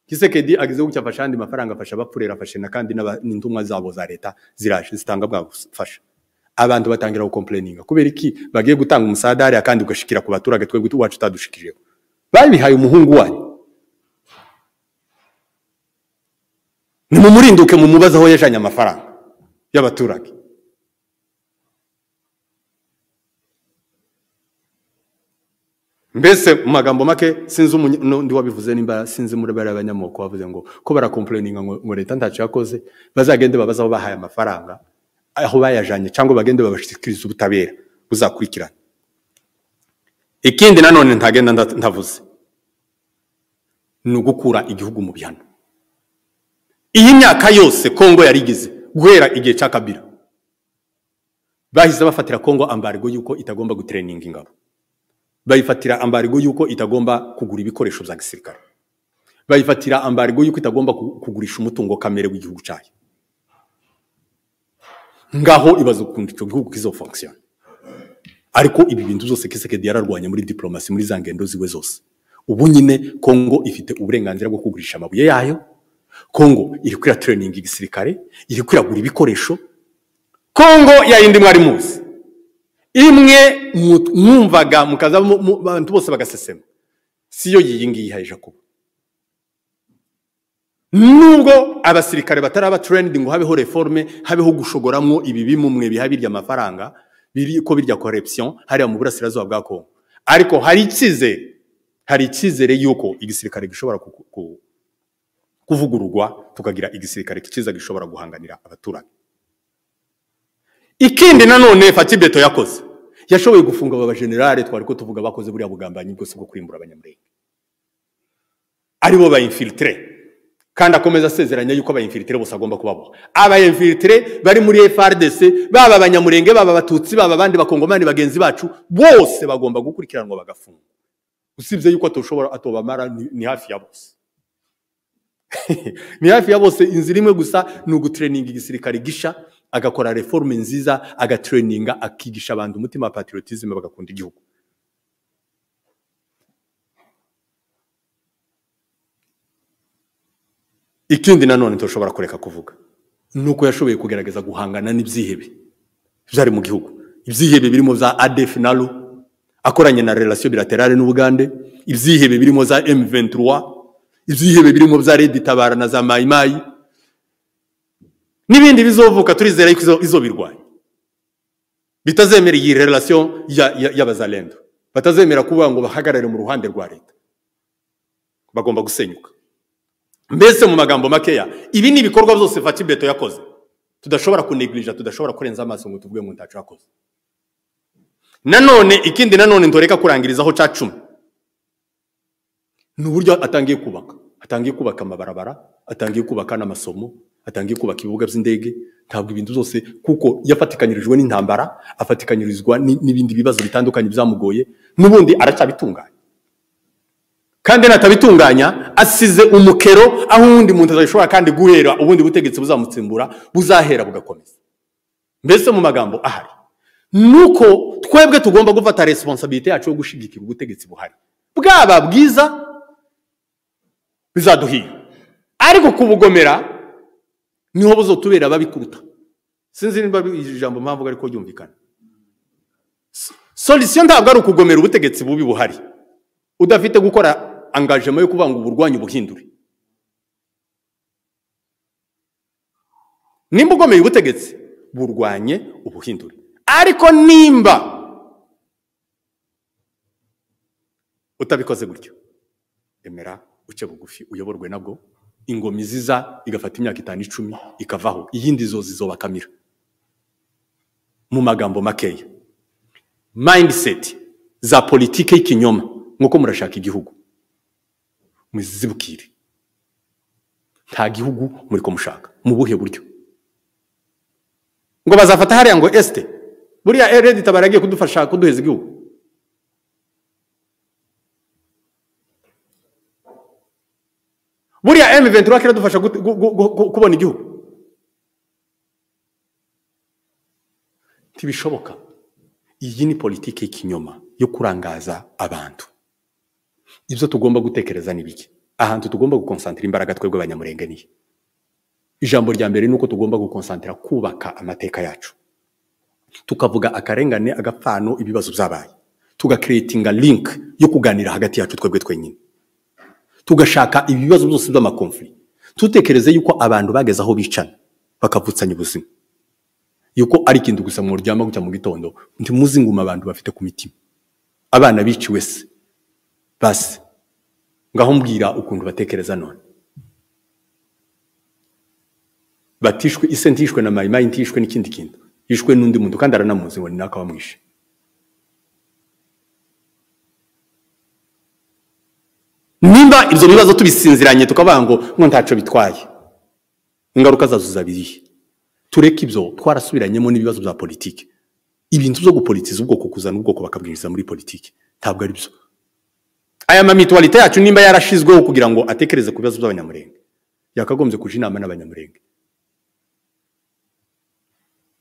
kisekedi ageze gutya afasha andi mafaranga afasha abapfurera afashe na kandi n'aba- n'intumwa zabo za leta ziraje zitanga bwa bufasha abantu batangira gukomplaininga kubera iki bagiye gutanga umusadari kandi ugashikira ku baturage twebwe iwacu utadushikijeho babihaye umuhungu wanyu nimumurinduke mumubaze aho yajanye amafaranga y'abaturage mbese mu magambo make sinzi umunya- n'undi wabivuze nimba sinzi muri bariya banyamoko bavuze ngo ko barakomplaininga ngo ngo leta ntacyo yakoze bazagende babaze aho bahaye amafaranga aho bayajanye cyangwa bagende babashikirize ubutabera buzakurikirana ikindi nanone ntagenda nda- ndavuze ni ugukura igihugu mu bihano iyi myaka yose kongo yarigize guhera igihe cya kabira bahise bafatira kongo ambargo yuko itagomba gutereninga ingabo bayifatira ambargo yuko itagomba kugura ibikoresho bya gisirikare bayifatira ambargo yuko itagomba ku- kugurisha umutungo kamere w'igihugu cyayo ngaho ibaza ukuntu icyo gihugu kizofunkisiyona ariko ibi bintu byose kisekedi yararwanya muri diplomasi muri za ngendo ziwe zose ubu nyine kongo ifite uburenganzira bwo kugurisha amabuye yayo kongo iri kwira training igisirikare iri kwiragura ibikoresho kongo yayindi mwari muzi imwe mu- mwumvaga mukaza mu- mu- abantu bose bagasesema siyo yiyi ngiyi ihaye jacob nubwo abasirikare batari aba trained ngo habeho reforme habeho gushogoramwo ibi bimumwe biha birya amafaranga biri ko birya corruption hariya mu burasirazuba bwa Kongo ariko hari icyizere hari icyizere yuko igisirikare gishobora ku- ku- kuvugururwa tukagira igisirikare kiza gishobora guhanganira abaturage ikindi nanone fatibeto yakoze yashoboye gufunga aba bajenerale twari ko tuvuga bakoze buriya bugambanyi bwose bwo kurimbura abanyamurenge aribo bayinfilitire kandi akomeza asezeranya yuko abayinfilitire bose agomba kubaboha abayinfilitire bari muri frdc baba abanyamurenge baba abatutsi baba abandi bakongomani bagenzi bacu bose bagomba gukurikiranwa bagafungwa usibye yuko atoshobora atobamara ni, ni hafi ya bose ni hafi ya bose inzira imwe gusa ni ugutureninga igisirikare gisha agakora reforme nziza agatureninga akigisha abantu umutima wa patriotisme bagakunda igihugu ikindi nanone tushobora kureka kuvuga ni uko yashoboye kugerageza guhangana n'ibyihebe byari mu gihugu ibyihebe birimo za adef nalu akoranye na relation bilaterale n'ubugande ibyihebe birimo za m23 ibyihebe birimo za red tabara na za mayimayi n'ibindi bizovuka turizera yuko izo- izobirwanya bitazemera iyi relation ya- ya- y'abazalendo batazemera kuvuga ngo bahagarare mu ruhande rwa leta bagomba gusenyuka mbese mu magambo makeya ibi ni ibikorwa byose fatibeto yakoze tudashobora kunegirija tudashobora kurenza amaso ngo tuvuge ngo ntacu yakoze nanone ikindi nanone ndoreka kurangirizaho ca cumi ni uburyo atangiye kubaka atangiye kubaka amabarabara atangiye kubaka n'amasomo atangiye kubaka ibibuga by'indege ntabwo ibintu byose kuko yafatikanyirijwe n'intambara afatikanyirizwa ni- n'ibindi bibazo bitandukanye byamugoye n'ubundi aracyabitunganya kandi natabitunganya asize umukero aho uwundi muntu atashobora kandi guhera ubundi butegetsi buzamutsimbura buzahera bugakomeza mbese mu magambo ahari nuko twebwe tugomba gufata responsabilite yacu yo gushigikira ubutegetsi buhari bwaba bwiza bizaduhira ariko kubugomera niho buzotubera ababikuruta sinzi niba iri jambo mpamvu ariko ryumvikana solution ntabwo ari ukugomera ubutegetsi bubi buhari udafite gukora angajema yo kuvuga ngo uburwanya ubuhindure nimba ugomeye ubutegetsi burwanye ubuhindure ariko nimba utabikoze gutyo emera uce bugufi uyoborwe nabwo ingoma iziza igafata imyaka itanu icumi ikavaho iyindi zo zizobakamira mu magambo makeya mindset za politike y'ikinyoma nk'uko murashaka igihugu muzibwire nta gihugu muri mushaka mu buhe buryo ngo bazafata hariya ngo esite buriya eredi tabaragiye kudufasha kuduheza igihugu buriya emu ventura kiradufasha gute- gu- gu- gu- gu- kubona igihugu ntibishoboka iyi ni politiki y'ikinyoma yo kurangaza abantu ibyo tugomba gutekereza ni bike ahantu tugomba gukonsantira imbaraga twebwe abanyamurenge nihe ijambo rya mbere ni uko tugomba gukonsantira kubaka amateka yacu tukavuga akarengane agapfano ibibazo byabaye tugakiretinga link yo kuganira hagati yacu twebwe twenyine tugashaka ibibazo byose by'amakomfuri tutekereze yuko abantu bageze aho bicana bakavutsanya ubuzima yuko ari ikintu gusa muryama gutya mu gitondo ntimuzi nguma abantu bafite ku mitima abana biciwe se basi ngaho mbwira ukuntu batekereza none batishwe ise ntishwe na mayimayi ntishwe n'ikindi kintu yishwe n'undi muntu kandi aranamuzi ngo ni naka wamwishe nimba ibyo bibazo tubisinziranye tukavuga ngo ngo ntacyo bitwaye ingaruka zazo zabiriye tureke ibyo twarasubiranyemo n'ibibazo bya politiki ibintu byo gupolitiza ubwoko kuzana ubwoko bakabwiriza muri politiki ntabwo ari byo aya mamituwarite yacu nimba yarashizweho kugira ngo atekereze ku bibazo by'abanyamurenge yakagombye kuja inama n'abanyamurenge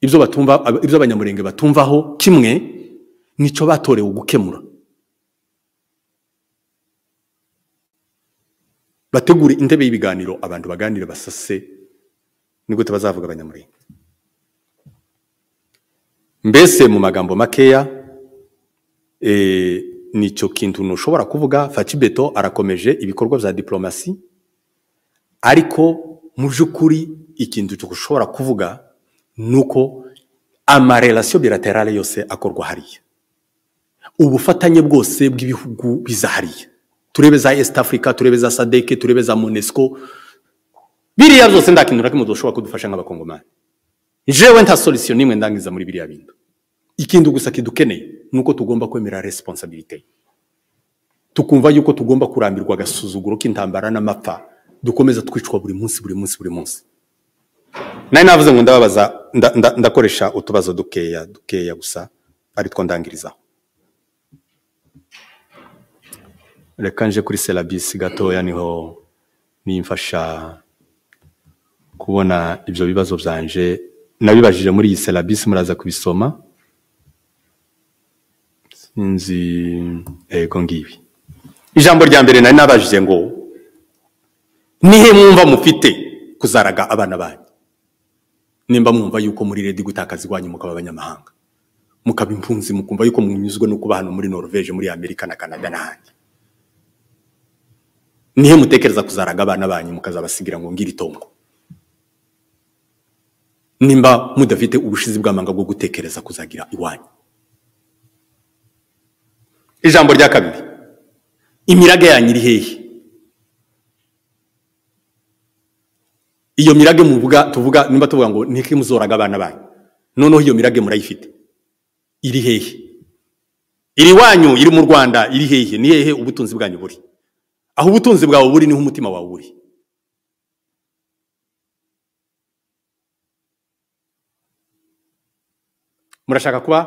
ibyo batumva ibyo abanyamurenge batumvaho kimwe nicyo batorewe gukemura bategure intebe y'ibiganiro abantu baganire basase nigute bazavuga abanyamurenge mbese mu magambo makeya nicyo kintu ntushobora kuvuga facibeto arakomeje ibikorwa bya diplomasi ariko mu by'ukuri ikintu dushobora kuvuga ni uko amarelasiyo bilaterale yose akorwa hariya ubufatanye bwose bw'ibihugu biza hariya turebe za esite afurika turebe za sadeke turebe za monesco biriya byose nta kintu na kimwe dushobora kudufasha nk'abakongomani jewe nta solisiyo n'imwe ndangiza muri biriya bintu ikindi gusa kidukeneye ni uko tugomba kwemera resiponsabirite tukumva yuko tugomba kurambirwa agasuzuguro k'intambara n'amapfa dukomeza twicwa buri munsi buri munsi buri munsi nari navuze ngo ndababaza nda- nda- ndakoresha utubazo dukeya dukeya gusa aritwo ndangirizaho reka nje kuri serabisi gatoya niho nimfasha kubona ibyo bibazo byanje nabibajije muri iyi serabisi muraza kubisoma sinzi yego ngibi ijambo rya mbere nari nabajije ngo nihe mwumva mufite kuzaraga abana banyu nimba mwumva yuko muri redi gutakaza iwanyu mukaba abanyamahanga mukaba impunzi mukumva yuko munyuzwe no kuba hano muri norvege muri amerika na canada n'ahandi nihe mutekereza kuzaraga abana banyu mukazabasigira ngo ngiri itongo nimba mudafite ubushizi bw'amanga bwo gutekereza kuzagira iwanyu ijambo rya kabiri imirage yanyu iri hehe iyo mirage muvuga tuvuga nimba tuvuga ngo ntike muzoraga abana banyu noneho iyo mirage murayifite iri hehe iri wanyu iri mu rwanda iri hehe ni hehe ubutunzi bwanyu buri aho ubutunzi bwawe buri niho umutima wawe uri murashaka kuba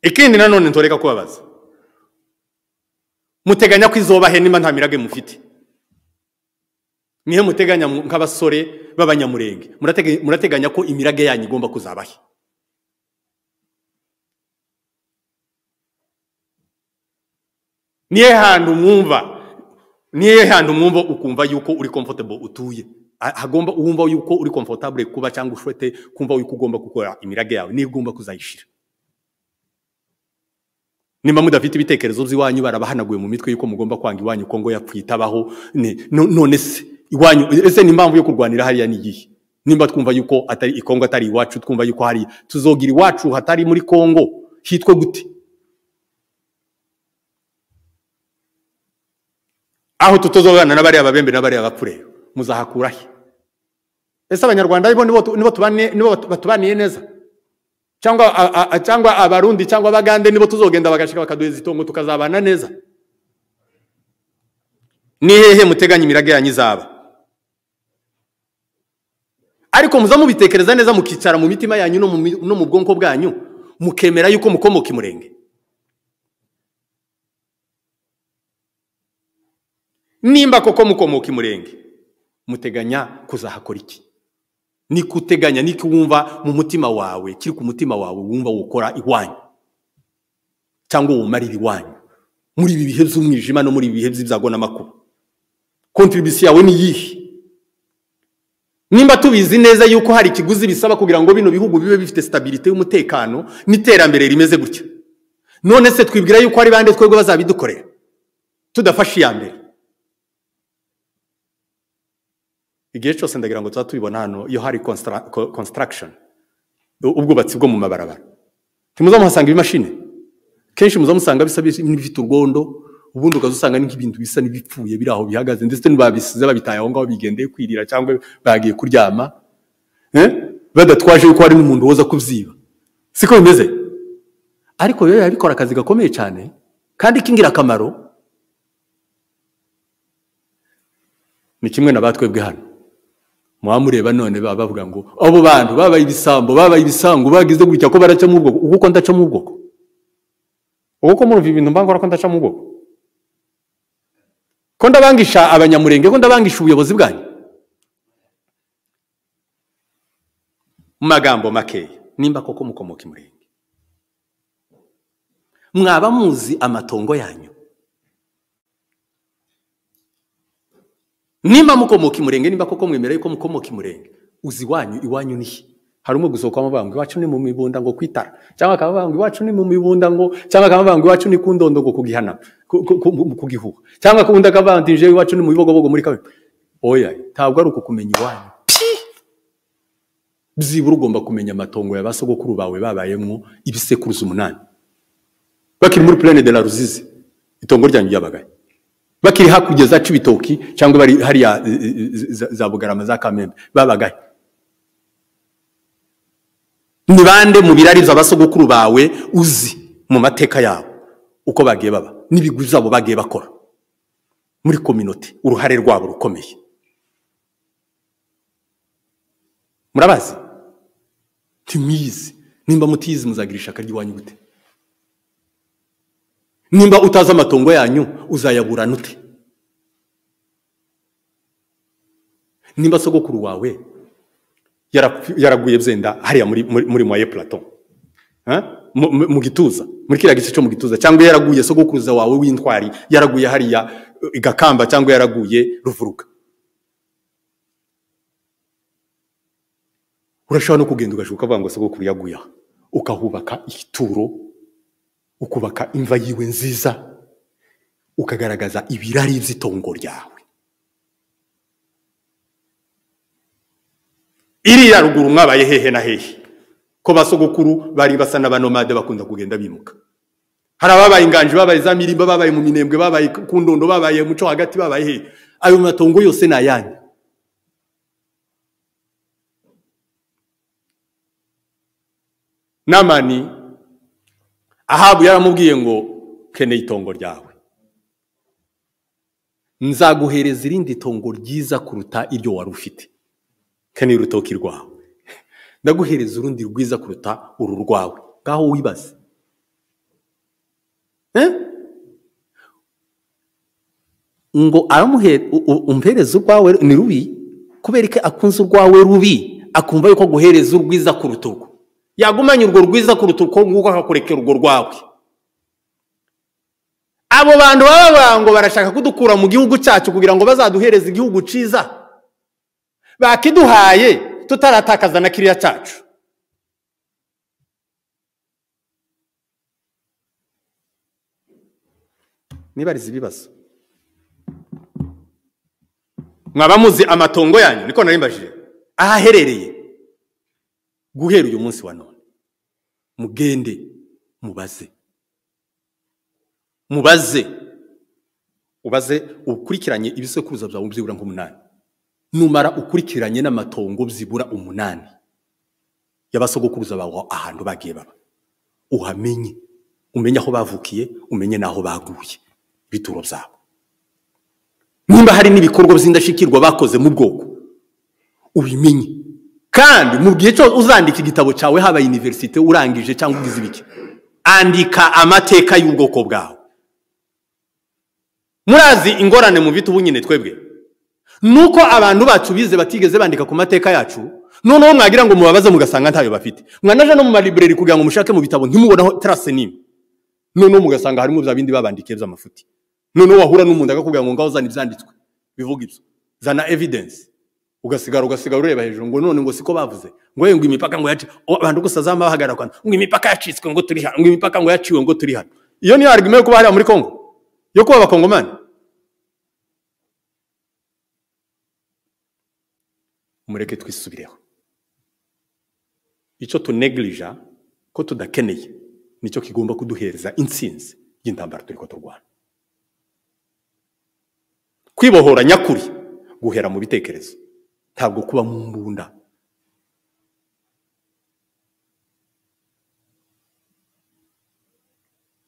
ikindi nanone ntoreka kubabaza muteganya ko izobahe nimba nta mirage mufite nihe muteganya mu- nk'abasore b'abanyamurenge Muratege- murateganya ko imirage yanyu igomba kuzabahe nihe hantu mwumva nihe hantu mwumva ukumva yuko uri comfortable utuye Ha- hagomba wumva yuko uri comfortable kuba cyangwa ushwete kumva yuko ugomba gukora imirage yawe niyo ugomba kuzayishira nimba mudafite ibitekerezo by'iwanyu barabahanaguye mu mitwe yuko mugomba kwanga iwanyu kongo yapfuye itabaho ne- no- none se iwanyu ese ni impamvu yo kurwanira hariya ni iyihe nimba twumva yuko atari i kongo atari iwacu twumva yuko hari tuzogira iwacu hatari muri kongo hitwe gute aho tutazobana n'abariya babembe n'abariya bapfu rero muzahakura he ese abanyarwanda aribo nibo tu- nibo tubane- nibo batubaniye neza cyangwa a- a- a- cyangwa abarundi cyangwa abagande nibo tuzogenda bagashika bakaduheza itongo tukazabana neza ni hehe muteganya imirage yanyu izaba ariko muza mubitekereza neza mukicara mu mitima yanyu no mu mi- no mu bwonko bwanyu mukemera yuko mukomoka imurenge nimba koko mukomoka imurenge muteganya kuzahakora iki ni kuteganya ni wumva mu mutima wawe kiri ku mutima wawe wumva wukora iwanyu cyangwa wumara iwanyu muri ibi bihe by'umwijima no muri ibi bihe by'ibyago n'amakuba kontribisiyo yawe ni iyihe nimba tubizi neza yuko hari ikiguzi bisaba kugira ngo bino bihugu bibe bifite sitabirite y'umutekano n'iterambere rimeze gutya none se twibwira yuko hari bande twebwe bazabidukorera tudafashe iya mbere igihe cyose ndagira ngo tuba tubibona hano iyo hari construction ubwubatsi bwo mu mabarabara ntimuze muhasanga ibimashini kenshi muze musanga bisa n'ibifite urwondo ubundi ukaza usanga ni nk'ibintu bisa n'ibipfuye biri aho bihagaze ndetse n'ababisize babitaye aho ngaho bigendeye kwirira cyangwa bagiye kuryama eh? badatwaje yuko hari n'umuntu woza kubyiba siko bimeze ariko rero yabikora akazi gakomeye cyane kandi k'ingirakamaro ni kimwe na batwebwe hano muba mureba none baba bavuga ngo abo bantu babaye ibisambo babaye ibisango bagize gutya ko baraca mu bwoko uko ndaca mu bwoko uko murumva ibintu mbangora ko ndaca mu bwoko ko ndabangisha abanyamurenge ko ndabangisha ubuyobozi bwanyu mu magambo makeya nimba koko mukomoka imurenge mwaba muzi amatongo yanyu nimba mukomoka imurenge nimba koko mwemereye ko mukomoka imurenge uzi iwanyu iwanyu nihe hari umwe gusohokamo banga iwacu ni mu mibunda ngo kwitara cyangwa akaba banga iwacu ni mu mibunda ngo cyangwa akaba banga iwacu ni ku ndondo ngo kugihana kugihuha cyangwa undi akabandije iwacu ni mu bibogobogo muri kamwe oya ntabwo ari uku kumenya iwanyu byibura ugomba kumenya amatongo ya ba sogokuru bawe babayemo ibisekuruza umunani bakiri muri purene de la ruzizi itongo ryanyu ryabagaye bakiri hakurya za cibitoki cyangwa bari hariya za bugarama za kamembe babagaye ni bande mu birari by'abasogokuru bawe uzi mu mateka yabo uko bagiye baba n'ibigwi byabo bagiye bakora muri kominote uruhare rwabo rukomeye murabazi ntimwiyizi nimba mutiyizi muzagira ishaka ry'iwanyu gute nimba utazi amatongo yanyu uzayaburana ute nimba sogokuru wawe yaraguye byenda hariya muri mwaye purato mu gituza muri kiriya gice cyo mu gituza cyangwa yaraguye sogokuruza wawe w'intwari yaraguye hariya igakamba cyangwa yaraguye ruvuruka urashobora no kugenda ugashuka ukavuga ngo sogokuru yaguye aha ukahubaka igituro ukubaka imva yiwe nziza ukagaragaza ibirari by'itongo ryawe iriya ruguru mwabaye hehe na hehe ko basogokuru bari basa n'abanomade bakunda kugenda bimuka hari ababaye inganji babaye za mirimba babaye mu minembwe babaye ku ndondo babaye muco hagati babaye hehe ayo matongo yose ni ayanyu namani ahabu yaramubwiye ngo keneye itongo ryawe nzaguhereza irindi tongo ryiza kuruta iryo wari ufite kane urutoki rwawe ndaguhereza urundi rwiza kuruta uru rwawe ngaho wibaze ngo umpereze urwawe ni rubi kubera ko akunze urwawe rubi akumva yuko aguhereza urwiza kuruta urwo yagumanye urwo rwiza kuruta urwo nguko akakurekera urwo rwawe abo bantu baba ngo barashaka kudukura mu gihugu cyacu kugira ngo bazaduhereze igihugu cyiza bakiduhaye tutaratakaza na kiriya cyacu nibariza ibibazo mwaba muzi amatongo yanyu niko nari mbajije aho aherereye guhera uyu munsi wa none mugende mubaze mubaze ubaze ukurikiranye ibisekuruza byawe byibura nk'umunani numara ukurikiranye n'amatongo byibura umunani y'abasogokuruza bawe ahantu bagiye baba uhamenye umenye aho bavukiye umenye n'aho baguye ibituro byabo nimba hari n'ibikorwa by'indashyikirwa bakoze mu bwoko ubimenye kandi mu gihe cyose uzandika igitabo cyawe haba iniverisite urangije cyangwa ugize ibiki andika amateka y'ubwoko bwawe murazi ingorane mu bitubu nyine twebwe nuko abantu bacu bize batigeze bandika ku mateka yacu noneho mwagira ngo mubabaze mugasanga ntayo bafite mwanaje no mu malibreri kugira ngo mushake mu bitabo ntimubonaho tarase n'imwe noneho mugasanga harimo bya bindi babandikiye by'amafuti noneho wahura n'umuntu akakubwira ngo ngaho uzana ibyanditswe bivuga ibyo zana evidence ugasigara ugasigara ureba hejuru ngo none ngo siko bavuze ngo yewe ngo imipaka ngo yaci o, abantu gusa zama bahagarara kwanda ngo imipaka yacitswe ngo turi hano ngo imipaka ngo yaciwe ngo turi hano iyo niyo argument yo kuba hariya muri Congo yo kuba abakongomani mureke twisubireho icyo tunegirija ko tudakeneye nicyo kigomba kuduhereza intsinzi y'intambara turi ko turwana kwibohora nyakuri guhera mu bitekerezo ntabwo kuba mu mbunda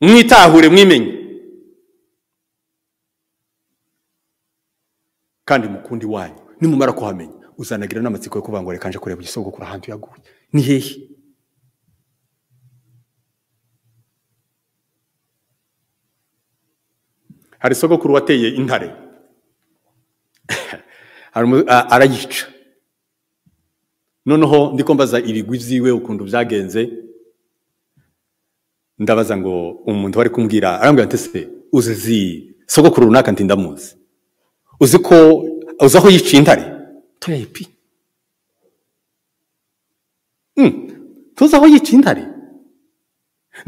mwitahure mwimenye kandi mukundi wanyu nimumara kuhamenya uzanagira n'amatsiko yo kuvuga ngo reka nje kureba igisogokuru ahantu yaguye ni hehe hari isogokuru wateye intare Harimu- a- arayica noneho ndiko mbaza ibigwi byiwe ukuntu byagenze ndabaza ngo umuntu wari kumbwira arambwira ati se uzi izi sogokuru runaka nti ndamuzi uzi ko uzi aho yiciye intare toya ipi Mm, tuzi aho yiciye intare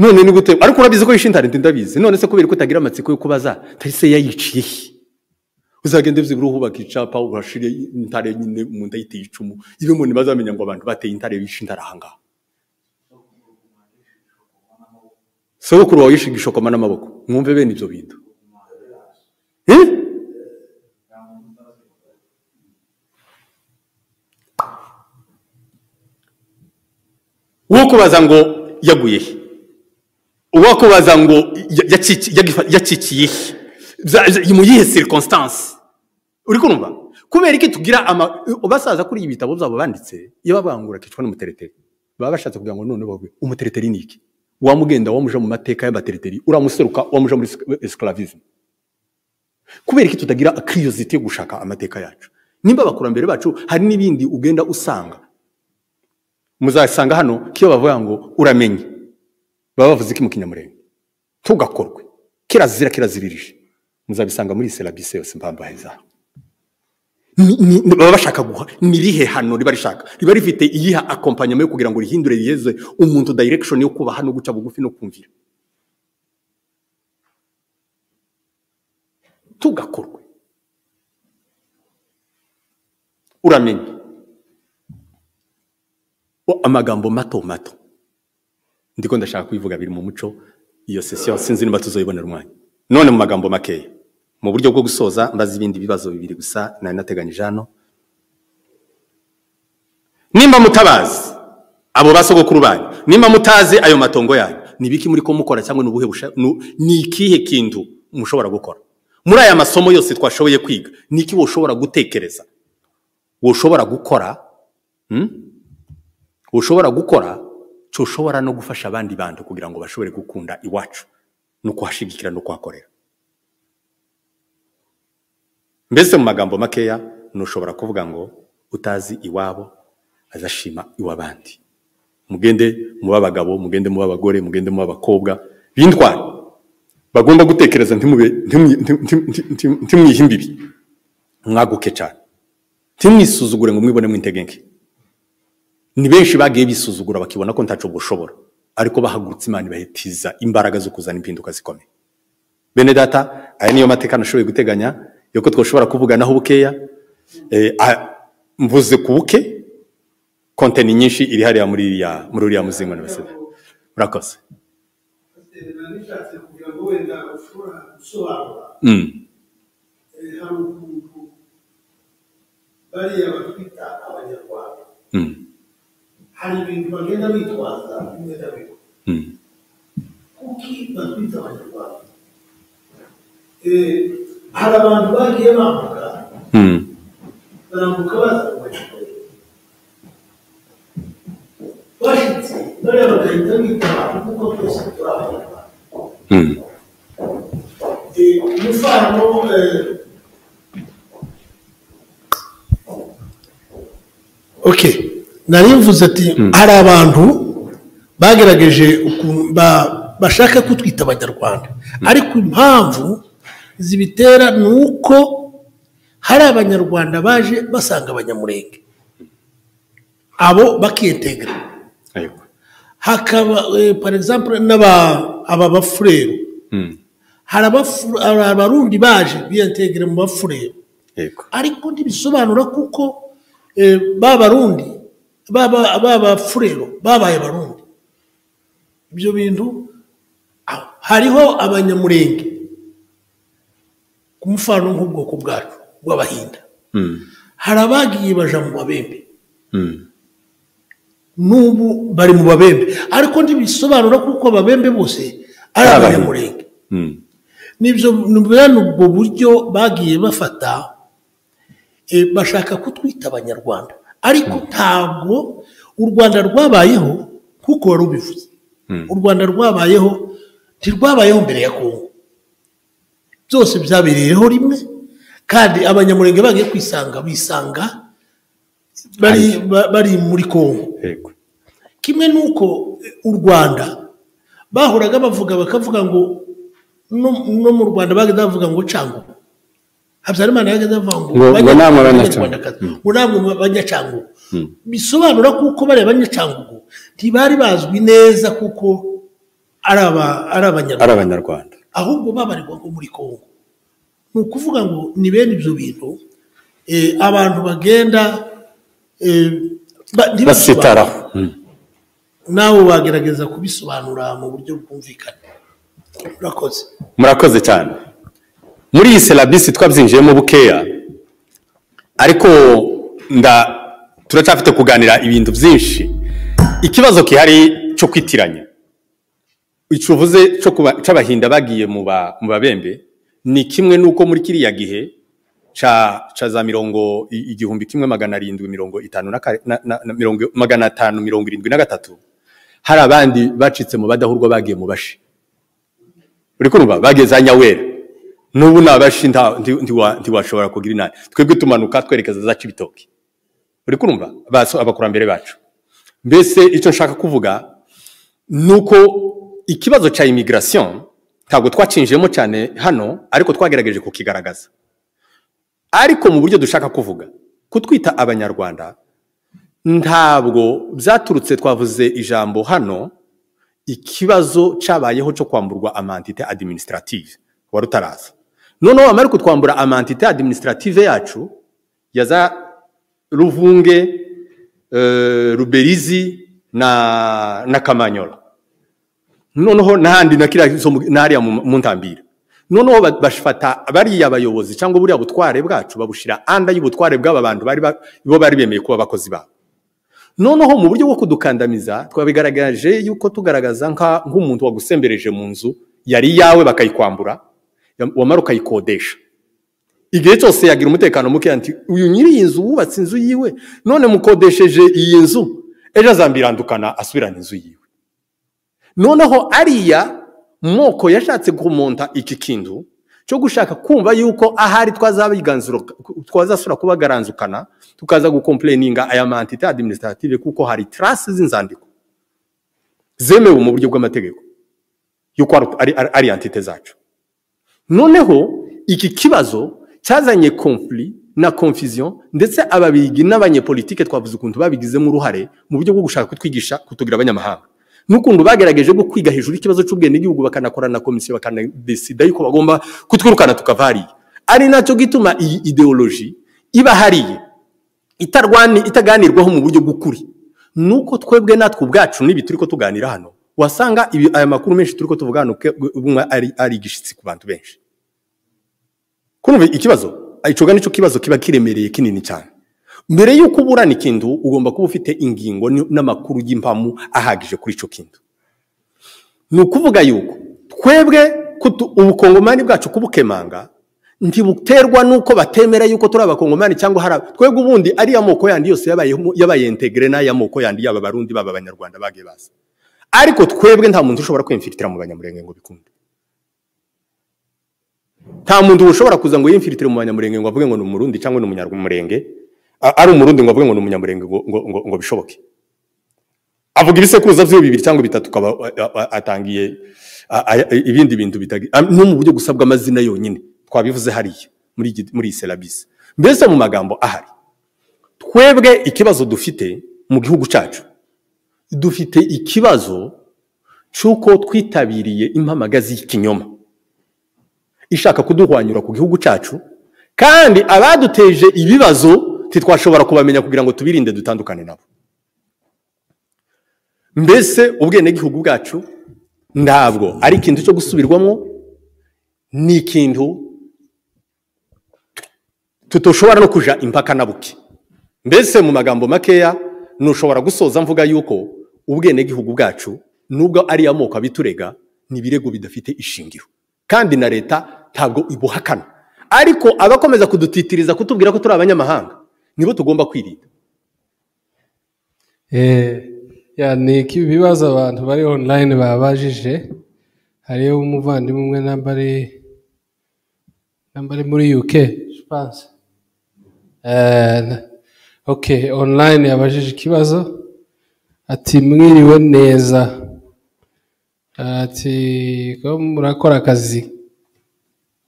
none ni gute ariko urabizi ko yiciye intare nti ndabizi none se kubera ko utagira amatsiko yo kubaza se yayiciye he uzagende vizibura uhubaka icapa urashire intare nyine umuntu ayiteye icumu ibe umuntu bazamenya ngo abantu bateye intare bishe intare ahangaha sogokuru wawe yishinga ishokoma n'amaboko mwumve bene ibyo bintu Eh? uwo kubaza ngo yaguye he uwo kubaza ngo ya- yacici- yagifa- yacikiye he Bya- bya- mu yihe circonstance uri kumva kubera iki tugira ama basaza kuri ibi bitabo byabo banditse iyo babangura kicwa n'umutereteri baba bashatse kugira ngo none bagwe umutereteri ni iki wamugenda wamuja mu mateka y'abatereteri uramuseruka wamuja muri esc- esclavisme kubera iki tutagira curiosity yo gushaka amateka yacu nimba abakurambere bacu hari n'ibindi ugenda usanga muzasanga hano kiyo bavuga ngo uramenye baba bavuze iki mu kinyamurenge ntugakorwe kirazira kiraziririje muzabisanga muri serabisi yose mpambaye zaho Ni- ni- ni- baba bashaka guha ni irihe hano riba rishaka riba rifite iyiha akompanyama yo kugira ngo rihindure riyeze umuntu direction yo kubaha no guca bugufi no kumvira tugakorwe uramenye O, amagambo mato mato ndiko ndashaka kubivuga biri mu muco iyo sesiyo sinzi niba tuzoyibonera umwanya none mu magambo makeya mu buryo bwo gusoza mbaza ibindi bibazo bibiri gusa nari nateganyije hano nimba mutabazi abo basogokuru banyu nimba mutazi ayo matongo yanyu ni biki muri ko mukora cyangwa ni ubuhe busha- nu- ni ikihe kintu mushobora gukora muri aya masomo yose twashoboye kwiga ni iki woshobora gutekereza woshobora gukora ushobora gukora cyo ushobora no gufasha abandi bantu kugira ngo bashobore gukunda iwacu no kuhashigikira no kuhakorera mbese mu magambo makeya ntushobora kuvuga ngo utazi iwabo azashima iw'abandi mugende muba abagabo mugende muba abagore mugende muba abakobwa b'intwari bagomba gutekereza ntimube- ntimu- ntimu- ntimu- ntimu- ntimwihe imbibi mwaguke cyane ntimwisuzugure ngo mwibone mwintege nke ni benshi bagiye bisuzugura bakibona ko ntacu gushobora ariko bahagurutse imana ibahitiza imbaraga zo kuzana impinduka zikomeye bene data aya niyo mateka nashoboye guteganya yuko twashobora kuvuganaho bukeya Eh, a- mvuze ku buke konteni nyinshi iri hariya muri iriya- muri uriya muzingo n'abasore murakoze bishatse kugira ngo wenda ushobora gusobanura Mm. eh, hari ukuntu bariya batwita abanyarwanda Mm. hari ibintu bagenda bitwaza n'ingendabigo Mm. kuki batwita abanyarwanda Eh, hari abantu bagiye bambuka Mm. barambuka baza mu banyarwanda bashitse bariya bagahita bita abantu kuko twese turi abanyarwanda Mm. Eh, umufano eh, okay nari mvuze ati hari abantu bagerageje ukuntu ba- bashaka ko twita abanyarwanda ariko impamvu zibitera ni uko hari abanyarwanda baje basanga abanyamurenge abo bakiyetegera Aywa. hakaba par exemple n'aba aba bafurero Mm. hari abafu- hari abarundi baje biyetegera mu bafurero Yego. ariko ntibisobanura kuko eh, ba barundi baba b'abafurero babaye barundi ibyo bintu aho. hariho abanyamurenge ku mufano nk'ubwoko bwacu bw'abahinda Mm. hari abagiye baja mu babembe Mm. n'ubu bari mu babembe ariko ntibisobanura kuko ababembe bose ari Ari abanyamurenge Mm. nibyo ni ubwo buryo bagiye bafata eh, bashaka kutwita abanyarwanda ariko ntabwo u rwanda rwabayeho kuko wari ubivuze u rwanda rwabayeho ntirwabayeho mbere ya kongo byose byabereyeho rimwe kandi abanyamurenge bagiye kwisanga bisanga bari, ba- bari muri kongo Yego. kimwe n'uko eh, u rwanda bahoraga bavuga bakavuga ngo no, no mu rwanda bagenda bavuga ngo cangugu habyarimana yagenda avuga ngo Ngo- ngo banya- namwe Abanyarwandakazi, Abanyacangugu. ngo namwe abanyacangugu bisobanura kuko bariya banyacangugu ntibari bazwi neza kuko ari aba- ari Ari abanyarwanda abanyarwanda. ahubwo babarirwa ngo muri kongo ni ukuvuga ngo ni bene ibyo bintu eh, abantu bagenda eh, ba- ntibasobanura. Basitaraho. Mm. nawe wagerageza kubisobanura mu buryo bwumvikana urakoze murakoze cyane muri iyi serabisi twabyinjiyemo bukeya ariko nda turacyafite kuganira ibintu byinshi ikibazo gihari cyo kwitiranya icyo uvuze cyo kuba- cy'abahinda bagiye mu ba- mu babembe ni kimwe n'uko muri kiriya gihe ca ca za mirongo i- igihumbi kimwe magana arindwi mirongo itanu na kare- na- na- na mirongo- magana atanu mirongo irindwi na gatatu hari abandi bacitse mu badahurwa bagiye mu bashi uri kumva bageze za nyawera n'ubu nabashi nta- nti- ntiwa- ntiwashobora kugira inani twebwe tumanuka twerekeza za kibitoki uri kumva Baso- abakurambere bacu mbese icyo nshaka kuvuga ni uko ikibazo cya imigirasiyo ntabwo twacinjiyemo cyane hano ariko twagerageje kukigaragaza ariko mu buryo dushaka kuvuga kutwita abanyarwanda ntabwo byaturutse twavuze ijambo hano ikibazo cyabayeho cyo kwamburwa amantite administrative wari utaraza noneho amara kutwambura amantite administrative yacu ya za ruvunge eh, ruberizi na, na kamanyoro noneho n'ahandi na kiriya zo mu- n'ahariya mu mu ntambira noneho ba- bafata bariya bayobozi cyangwa buriya butware bwacu babushira anda y'ubutware bw'aba bantu bari ba- bo bari bemeye kuba abakozi babo noneho mu buryo bwo kudukandamiza twabigaragaje yuko tugaragaza nka- nk'umuntu wagusembereje mu nzu yari iyawe bakayikwambura ya- wamara ukayikodesha igihe cyose yagira umutekano muke nti uyu nyiri iyi nzu wubatse inzu yiwe none mukodesheje iyi nzu ejo azambirandukana asubirana inzu yiwe noneho ariya moko yashatse kumonta iki kintu cyo gushaka kumva yuko ahari twazabiganzura twazasura kubagaranzukana tukaza gukompureninga aya mantite adiminisitatire kuko hari tarasi z'inzandiko zemewe mu buryo bw'amategeko yuko ari- ari- ari ari antite zacu noneho iki kibazo cyazanye konfuri na konfiziyo ndetse ababigi n'abanyepolitike twavuze ukuntu babigizemo uruhare mu buryo bwo gushaka kutwigisha kutugira abanyamahanga n'ukuntu bagerageje bwo kwiga hejuru y'ikibazo cy'ubwenegihugu bakanakora na komisiyo bakanadesida yuko bagomba kutwirukana tukava hariya ari nacyo gituma iyi ideoloji iba hariya itarwani itaganirwaho mu buryo bw'ukuri nuko twebwe natwe ubwacu n'ibi turi ko tuganira hano wasanga ibi- aya makuru menshi turi ko tuvuga hano ke- ubumwe ari ari igishyitsi ku bantu benshi kumva ikibazo icoga nicyo kibazo kiba kiremereye kinini cyane mbere y'uko uburana ikintu ugomba kuba ufite ingingo n- n'amakuru y'impamu ahagije kuri icyo kintu ni ukuvuga yuko twebwe kutu- ubukongomani bwacu kubukemanga ntibuterwa n'uko batemera yuko turi abakongomani cyangwa hari aba- twebwe ubundi ariya moko yandi yose yabayeho- yabaye integere n'aya moko yandi yaba abarundi baba abanyarwanda bagiye baza ariko twebwe nta muntu ushobora kwimfiritira mu banyamurenge ngo bikunde nta muntu ushobora kuza ngo yimfiritire mu banyamurenge ngo avuge ngo ni umurundi cyangwa ni umunyamurenge a- ari umurundi ngo avuge ngo ni umunyamurenge ngo, ngo, ngo, ngo bishoboke avuga ibisekuruza by'ibihugu bibiri cyangwa bitatu ukaba a- a- a- atangiye a- a- ibindi bintu bitari a- no mu buryo gusa bw'amazina yonyine twabivuze hariya muri iki- muri iyi serabisi mbese mu magambo ahari twebwe ikibazo dufite mu gihugu cyacu dufite ikibazo cy'uko twitabiriye impamagazi y'ikinyoma ishaka kuduhwanyura ku gihugu cyacu kandi abaduteje ibibazo ntitwashobora kubamenya kugira ngo tubirinde dutandukane nabo mbese ubwenegihugu bwacu ntabwo ari ikintu cyo gusubirwamo ni ikintu tutoshobora no kuja impaka na buke mbese mu magambo makeya ntushobora gusoza mvuga yuko ubwenegihugu bwacu nubwo ari amoko abiturega ni ibirego bidafite ishingiro kandi na leta ntabwo ibuhakana ariko abakomeza kudutitiriza kutubwira ko turi abanyamahanga nibo tugomba kwirinda Eh, ya, ni iki ibibazo abantu bari online babajije hariyo umuvandimwe umwe namba ari namba ari muri UK je pense eh na- okay online yabajije ikibazo ati mwiriwe neza ati ko murakora akazi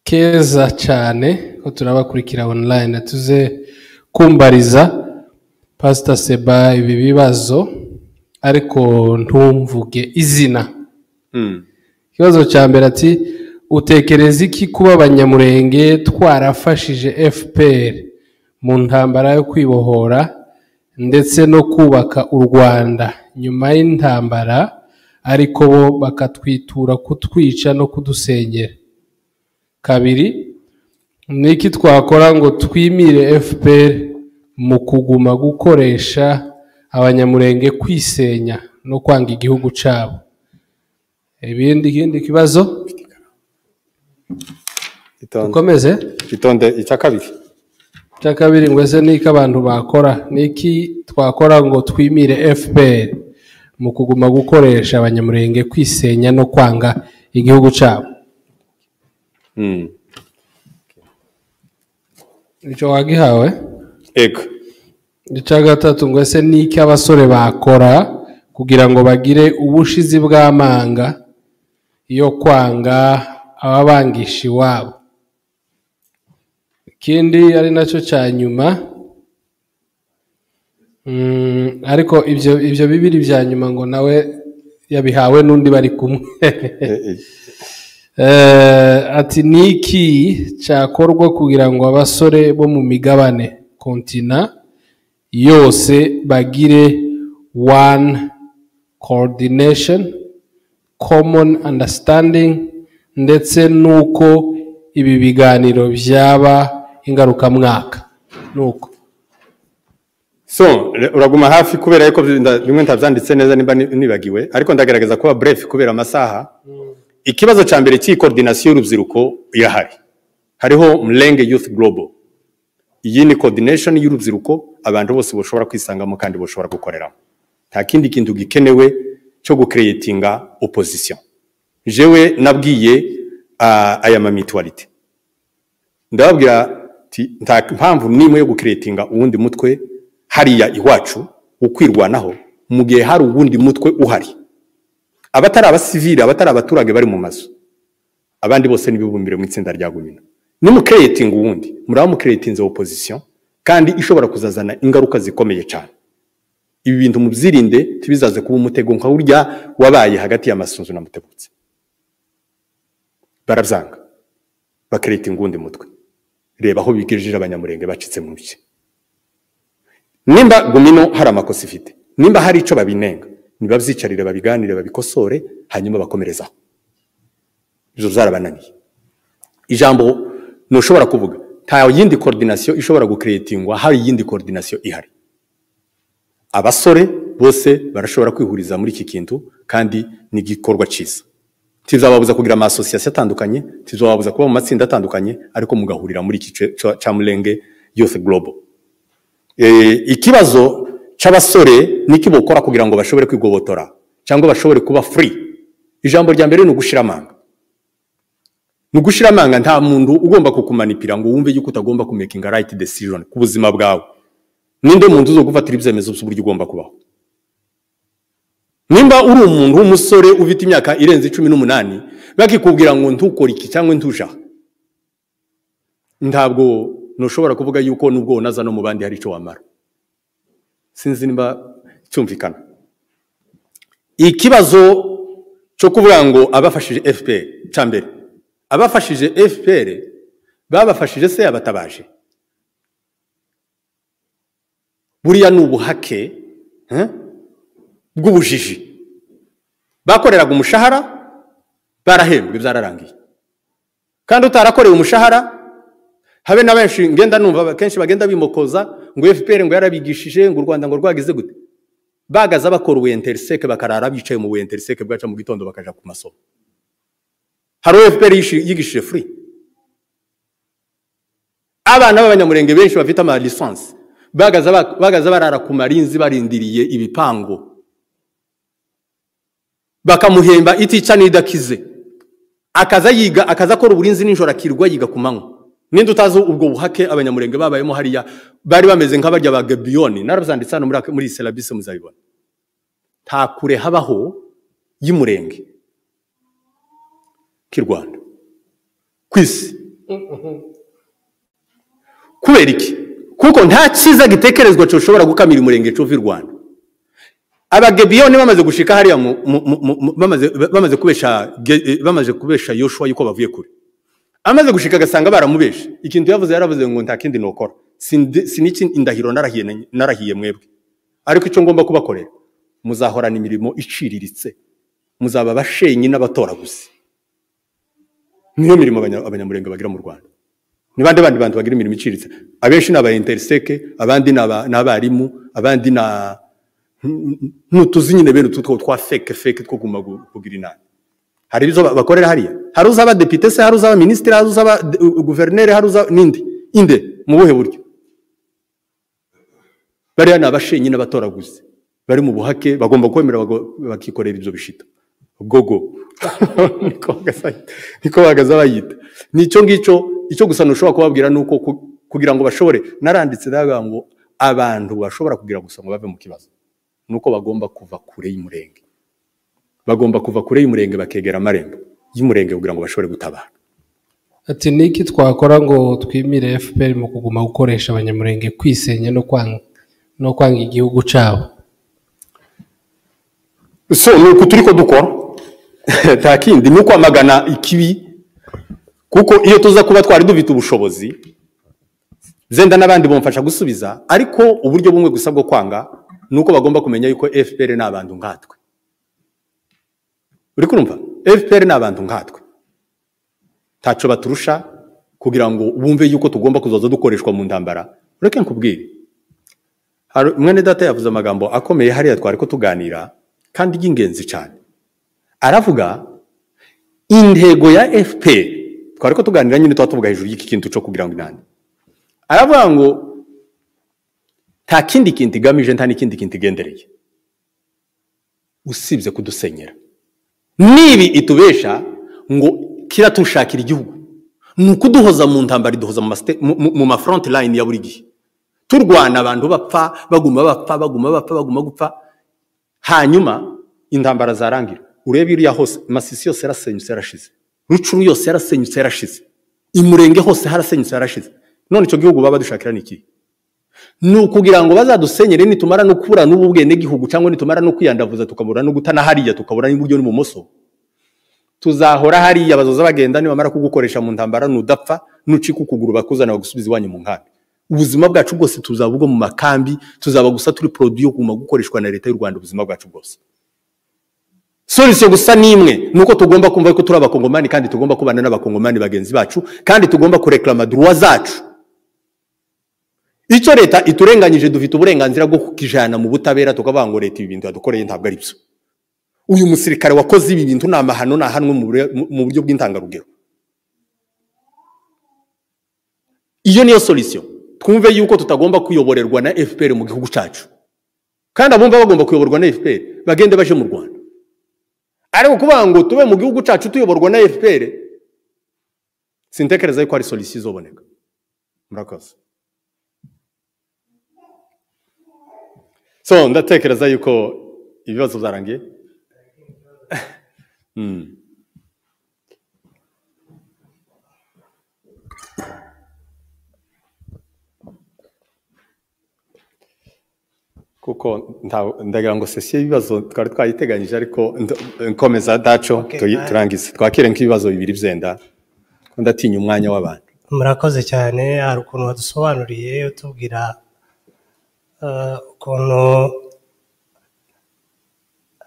keza cyane ko turabakurikira online tuze kumbariza pasita seba ibi bibazo ariko ntumvuge izina ikibazo cya mbere ati utekereza iki kuba abanyamurenge twarafashije fpr mu ntambara yo kwibohora ndetse no kubaka u rwanda nyuma y'intambara ariko bo bakatwitura kutwica no kudusenyera kabiri ni iki twakora ngo twimire fpr mu kuguma gukoresha abanyamurenge kwisenya no kwanga igihugu cyabo ibindi ikindi kibazo dukomeze itonde icya kabiri cya kabiri ngo ese ni iki abantu bakora ni iki twakora ngo twimire fpr mu kuguma gukoresha abanyamurenge kwisenya no kwanga igihugu cyabo icyo wagihawe ego icya gatatu ngo ese ni iki abasore bakora kugira ngo bagire ubushizi bw'amanga yo kwanga ababangisha iwabo ikindi ari nacyo cya nyuma Mm, ariko ibyo ibyo bibiri bya nyuma ngo nawe yabihawe n'undi bari kumwe Eh, ati ni iki cyakorwa kugira ngo abasore bo mu migabane kontina yose bagire one coordination common understanding ndetse n'uko ibi biganiro byaba ingarukamwaka nuko so re- uraguma hafi kubera yuko nda- bimwe ntabyanditse neza niba ni- nibagiwe ariko ndagaragaza kuba bref kubera amasaha ikibazo cya mbere cy'iyi coordination y'urubyiruko irahari hariho murenge youth global iyi ni coordination y'urubyiruko abantu bose bashobora kwisangamo kandi bashobora gukoreramo nta kindi kintu gikenewe cyo gucreatinga opposition jewe nabwiye ah, aya mamitualite ndababwira ti nta mpamvu n'imwe yo gukiretinga uwundi mutwe hariya iwacu ukwirwanaho mu gihe hari uwundi mutwe uhari abatari abasivili abatari abaturage bari mu mazu abandi bose n'ibibumbire mu itsinda rya gumina nimukiretinga uwundi muraba mukiretinze opposition kandi ishobora kuzazana ingaruka zikomeye cyane ibi bintu mubyirinde tibizaze kuba umutego nka urya wabaye hagati y'amasunzu na mutebutsi barabyanga bakiretinga uwundi mutwe reba aho bigejeje abanyamurenge bacitse mu bye nimba gumino hari amakosa ifite nimba hari icyo babinenga nibabyicarire babiganire babikosore hanyuma bakomerezaho ibyo byarabananiye ijambo ntushobora kuvuga nta yindi koordinasiyo ishobora gukiretingwa hari iyindi koordinasiyo ihari abasore bose barashobora kwihuriza muri iki kintu kandi ni igikorwa cyiza tizababuza kugira amasosiyasiyo atandukanye tizababuza kuba mu matsinda atandukanye ariko mugahurira muri iki ce- ca- ca murenge youth global Eh, ikibazo cy'abasore niki bokora kugira ngo bashobore kwigobotora cyangwa bashobore kuba free ijambo rya mbere ni ugushira amanga ni ugushira amanga nta muntu ugomba kukumanipira ngo wumve yuko utagomba kumakinga right decision ku buzima bwawe ninde muntu uzo gufatira ibyemezo by'uburyo ugomba kubaho nimba uri umuntu w'umusore ufite imyaka irenze cumi n'umunani bakikubwira ngo ntukore iki cyangwa ntuja ntabwo ntushobora kuvuga yuko n'ubwo unaza no mu bandi hari icyo wamara sinzi niba cyumvikana ikibazo cyo kuvuga ngo abafashije fpr cya mbere abafashije fpr babafashije se abatabaje buriya ni ubuhake eh? bw'ubujiji bakoreraga umushahara barahembwe byararangiye kandi utarakorewe umushahara habe na benshi ngenda numva kenshi bagenda bimokoza ngo fpr ngo yarabigishije ngo u rwanda ngo rwagize gute bagaza bakora ubuyenteriseke bakarara bicaye mu buyenteriseke bwaca mu gitondo bakaja ku masomo hari uwo fpr yishi- yigishije free abana b'abanyamurenge benshi bafite ama lisansi bagaza ba- bagaza barara ku marinzi barindiriye ibipango bakamuhemba itica n'idakize akaza yiga akaza akora uburinzi nijoro akirwa yiga ku manywa ninde utazi ubwo buhake abanyamurenge babayemo hariya bari bameze nk'abarya ba gabiyoni narabazanditse hano muri aka- muri serabisi muzabibona nta kure habaho y'umurenge k'i rwanda ku isi kubera iki kuko nta cyiza gitekerezwa cyoshobora gukamira umurenge cy'uva i rwanda abagebiyoni bamaze gushika hariya mu- mu- mu- mu- bamaze bamaze kubesha Ge- eh, bamaze kubesha yoshua yuko bavuye kure amaze gushika agasanga baramubesha ikintu yavuze yaravuze ngo nta kindi nokora Sindi- siniki indahiro narahiye na- narahiye mwebwe ariko icyo ngomba kubakorera muzahorana imirimo iciriritse muzaba abashenyi n'abatoraguzi niyo mirimo abanya- abanyamurenge bagira mu rwanda ni bande bandi bantu bagira imirimo iciriritse abenshi ni aba interiseke abandi ni aba- ni abarimu abandi ni a- ntutuzi nyine bene utu two twa feke feke two guma gu- kugira inama hari izo ba- bakorera hariya hari uzaba depite se hari uzaba minisitiri hari uzaba de- u- guverineri hari uzaba ninde inde mu buhe buryo bariya ni abashenyi n'abatoraguzi bari mu buhake bagomba kwemera bago- bakikorera ibyo bishita gogo niko bagaza- niko bahagaze abayita ni icyo ngicyo icyo gusa ntushobora kubabwira ni uko ku- kugira ngo bashobore naranditse ndavuga ngo abantu bashobora kugira gusa ngo bave mu kibazo ni uko bagomba kuva kure y'umurenge bagomba kuva kure y'umurenge bakegera amarembo y'umurenge kugira ngo bashobore gutabara ati niki twakora ngo twimire fpr mu kuguma gukoresha abanyamurenge kwisenya no kwanga no kwanga igihugu cyabo so ni uku turi ko dukora nta kindi ni ukwamagana ikibi kuko iyo tuza kuba twari dufite ubushobozi zenda n'abandi bamufasha gusubiza ariko uburyo bumwe gusa bwo kwanga ni uko bagomba kumenya yuko fpr ni abantu nkatwe uri kurumva fpr ni abantu nkatwe ntacyo baturusha kugira ngo bumve yuko tugomba kuzaza dukoreshwa mu ntambara ureke nkubwire Hari- mwene data yavuze amagambo akomeye hariya twari ko tuganira kandi y'ingenzi cyane aravuga intego ya fpr twari ko tuganira nyine tuba tuvuga hejuru y'iki kintu cyo kugira ngo inani aravuga ngo nta kindi kintu igamije nta n'ikindi kintu igendereye usibye kudusenyera nibi itubesha ngo kiratushakira igihugu ni ukuduhoza mu ntambara iduhoza mu masite- mu- mu- mu mafront line ya buri gihe turwana abantu bapfa baguma bapfa baguma bapfa baguma gupfa hanyuma intambara zarangira urebe iriya hose masisi yose yarasenyutse yarashize rucuru yose yarasenyutse yarashize imurenge hose harasenyutse yarashize none icyo gihugu baba badushakira ni ikihe ni ukugira ngo bazadusenyere nitumara no kubura n'ubu bwenegihugu cyangwa nitumara no kwiyandavuza tukabura no gutana hariya tukabura n'iburyo n'ibumoso tuzahora hariya bazoza bagenda nibamara kugukoresha mu ntambara nudapfa nucika ukuguru bakuzana bagusubiza iwanyu mu nkambi ubuzima bwacu bwose tuzaba ubwo mu makambi tuzaba gusa turi produit yo kuguma gukoreshwa na leta y'u rwanda ubuzima bwacu bwose solution gusa ni imwe ni uko tugomba kumva ko turi abakongomani kandi tugomba kubana n'abakongomani bagenzi bacu kandi tugomba kureklama droit zacu icyo leta iturenganyije dufite uburenganzira bwo kukijana mu butabera tukavuga ngo leta ibi bintu yadukoreye ntabwo ari byo uyu musirikare wakoze ibi bintu ni amahano ni ahanwe mu bure- mu- mu buryo bw'intangarugero iyo niyo solution twumve yuko tutagomba kuyoborerwa na fpr mu gihugu cyacu kandi abumva bagomba kuyoborwa na fpr bagende baje mu rwanda ariko kuvuga ngo tube mu gihugu cyacu tuyoborwa na fpr sintekereza yuko hari solution izoboneka murakoze so ndatekereza yuko ibibazo byarangiye kuko nta- ndagira ngo sesiyo y'ibibazo twari twayiteganyije ariko nd- nkomeza daco tuyi- turangize twakire nk'ibibazo bibiri byenda kuko ndatinya umwanya w'abantu murakoze cyane hari ukuntu wadusobanuriye utubwira eh, ukuntu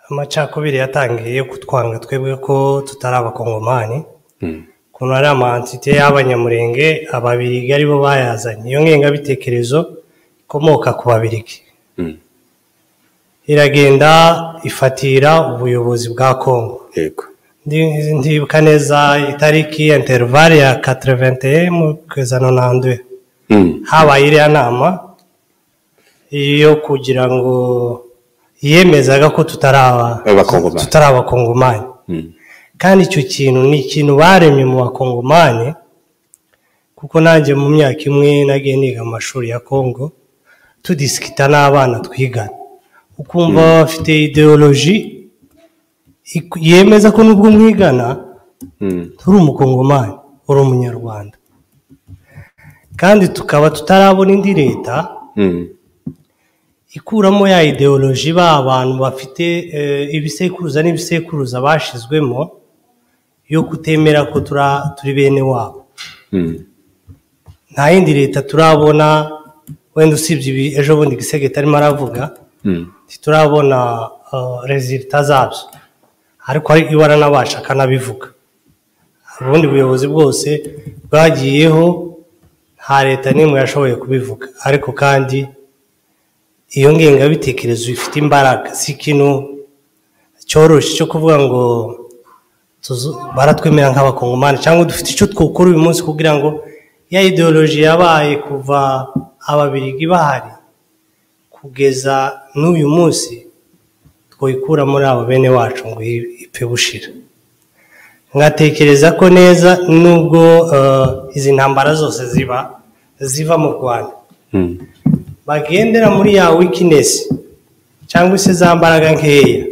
amacakubiri yatangiye kutwanga twebwe ko tutari abakongomani ukuntu ari amantite y'abanyamurenge ababirigi aribo bayazanye iyo ngengabitekerezo ikomoka ku babirigi iragenda ifatira ubuyobozi bwa kongo yego Ndi- ndibuka neza itariki intervale ya 81 mu kwezi kwa 92 Mm. habaye iriya nama yo kugira ngo yemezaga ko tutari aba- Abakongomani. tutari abakongomani Mm. kandi icyo kintu ni ikintu baremye mu bakongomani kuko nanjye mu myaka imwe nagiye niga mu mashuri ya kongo tudisikita n'abana twigana ukumva bafite ideoloji iku- yemeza ko nubwo mwigana Mm. turi umukongomani uri umunyarwanda kandi tukaba tutarabona indi leta Mm. ikuramo ya ideoloji ba bantu bafite eh, ibisekuruza n'ibisekuruza bashizwemo yo kutemera ko tura- turi bene wabo Mm. nta yindi leta turabona wenda usibye ibi ejo bundi gisegeti arimo aravuga Mm. ntiturabona rezilita zabyo ariko hari ibara n'abasha akanabivuga ubundi buyobozi bwose bwagiyeho nta leta n'imwe yashoboye kubivuga ariko kandi iyo ngengabitekerezo ifite imbaraga si ikintu cyoroshye cyo kuvuga ngo tuzu- baratwemera nk'abakongomani cyangwa dufite icyo twukora uyu munsi kugira ngo ya ideoloji yabaye kuva ababirigi bahari kugeza n'uyu munsi twikura muri abo bene wacu ngo i- ipfe gushira ngatekereza ko neza nubwo eh, izi ntambara zose ziba ziva mu rwanda Mm. bagendera muri ya wikinesi cyangwa se za mbaraga nkeya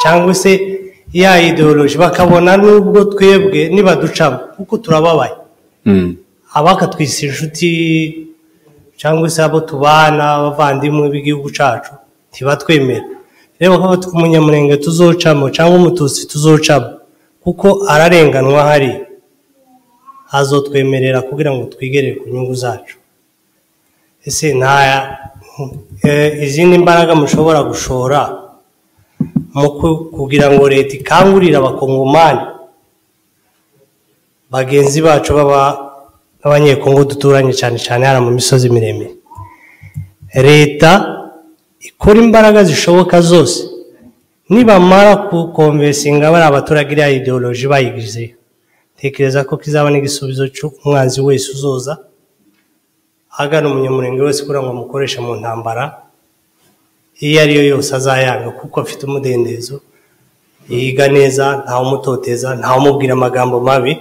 cyangwa se ya ideoloji bakabona n'ubwo twebwe nibaducamo kuko turababaye Mm. abakatwise inshuti cyangwa se abo tubana abavandimwe b'igihugu cyacu ntibatwemera reba ko abatwa- umunyamurenge tuzocamo cyangwa umututsi tuzocamo kuko ararenganwa hari azotwemerera kugira ngo twigere ku nyungu zacu ese nta eh, izindi mbaraga mushobora gushora mu ku- kugira ngo leta ikangurire abakongomani bagenzi bacu baba b'abanyekongo duturanye cyane cyane hano mu misozi miremire leta ikora imbaraga zishoboka zose nibamara kukonvesinga bariya abaturage iriya ideoloji bayigize tekereza ko kizaba n'igisubizo cy'umwanzi wese uzoza agana umunyamurenge wese kugira ngo amukoreshe mu ntambara iyo ari yo yose azayanga kuko afite umudendezo yiga neza ntawumutoteza ntawumubwira amagambo mabi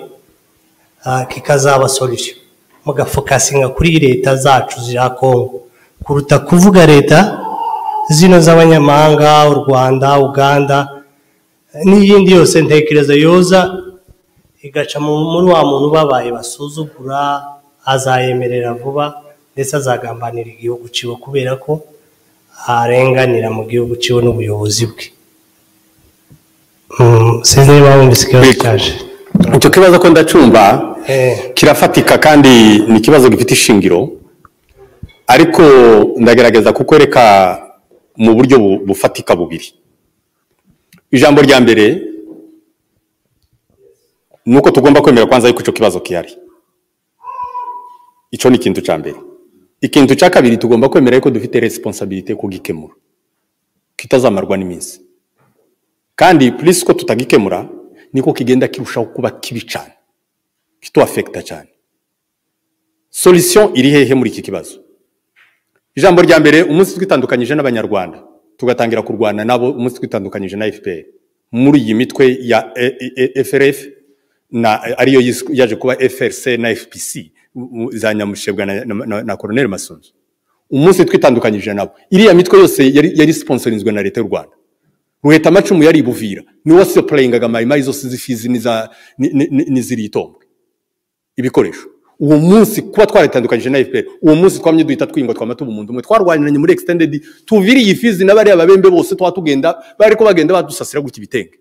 ah, kikazaba solution mugafokasinga kuri leta zacu za Kongo kuruta kuvuga leta zino z'abanyamahanga u Rwanda Uganda eh, n'iyindi yose ntekereza yoza igaca mu- muri wa muntu babaye basuzugura azayemerera vuba ndetse azagambanira igihugu ciwe kubera ko arenganira mu gihugu ciwe n'ubuyobozi bwe Mm, sinzi niba wumvise ikibazo Big. cyaje icyo kibazo ko ndacumva Eh. kirafatika kandi ni ikibazo gifite ishingiro ariko ndagerageza kukwereka mu buryo bu- bufatika bubiri ijambo rya mbere ni uko tugomba kwemera kwanza yuko icyo kibazo gihari icyo ni ikintu cya mbere ikintu cya kabiri tugomba kwemera yuko dufite resiponsabirite yo kugikemura kitazamarwa n'iminsi kandi polisi uko tutagikemura niko kigenda kirushaho kuba kibi cyane kituwafekita cyane solution iri hehe muri iki kibazo ijambo rya mbere umunsi twitandukanyije n'abanyarwanda tugatangira kurwana nabo umunsi twitandukanyije na fpr muri iyi mitwe ya E- E- E- frf na ariyo yis- yaje kuba frc na fpc u- u- za nyamushebwa na, na, na, na colonel masunzu umunsi twitandukanyije nabo iriya mitwe yose yari, yari sponsorinzwe na leta y'u rwanda ruheta amacumu yaribuvira ni wowe siyopurayingaga mayimayi zose z'ifizi n'iza- ni- ni- ni- n'iziriye itombwe ibikoresho uwo munsi kuba twaritandukanyije na fpr uwo munsi twamye duhita twingwa twamata ubumuntu umwe twarwaniranye muri extended tuviriye ifizi na bariya babembe bose twaba tugenda bari ko bagenda badusasira gutya ibitenge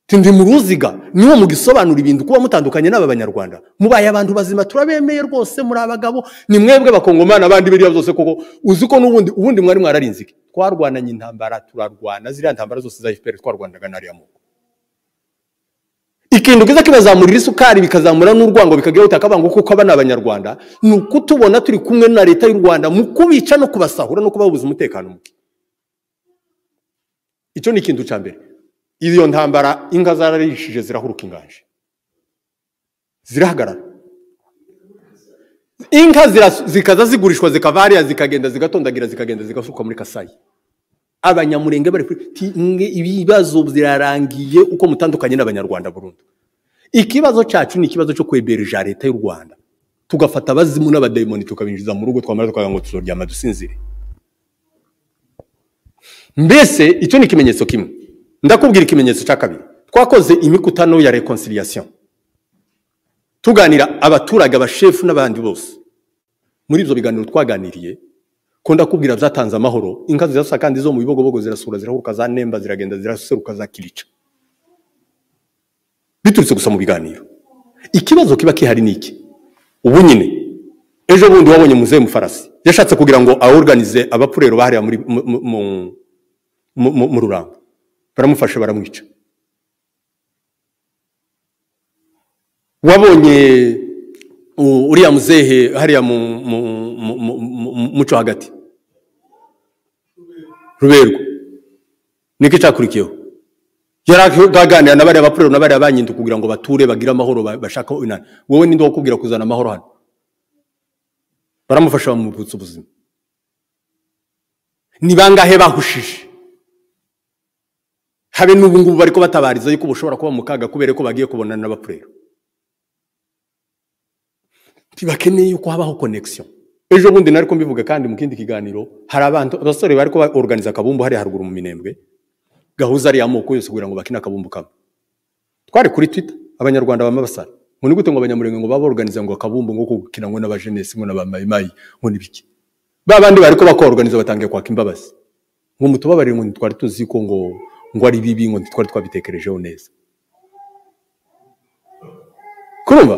tindi mu ruziga niwo mugisobanura ibintu kuba mutandukanye n'aba banyarwanda mubaye abantu bazima turabemeye rwose muri abagabo ni mwebwe bakongomana abandi biriya byose koko uzi ko n'ubundi ubundi mwari mwararinze iki twarwananye intambara turarwana ziriya ntambara zose za fpr twarwanaga n'ariya moko ikintu kiza kibazamurira isukari bikazamura n'urwango bikagira uti akabango kuko aba ni abanyarwanda ni ukutubona turi kumwe na leta y'u rwanda mu kubica no kubasahura no kubabuza umutekano muke icyo ni ikintu cya mbere iyo ntambara inka zararishije zirahuruka inganje zirahagarara inka ziras- zikaza zigurishwa zikava hariya zikagenda zigatondagira zikagenda zigasukwa muri kasayi abanyamurenge bari kuri ti- mwe ibibazo birarangiye uko mutandukanye n'abanyarwanda burundu ikibazo cyacu ni ikibazo cyo kwebereja leta y'u rwanda tugafata abazimu n'abadayimoni tukabinjiza mu rugo twamara tukagira ngo tuzoryama dusinzire mbese icyo ni ikimenyetso kimwe ndakubwira ikimenyetso cya kabiri twakoze imikutano ya reconciliation tuganira abaturage abashefu n'abandi bose muri ibyo biganiro twaganiriye ko ndakubwira byatanze amahoro inka zirasa kandi zo mu bibogobogo zirasura zirahuruka za nemba ziragenda ziraseruka za kirica biturutse gusa mu biganiro ikibazo kiba kihari ni iki ubu nyine ejo bundi wabonye muzehe mufarasi yashatse kugira ngo aworuganize abapurero bahariya muri mu- mu- mu- mu- mu- mu rurango baramufasha baramwica wabonye u- uriya muzehe hariya mu mu- mu- mu- mu- muco hagati ruberwa niko icyakurikiyeho yari aganira na bariya bapurero na bariya banyindu kugira ngo bature bagire amahoro ba- bashaka inani wowe ninde wakubwira kuzana amahoro hano baramufasha bamubutsa ubuzima ni bangahe bahushije habe n'ubu ngubu bari kubatabariza yuko bushobora kuba mu kaga kubera ko bagiye kubonana n'abapurero ntibakeneye yuko habaho connection ejo bundi nari mbivuga kandi mu kindi kiganiro hari abantu abasore bari kuba organiza akabumbu hariya haruguru mu minembwe gahuza ariya moko yose kugira ngo bakine akabumbu kamwe twari kuri twitter abanyarwanda bama basara ngo ni gute ngo abanyamurenge ngo baba organiza ngo akabumbu ngo gukina ngo n'abajenesi ngo n'abamayimayi ngo n'ibiki ba bandi bari ko bakorganiza batangiye kwaka imbabazi ngo mutubabarire ngo ntitwari tuzi ko ngo ngo ari bibi ngo ntitwari twabitekerejeho neza kurumva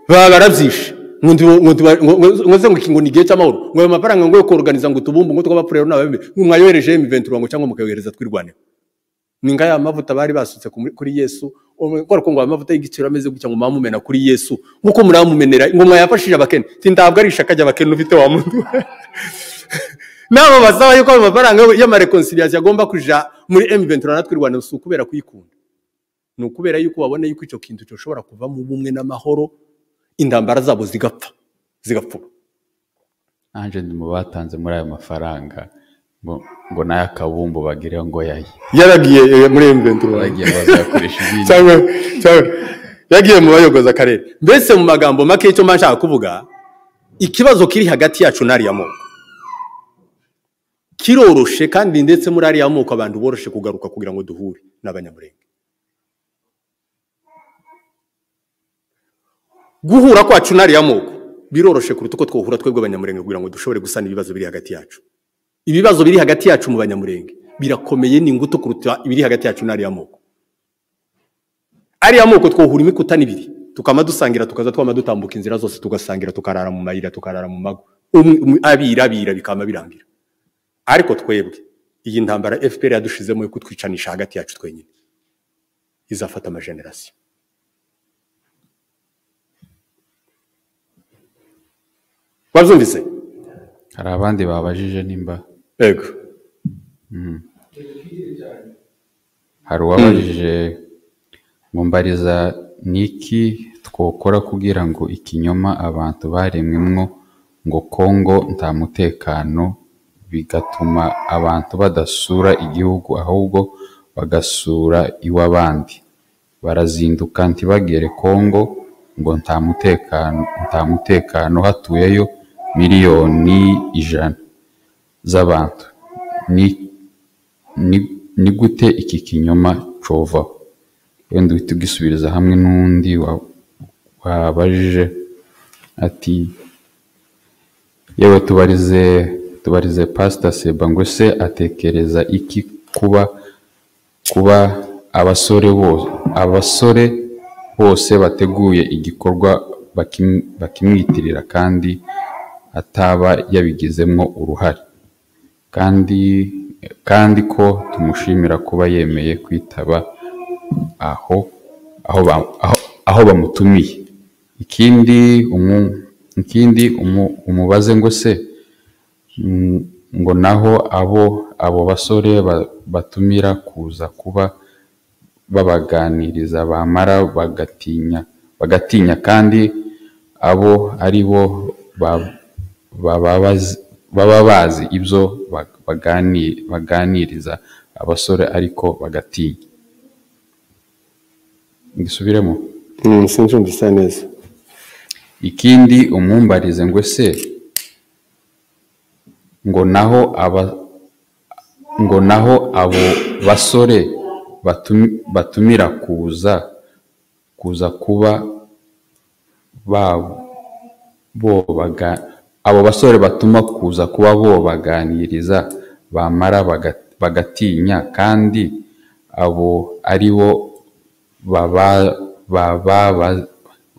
baba barabyishe ngo ndibo- ngo ndiba- ngo- ngo- ngo nze ngo iki ngo ni igihe cy'amahoro ngo ayo mafaranga ngo yo koruganiza ngo tubumbu ngo tw'abapurero n'ababembe ngo mwayohereje M20 ngo cyangwa mukayohereza twirwaneho ni nga ya mavuta bari basutse ku- kuri Yesu kubera ko ngo aya mavuta y'igiciro ameze gutya ngo mwamumena kuri Yesu nk'uko muramumenera ngo mwayafashije abakene ti ntabwo ari ishaka ry'abakene ufite wa muntu we nabo basaba yuko ayo mafaranga y'amareconciliation agomba kuja muri M20 natwe irwana si ukubera kuyikunda ni ukubera yuko babona yuko icyo kintu gishobora kuvamo ubumwe n'amahoro intambara zabo zigapfa zigapfuba nanjye ndi mu batanze muri ayo mafaranga ngo ngo n'ay'akabumbu bagire ngo yaye yaragiye eh, muri emuventi bagiye bazakoresha ibindi cyangwa cyangwa yagiye mu bayogoza akarere mbese mu magambo make icyo mba nshaka kuvuga ikibazo kiri hagati yacu n'ariya moko kiroroshe kandi ndetse muri ariya moko abantu boroshe kugaruka kugira ngo duhure n'abanyamurenge guhura kwacu n'ariya moko biroroshe kuruta uko twohura twebwe abanyamurenge kugira ngo dushobore gusana ibibazo biri hagati yacu ibibazo biri hagati yacu mu banyamurenge birakomeye ni ingutu kuruta ibiri hagati yacu n'ariya moko ariya moko twohura imikuta n'ibiri tukama dusangira tukaza twama dutambuka inzira zose tugasangira tukarara mu mayira tukarara mu mago Umwe- umwe- abira abira bikama birangira ariko twebwe iyi ntambara fpr yadushizemo yo kutwicanisha hagati yacu twenyine izafata amajenerasiyo wabyumvise hari abandi babajije nimba yego hari uwabajije ngo mbariza ni iki twokora kugira ngo ikinyoma abantu baremwemo ngo kongo nta mutekano bigatuma abantu badasura igihugu ahubwo bagasura iw'abandi barazinduka ntibagere kongo ngo nta mutekano nta mutekano hatuyeyo miliyoni ijana z'abantu ni ni ni gute iki kinyoma covaho wenda uhita ugisubiriza hamwe n'undi wa- wabajije ati yewe tubarize tubarize pasita seba ngo se atekereza iki kuba kuba abasore bose abasore bose bateguye igikorwa bakim- bakimwitirira kandi ataba yabigizemo uruhare kandi kandi ko tumushimira kuba yemeye kwitaba aho aho, ba, aho, aho bamutumiye ikindi umu, ikindi umu, umubaze ngo se mm, ngo naho abo abo basore ba, batumira kuza kuba babaganiriza bamara bagatinya bagatinya kandi abo ari bo ba- baba bazi- baba bazi ibyo ba- bagani- baganiriza abasore ariko bagatinya ngisubiremo sinzi mbisa neza ikindi umwumbarize ngo se ngo naho aba ngo naho abo basore batu- batumira kuza kuza kuba babo bo baga- abo basore batuma kuza kuba bo baganiriza bamara baga- bagatinya kandi abo ari bo baba- baba-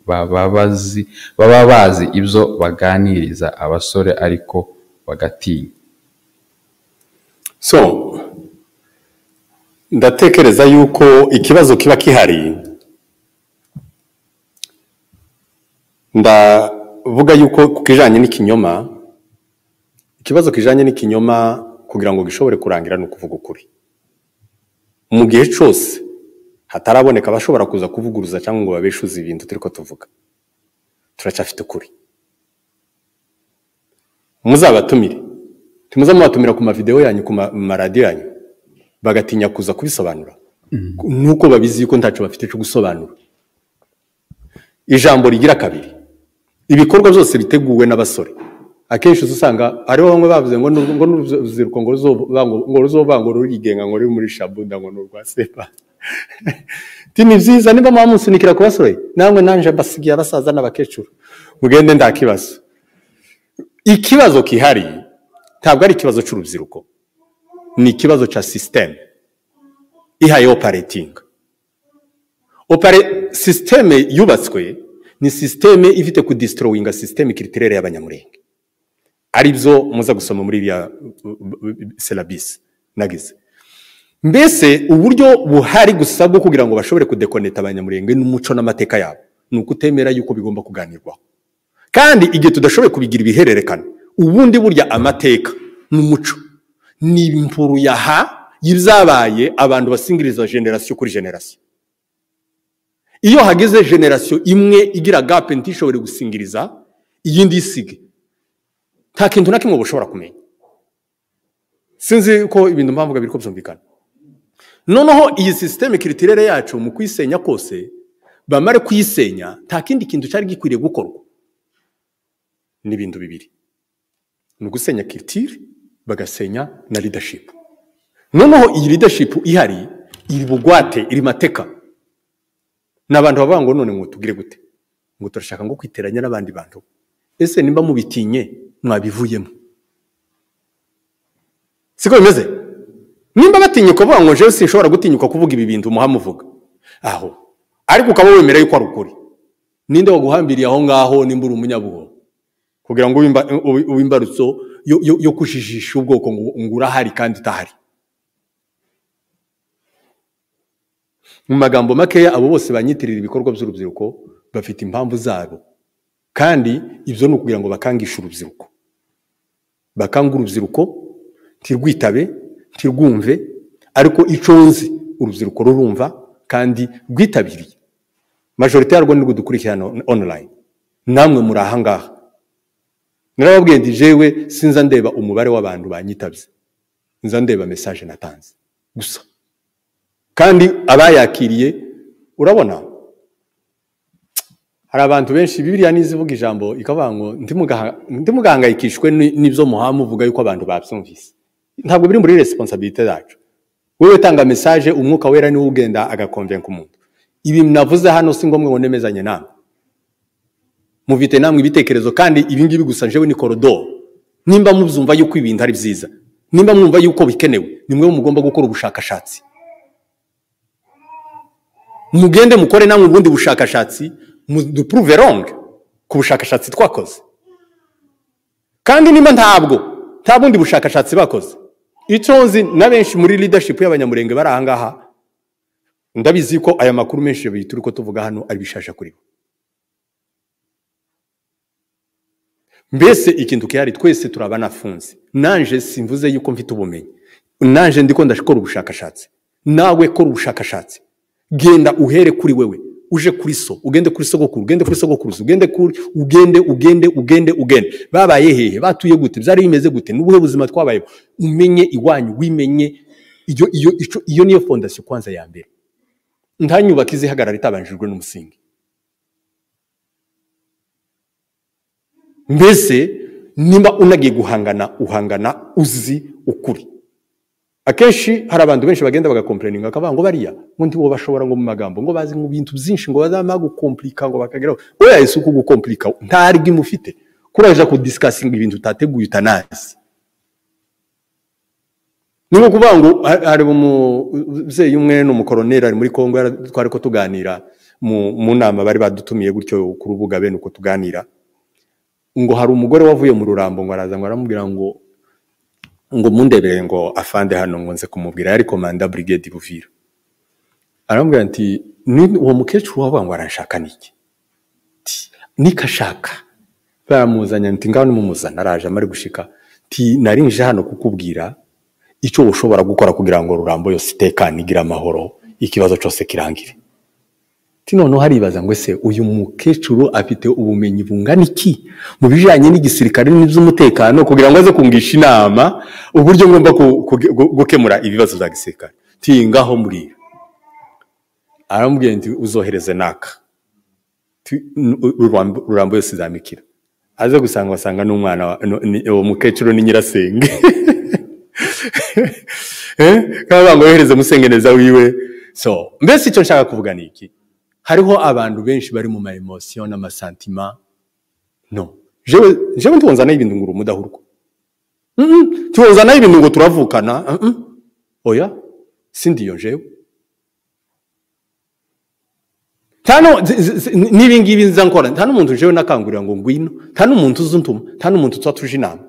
baba bazi- baba bazi ibyo baganiriza abasore ariko bagatinya so ndatekereza yuko ikibazo kiba gihari ndavuga yuko ku kijyanye n'ikinyoma ikibazo kijyanye n'ikinyoma kugira ngo gishobore kurangira ni ukuvuga ukuri mu gihe cyose hataraboneka abashobora kuza kuvuguruza cyangwa ngo babeshuze ibintu turi ko tuvuga turacyafite ukuri muzabatumire ntimuze mubatumira ku mavidewo yanyu ku ma- maradiyo yanyu bagatinya kuza kubisobanura nuko babizi yuko ntacyo bafite cyo gusobanura ijambo rigira kabiri ibikorwa byose biteguwe n'abasore akenshi uza usanga hariho bamwe bavuze ngo ni uru- ngo ni urubyiruko ngo ruzova- ngo ruzovanga ngo rurigenga ngo ruri muri shabuda ngo ni urwa sepa Ati, ni byiza niba muba munsunikira ku basore namwe nanje mbasigiye abasaza n'abakecuru mugende nta kibazo ikibazo kihari ntabwo ari ikibazo cy'urubyiruko ni ikibazo cya sisiteme ihaye operating opere sisiteme yubatswe ni sisiteme ifite kudisorowinga sisiteme kiritirere y'abanyamurenge ari byo muza gusoma muri iriya serabisi nagize mbese uburyo buhari gusa bwo kugira ngo bashobore kudekoneta abanyamurenge n'umuco n'amateka yabo ni ukutemera yuko bigomba kuganirwaho kandi igihe tudashoboye kubigira ibihererekane ubundi burya amateka n'umuco ni impfuru ya ha y'ibyabaye abantu basingiriza generasiyo kuri generasiyo iyo hageze generasiyo imwe igira gape ntishobore gusingiriza iyindi isige nta kintu na kimwe bushobora kumenya sinzi ko ibintu mpamvu biri ko byumvikana noneho iyi sisiteme kiritirere yacu mu kuyisenya kose bamare kuyisenya nta kindi kintu cyari gikwiriye gukorwa n'ibintu bibiri ni ugusenya kiritire bagasenya na leadership noneho iyi leadership ihari iri bugwate iri mateka ni abantu bavuga ngo none ngo tugire gute ngo turashaka ngo kwiteranya n'abandi bantu ese nimba mubitinye mwabivuyemo siko bimeze nimba batinyuka bavuga ngo jewe sinshobora gutinyuka kuvuga ibi bintu muhamuvuga aho ariko ukaba wemera yuko ari ukuri ninde waguhambiriye aho ngaho nimba uri umunyabuhoro kugira ngo uwimba- uwi- uwimbarutso yo- yo yo kujijisha ubwoko ngo ngo urahari kandi utahari mu magambo makeya abo bose banyitirira ibikorwa by'urubyiruko bafite impamvu zabo kandi ibyo ni ukugira ngo bakangishe urubyiruko bakanga urubyiruko ntirwitabe ntirwumve ariko icyo nzi urubyiruko rurumva kandi rwitabiriye majorite yarwo nirwo dukurikirana on- online namwe muri ahangaha narababwiye ndi jewe sinza ndeba umubare w'abantu banyitabye nza ndeba mesaje natanze gusa kandi abayakiriye urabona hari abantu benshi bibiriya n'izivuga ijambo ikavuga ngo "Ntimugaha- ntimugahangayikishwe ni- n'ibyo muhamuvuga yuko abantu babyumvise ntabwo biri muri resiponsabirite zacu wowe utanga mesaje umwuka wera niwo ugenda agakonvenka umuntu ibi navuze hano si ngombwa ngo nemezanye namwe muvite namwe ibitekerezo kandi ibi ngibi gusa jewe ni korodoro nimba mubyumva yuko ibintu ari byiza nimba mwumva yuko bikenewe nimwe mugomba gukora ubushakashatsi mugende mukore namwe ubundi bushakashatsi dupuruve ronge ku bushakashatsi twakoze kandi niba ntabwo nta bundi bushakashatsi bakoze icyo nzi na benshi muri leadership y'abanyamurenge bari aha ngaha ndabizi ko aya makuru menshi abiri turi ko tuvuga hano ari bishasha kuri bo mbese ikintu gihari twese turaba nafunze nanje simvuze yuko mfite ubumenyi nanje ndiko ndakora ubushakashatsi nawe kora ubushakashatsi genda uhere kuri wewe uje kuri so ugende kuri sogokuru ugende kuri sogokuruza ugende kuri ugende ugende ugende ugende babaye hehe batuye gute byari bimeze gute n'ubuhe buzima twabayeho umenye iwanyu wimenye iyo iyo ico- iyo niyo fondasiyo kwanza ya mbere nta nyubako izihagarara itabanjijwe n'umusingi mbese niba unagiye guhangana uhangana uzi ukuri akenshi hari abantu benshi bagenda bagakomplaninga bakavuga ngo bariya ubundi bo bashobora ngo mu magambo ngo bazi mu bintu byinshi ngo bazamara gukomplika ngo bakageraho oya isi uko gukomplika nta rigimu ufite kuraja kudisikasinga ibintu utateguye utanazi ni nko kuvuga ngo ha- hari umubyeyi umwe ni umukoroneri ari muri kongo yara- twari ko tuganira mu mu nama bari badutumiye gutyo ku rubuga bene uko tuganira ngo hari umugore wavuye mu rurambo ngo araza ngo aramubwira ngo ngo mundebere ngo afande hano ngo nze kumubwira yari komanda brigade buvira aramubwira ati "Ni- uwo mukecuru wavuga ngo aranshaka niki Ati, nikashaka baramuzanye nti ngaho nimumuzana araje amare gushika ti narinje hano kukubwira icyo ushobora gukora kugira ngo rurambo yose itekane igire amahoro ikibazo cyose kirangire ati noneho haribaza ngo ese uyu mukecuru afite ubumenyi bungana iki mu bijyanye n'igisirikare n'iby'umutekano kugira ngo aze kungisha inama uburyo ngomba ku- ku- gu- gukemura ibibazo bya gisirikare tingaho murira aramubwira nti uzohereze naka Ti- n- u- Rurambo- rurambo yose izamikira aze gusanga basanga n'umwana wa- nu- ni- uwo mukecuru ni nyirasenge Eh? kandi bavuga ngo yohereze musengeneza wiwe so mbese icyo nshaka kuvuga ni iki hariho abantu benshi bari mu maemosiyo n'amasantima no jewe jewe ntibonzanaho ibintu ngura umudahurwa Mm-mm. ntibonzanaho ibintu ngo turavukana Mm-mm. oya sindiyo jewe nta nu- zi- zi- zi- n'ibi ngibi nza nkora nta n'umuntu jewe nakangurira ngo ngwino nta n'umuntu uzi untuma nta n'umuntu tuba tuje inama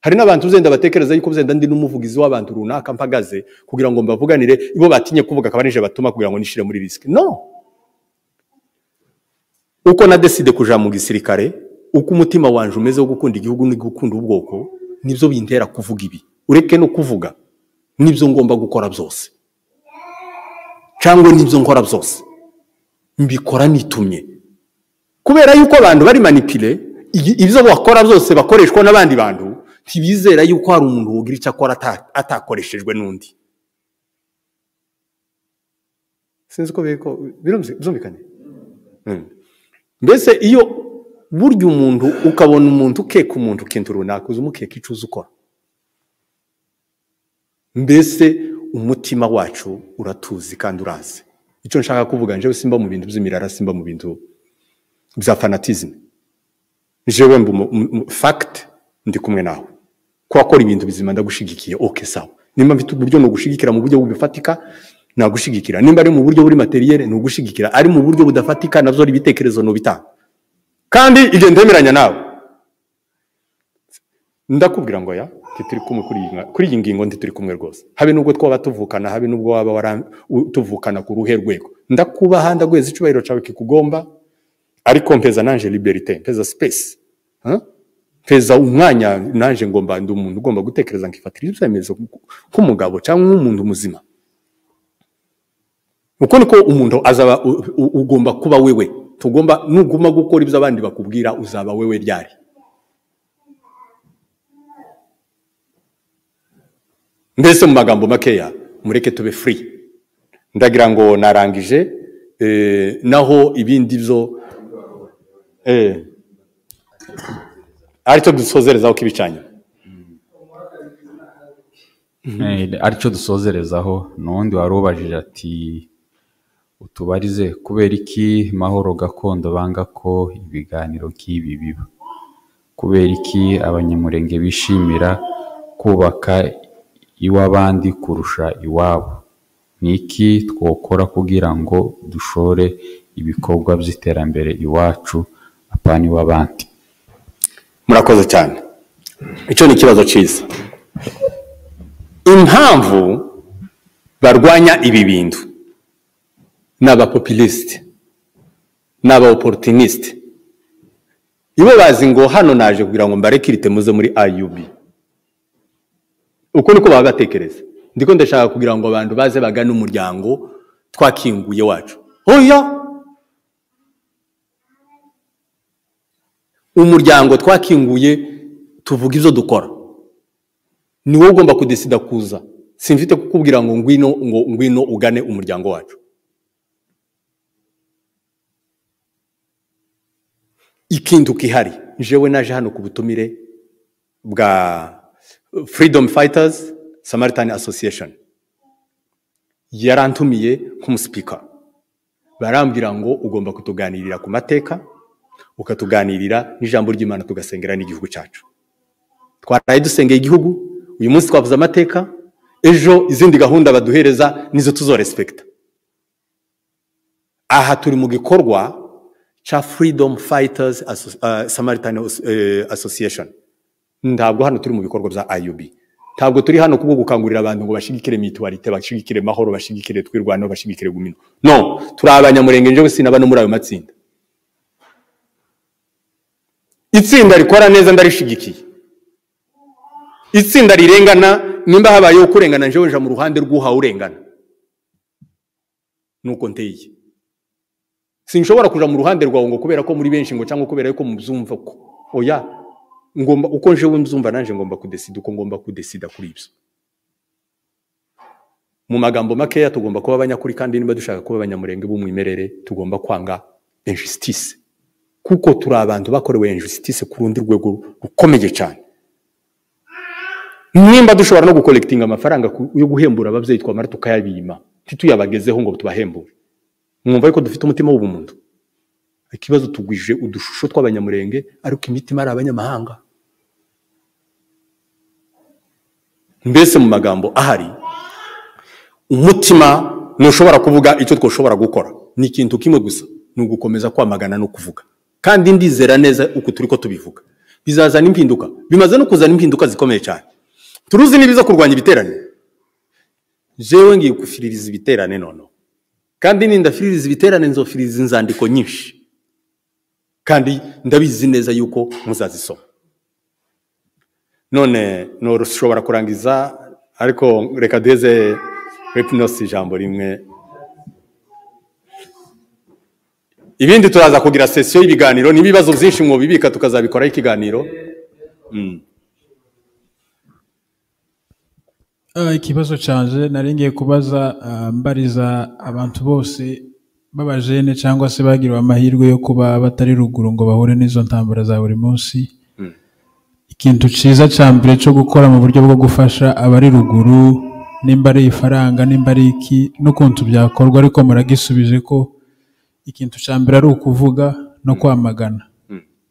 hari n'abantu uzenda batekereza yuko uzenda ndi n'umuvugizi w'abantu runaka mpagaze kugira ngo mbavuganire ibo batinye kuvuga akaba nije batuma kugira ngo nishire muri risiki no uko na deside kuja mu gisirikare uko umutima wanje umeze wo gukunda igihugu no gukunda ubwoko nibyo bintera kuvuga ibi ureke no kuvuga nibyo ngomba gukora byose cyangwa nibyo nkora byose mbikora nitumye kubera yuko abantu bari manipile iyi- ibyo bakora byose bakoreshwa n'abandi bantu ntibizera yuko hari umuntu wogira icyo akora ata- atakoreshejwe n'undi sinzi ko biri ko- birumvi- byumvikanye Mm. mbese iyo burya umuntu ukabona umuntu ukeka umuntu ikintu runaka uza umukeka icyo uzi ukora mbese umutima wacu uratuzi kandi urazi icyo nshaka kuvuga njyewe simba mu bintu by'imirara simba mu bintu bya fanatizme jewe mba umu- umu- umu- fact ndi kumwe nawe kuwakora ibintu bizima ndagushigikiye okay sawa nimba mfite uburyo nugushigikira mu buryo bufatika nagushigikira nimba ari mu buryo buri materiyere nugushigikira ari mu buryo budafatika navyo ari ibitekerezo nubitanga kandi igihe ndemeranya nawe ndakubwira ngo ya ntituri kumwe kuri iyi nka- kuri iyi ngingo ntituri kumwe rwose habe nubwo twaba tuvukana habe nubwo waba waram- u- tuvukana ku ruhe rwego ndakubaha ndaguheza icubahiro cawe kikugomba ariko mpeza nanje liberite mpeza space Huh? mpeza umwanya nanje ngomba ndi umuntu ugomba gutekereza nkifatira ibyemezo nk'umugabo cyangwa nk'umuntu muzima uko niko umuntu azaba u- u- ugomba kuba wewe tugomba nuguma gukora ibyo abandi bakubwira uzaba wewe ryari mbese mu magambo makeya mureke tube free ndagira ngo narangije eh, naho ibindi byo eh, aricyo dusozereza ko ibicanyo Eh, aricyo dusozerezaho n'undi wari ubajije ati utubarize kubera iki mahoro gakondo banga ko ibiganiro nk'ibi biba kubera iki abanyamurenge bishimira kubaka iw'abandi kurusha iwabo ni iki twokora kugira ngo dushore ibikorwa by'iterambere iwacu apana iw'abandi murakoze cyane icyo ni ikibazo cyiza impamvu barwanya ibi bintu ni abapopilisite ni abaoporotinisite iyo bazi ngo hano naje kugira ngo mbarekirite muze muri ayubi uko niko baba batekereza ndiko ndashaka kugira ngo abantu baze bagane umuryango twakinguye wacu oya umuryango twakinguye tuvuga ibyo dukora ni wowe ugomba kudesida kuza simfite kukubwira ngo ngwino ngo ngwino ugane umuryango wacu ikindi ukihari jewe naje hano ku butumire bwa freedom fighters samaritan association yarantumiye nk'umusipika barambwira ngo ugomba kutuganirira ku mateka ukatuganirira n'ijambo ry'imana tugasengera n'igihugu cyacu twaraye dusengeye igihugu uyu munsi twavuze amateka ejo izindi gahunda baduhereza nizo tuzorespekita aha turi mu gikorwa cya freedom fighters Asso- eh, samaritan eh, association ntabwo hano turi mu bikorwa bya IUB ntabwo turi hano kubwo gukangurira abantu ngo bashigikire mituwarite bashigikire mahoro bashigikire twirwanaho bashigikire gumino no turi abanyamurenge njyewe sinaba no muri ayo matsinda itsinda rikora neza ndarishyigikiye itsinda rirengana nimba habayeho kurengana njyewe nja mu ruhande rw'uhawe urengana nuko nteye sinshobora kuja mu ruhande rwawe ngo kubera ko muri benshi ngo cyangwa kubera ko mubyumva ko oya ngomba uko njewe mbyumva nanjye ngomba kudesida uko ngomba kudesida kuri ibyo mu magambo makeya tugomba kuba abanyakuri kandi niba dushaka kuba abanyamurenge b'umwimerere tugomba kwanga injustice kuko turi abantu bakorewe injustice ku rundi rwego rukomeye cyane nimba dushobora no gukolekitinga amafaranga ku- yo guhembura ababyeyi twamara tukayabima ntituyabagezeho ngo tubahembure mwumva yuko dufite umutima w'ubumuntu ikibazo tugwije udushusho tw'abanyamurenge ariko imitima ari abanyamahanga mbese mu magambo ahari umutima ntushobora kuvuga icyo twashobora gukora ni ikintu kimwe gusa ni ugukomeza kwamagana no kuvuga kandi ndizera neza uko turi ko tubivuga bizazana impinduka bimaze no kuzana impinduka zikomeye cyane turuzi n'ibiza kurwanya ibiterane jewe ngiye gufiririza ibiterane noneho kandi nindafiririza ibiterane nzofiririza inzandiko nyinshi kandi ndabizi neza yuko muzazisoma none ntushobora kurangiza ariko reka duheze repinosi ijambo rimwe ibindi turaza kugira sesiyo y'ibiganiro n'ibibazo byinshi mwubibika tukazabikoraho ikiganiro Ah, ikibazo canje nari ngiye kubaza ah, mbariza abantu bose b'abajene cyangwa se bagiriwe amahirwe yo kuba batari ruguru ngo bahure n'izo ntambara za buri munsi ikintu cyiza cya mbere cyo gukora mu buryo bwo gufasha abari ruguru nimba ari ifaranga nimba ari iki n'ukuntu byakorwa ariko muragisubije ko ikintu cya mbere ari ukuvuga no kwamagana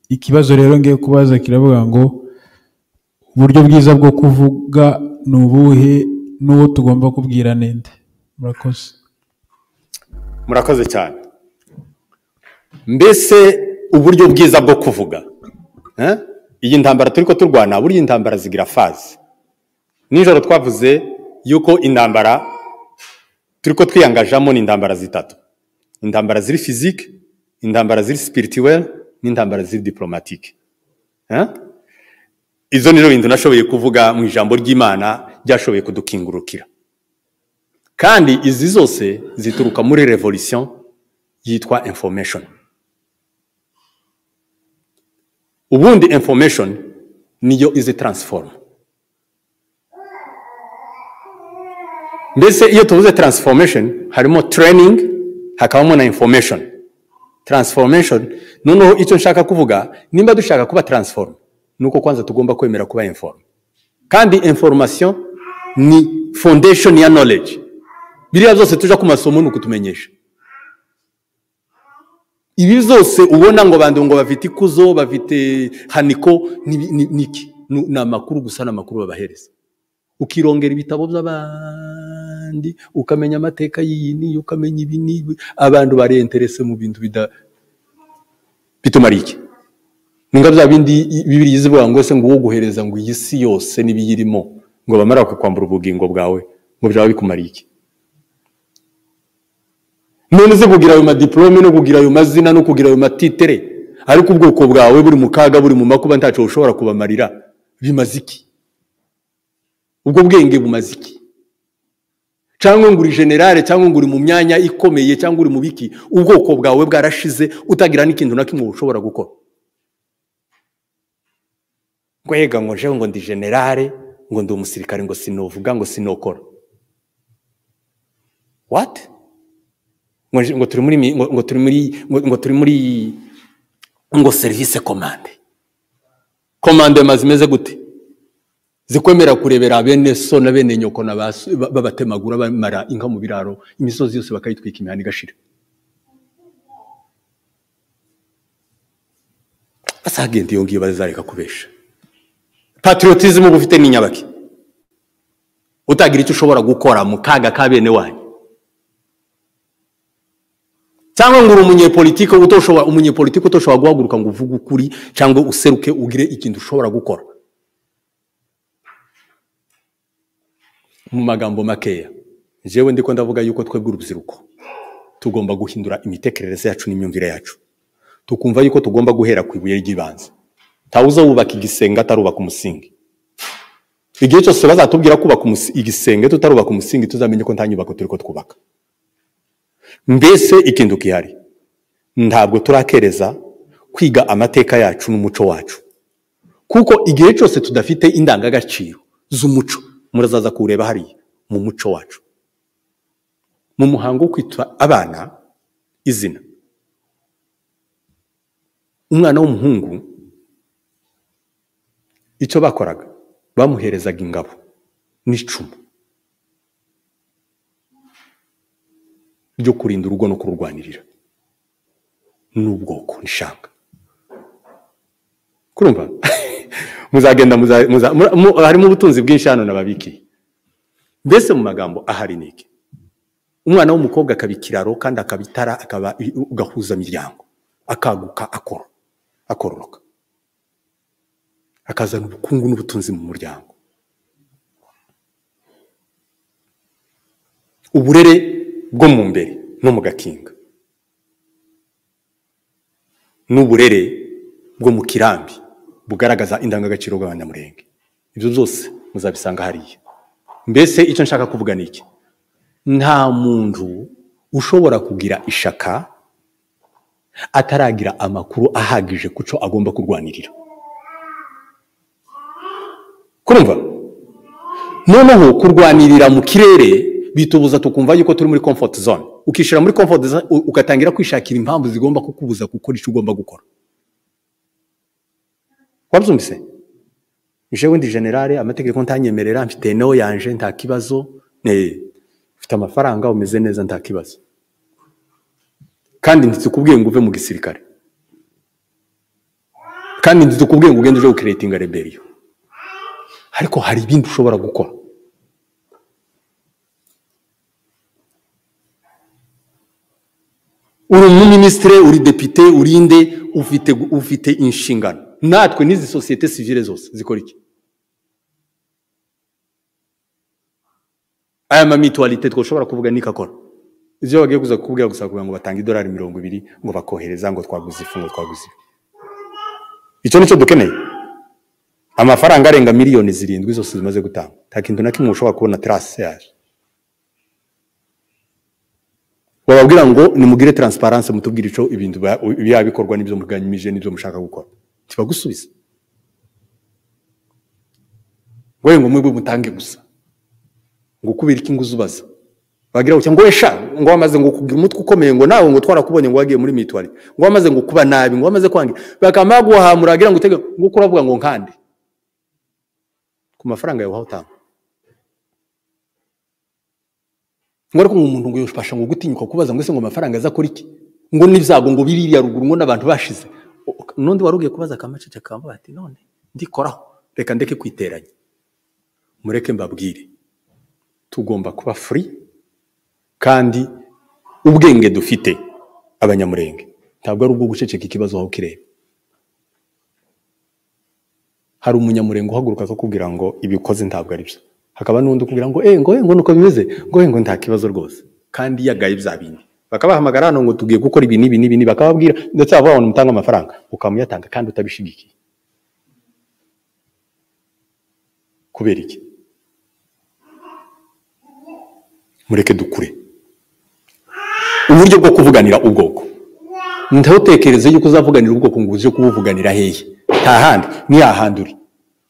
ikibazo rero ngiye kubaza kiravuga ngo uburyo bwiza bwo kuvuga ni ubuhe n'uwo tugomba kubwira ninde murakoze murakoze cyane mbese uburyo bwiza bwo kuvuga eh? iyi ntambara turi ko turwana burya intambara zigira fazi nijoro twavuze yuko intambara turi ko twiyangajamo ni intambara zitatu intambara ziri fizike intambara ziri sipirituweli n'intambara ziri diporomatike eh? izo nizo bintu nashoboye kuvuga mu ijambo ry'imana ryashoboye kudukingurukira kandi izi zose zituruka muri revolution yitwa information ubundi information niyo izi transform mbese iyo tuvuze transformation harimo training hakabamo na information transformation noneho icyo nshaka kuvuga nimba dushaka kuba transform nuko kwanza tugomba kwemera kuba inform kandi information ni foundation ya knowledge biriya byose tujya ku masomo ni ukutumenyesha ibi byose ubona ngo bandu ngo bafite ikuzo bafite haniko ni- ni- ni iki? Nu- ni amakuru gusa ni amakuru babahereza ukirongera ibitabo by'abandi ukamenya amateka y'iyi n'iyi ukamenya ibi n'ibi abantu barenterese mu bintu bida bitumara iki ni nga bya bindi bibiri yizivuga ngo se ngo uwo guhereza ngo iyi si yose n'ibiyirimo ngo bamara kukwambura ubugingo bwawe ngo byaba bikumara iki none uze kugira ayo madiporome no kugira ayo mazina no kugira ayo matitere ariko ubwoko bwawe buri mu kaga buri mu makuba ntacyo ushobora kubamarira bimaze iki ubwo bwenge bumaze iki cyangwa ngo uri generale cyangwa ngo uri mu myanya ikomeye cyangwa uri mu biki ubwoko bwawe bwarashize utagira n'ikintu na kimwe ushobora gukora ngo yega ngo njewe ngo ndi generale ngo ndi umusirikare ngo sinovuga ngo sinokora wati ngo ngo turi muri mi- ngo ngo turi muri ngo ngo turi muri ngo serivisi komande komande mazi imeze gute zikwemera kurebera bene so na bene nyoko na ba so- ba- babatemagura bamara inka mu biraro imisozi yose bakayitwika imihanda igashira basagenda iyo ngiyo bazareka kubesha patriotism uba ufite ni nyabaki utagira icyo ushobora gukora mu kaga ka bene wanyu cyangwa ngo uri umunyepolitike utoshobora umunyepolitike utoshobora guhaguruka ngo uvuge ukuri cyangwa useruke ugire ikintu ushobora gukora mu magambo makeya njyewe ndiko ndavuga yuko twebwe urubyiruko tugomba guhindura imitekerereze yacu n'imyumvire yacu tukumva yuko tugomba guhera ku ibuye ry'ibanze ntawuza wubaka igisenge atarubaka umusingi igihe cyose bazatubwira kubaka umusi- igisenge tutarubaka umusingi tuzamenye ko nta nyubako turi ko twubaka mbese ikintu gihari ntabwo turakereza kwiga amateka yacu n'umuco wacu kuko igihe cyose tudafite indangagaciro z'umuco murazaza kuwureba hariya mu muco wacu mu muhango wo kwita abana izina umwana w'umuhungu icyo bakoraga bamuherezaga ingabo n'icumu ryo kurinda urugo no kururwanirira n'ubwoko nishanga kurumva muzagenda muza- muza- mura- mu- harimo ubutunzi bwinshi hano nababikiye mbese mu magambo ahari ni iki umwana w'umukobwa akaba ikiraro kandi akaba itara akaba i- ugahuza miryango akaguka akoro akororoka akazana ubukungu n'ubutunzi mu muryango uburere bwo mu mbere no mu gakinga n'uburere bwo mu kirambi bugaragaza indangagaciro bw'abanyamurenge ibyo byose muzabisanga hariya mbese icyo nshaka kuvuga ni iki nta muntu ushobora kugira ishaka ataragira amakuru ahagije ku cyo agomba kurwanirira kurumva noneho kurwanirira mu kirere bitubuza tukumva yuko turi muri comfort zone ukishyira muri comfort zone u- ugatangira kwishakira impamvu zigomba kukubuza gukora icyo ugomba gukora wabyumvise jewe ndi generale amategeko ntanyemerera mfite neho yanje nta kibazo eh, mfite amafaranga umeze neza nta kibazo kandi ntizikubwiye ngo uve mu gisirikare kandi ntizikubwiye ngo ugende uje gukiretinga reberiyo ariko hari ibindi ushobora gukora uri umuminisitire uri depite uri inde ufite ufite inshingano natwe n'izi sosiyete sivire zose zikora iki aya ma mituwalite twashobora kuvuga ni akora ibyo bagiye kuza kukubwira gusa kugira ngo batange idolari mirongo ibiri ngo bakohereza ngo twaguze ifu ngo twaguze ifu icyo nicyo dukeneye amafaranga arenga miliyoni zirindwi zose zimaze gutanga nta kintu na kimwe ushobora kubona tarase yaje bababwira ngo nimugire taransiparanse mutubwire icyo ibintu ba- byaba bikorwa n'ibyo muganyije n'ibyo mushaka gukora tibagusubiza wowe ngo mwebwe mutange gusa ngo ukubira iki ngo uzubaza bagira gutya ngo wesha ngo wamaze ngo kugira umutwe ukomeye ngo nawe ngo twarakubonye ngo wagiye muri mitwari ngo wamaze ngo kuba nabi ngo wamaze kwangira bakaba baguhamura bagira ngo utege ngo uko uravuga ngo nkande ku mafaranga yawe waho utanga ngo ariko umuntu ngo yafasha ngo gutinyuka kubaza ngo ese ngo amafaranga aza kuri iki ngo n'ibyago ngo biriya ruguru ngo n'abantu bashize O- o- n'undi wari ugiye kubaza akamacece akamuha ati none ndikoraho reka ndeke kwiteranya mureke mbabwire tugomba kuba furi kandi ubwenge dufite abanyamurenge ntabwo ari ubwo guceceka ikibazo aho kireba hari umunyamurenge uhaguruka akakubwira ngo ibikoze ntabwo ari byo hakaba n'undi ukubwira ngo eh ngo eh ngo nuko bimeze ngo eh ngo nta kibazo rwose kandi yagaye bya bindi bakabahamagara hano ngo tugiye gukora ibi n'ibi n'ibi n'ibi, bakababwira ndetse bavuga ngo nimutanga amafaranga ukamuyatanga kandi utabishigikiye kubera iki mureke dukure uburyo bwo kuvuganira ubwoko ntutekereze yuko uzavuganira ubwoko ngo uze kubuvuganira hehe nta handi ni hahandi uri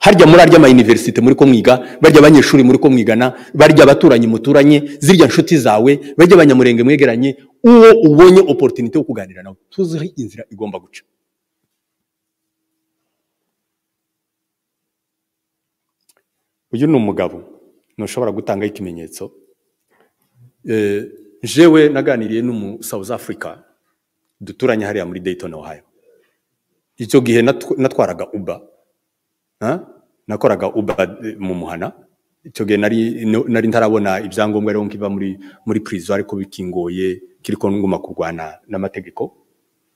harya muri arya amayuniverisite muri ko mwiga barya abanyeshuri muri ko mwigana barya abaturanyi muturanye zirya nshuti zawe barya abanyamurenge mwegeranye uwo ubonye oporutinite yo kuganira nawe tuzi aho inzira igomba guca uyu ni umugabo ntushobora gutangaho ikimenyetso Eh, jewe naganiriye n'umu South Africa duturanye hariya muri Dayton Ohio icyo gihe natw- natwaraga Uber ha? nakoraga Uber eh, mu muhana icyo gihe nari no- nari ntarabona ibyangombwa rero nkiba muri muri prison ariko bikingoye kiriko nguma kurwana n'amategeko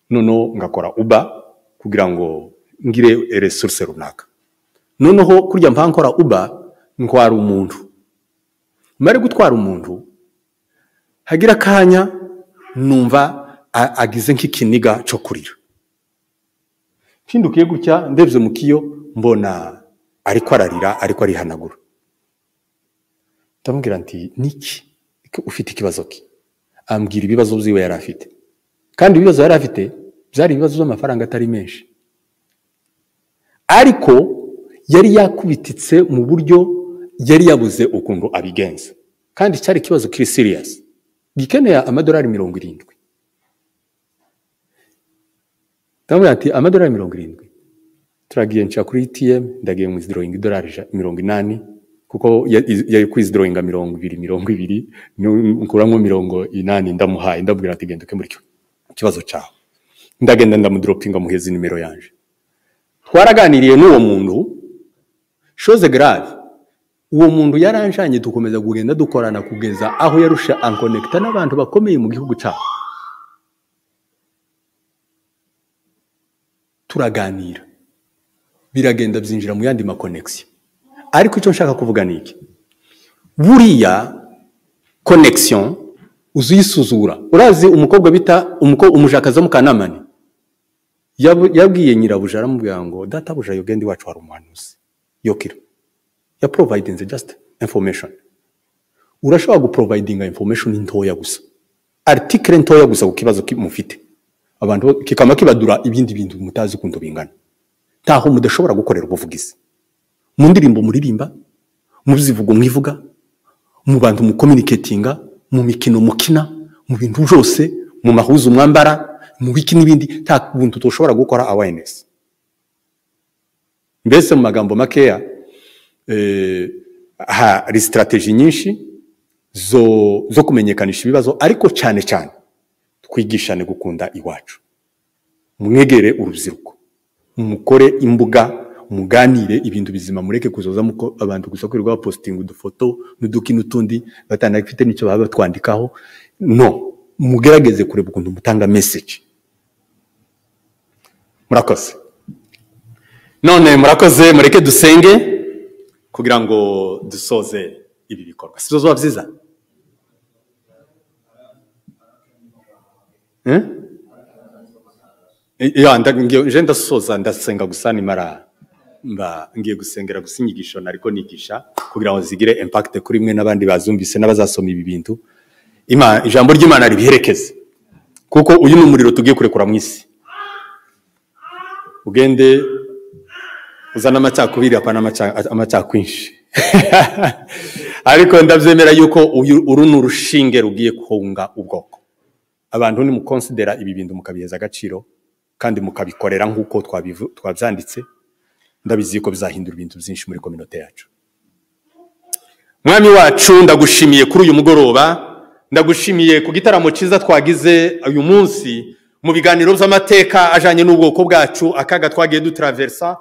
noneho ngakora Uber kugira ngo ngire resource runaka noneho kurya mpankora Uber ntwara umuntu mare gutwara umuntu hagira akanya numva a- agize nk'ikiniga cyo kurira mpindukiye gutya ndebye mu kiyo mbona ariko ararira ariko arihanagura ndamubwira nti niki Ko ufite ikibazo ki ambwira ibibazo byiwe yari afite kandi ibibazo yari afite byari ibibazo by'amafaranga atari menshi ariko yari yakubititse mu buryo yari yabuze ukuntu abigenza kandi cyari ikibazo kiri siriyasi gikeneye amadolari mirongo irindwi ndamubwira ati amadolari mirongo irindwi turagiye nshya kuri etm ndagiye mu izidorowinga idolari ija- mirongo inani kuko ya- iz- yari ku izidorowinga mirongo ibiri mirongo ibiri nu- nkuramo mirongo inani ndamuhaye ndamubwira ati genda ukemura icyo kibazo cyawe ndagenda ndamudoropinga muheza nimero yanje twaraganiriye n'uwo muntu shoze garave uwo muntu yaranjanye dukomeza kugenda dukorana kugeza aho yarusha ankonekita n'abantu bakomeye mu gihugu cyabo turaganira biragenda byinjira mu yandi makonegisiyo ariko icyo nshaka kuvuga ni iki buriya konegisiyo uziyisuzura urazi umukobwa bita umuko- umujakazi wo mu kanamani Yabu- yabwiye nyirabuja aramubwira ngo databuja yogenda iwacu hari umuhanuzi yokira ya providing just information urashobora guprovidinga information ntoya gusa article ntoya gusa ku kibazo ki- mufite abantu bo- kikaba kibadura ibindi bintu mutazi ukuntu bingana ntaho mudashobora gukorera ubuvugizi mu ndirimbo muririmba mu zivugo mwivuga mu bantu mu communicatinga mu mikino mukina mu bintu byose mu mahuzu mwambara mu biki n'ibindi nta buntu tushobora gukora awareness mbese mu magambo makeya eh, hari sitarateji nyinshi zo zo kumenyekanisha ibibazo ariko cyane cyane twigishane gukunda iwacu mwegere urubyiruko mukore imbuga muganire ibintu bizima mureke kuzoza muko abantu gusa kwirirwa bapositinga udufoto n'uduki n'utundi batanafite n'icyo baba batwandikaho no mugerageze kureba ukuntu mutanga meseji murakoze none murakoze mureke dusenge kugira ngo dusoze ibi bikorwa si byo zuba byiza Eh? Eh, ya, nda- ngiye- nje ndasoza ndasenga gusa nimara mba ngiye gusengera gusa inyigisho nariko nigisha kugira ngo zigire impact kuri mwe n'abandi bazumvise n'abazasoma ibi bintu Ima- ijambo ry'imana ribiherekeze kuko uyu ni umuriro tugiye kurekura mu isi ugende uzana amacakubiri apana amaca- amacakwinshi ariko ndabyemera yuko uyu- uru ni urushinge rugiye kunga ubwoko abantu nimukonsidera ibi bintu mukabiheza agaciro kandi mukabikorera nk'uko twabivu- twabyanditse ndabizi ko bizahindura ibintu byinshi muri kominote yacu mwami wacu ndagushimiye kuri uyu mugoroba ndagushimiye ku gitaramo cyiza twagize uyu munsi mu biganiro by'amateka ajyanye n'ubwoko bwacu akaga twagiye dutaraversa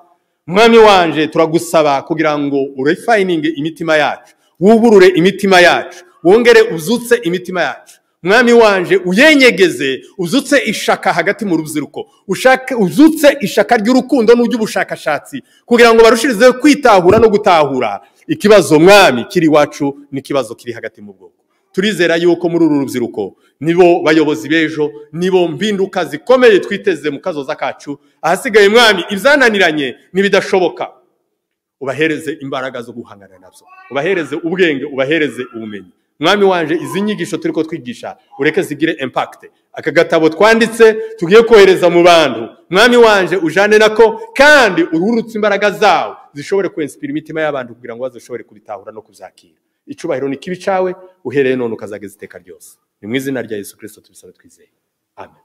mwami wanje turagusaba kugira ngo urefayininge imitima yacu wuburure imitima yacu wongere uzutse imitima yacu mwami wanje uyenyegeze uzutse ishaka hagati mu rubyiruko ushake- uzutse ishaka ry'urukundo n'ury'ubushakashatsi kugira ngo barushirizeho kwitahura no gutahura ikibazo mwami kiri iwacu n'ikibazo kiri hagati mu bwoko turizera yuko muri uru rubyiruko nibo bayobozi b'ejo nibo mpinduka zikomeye twiteze mu kazoza kacu ahasigaye mwami ibyananiranye n'ibidashoboka ubahereze imbaraga zo guhangana nabyo ubahereze ubwenge ubahereze ubumenyi mwami wanje izi nyigisho turi ko twigisha ureke zigire impakite aka gatabo twanditse tugiye kohereza mu bantu mwami wanje ujane nako kandi ururutse imbaraga zawo zishobore kwensipira imitima y'abantu kugira ngo bazishobore kubitahura no kuzakira icubahiro ni kibi cawe uhereye none ukazageza iteka ryose ni mu izina rya yesu kirisito tubisaba twizeye amen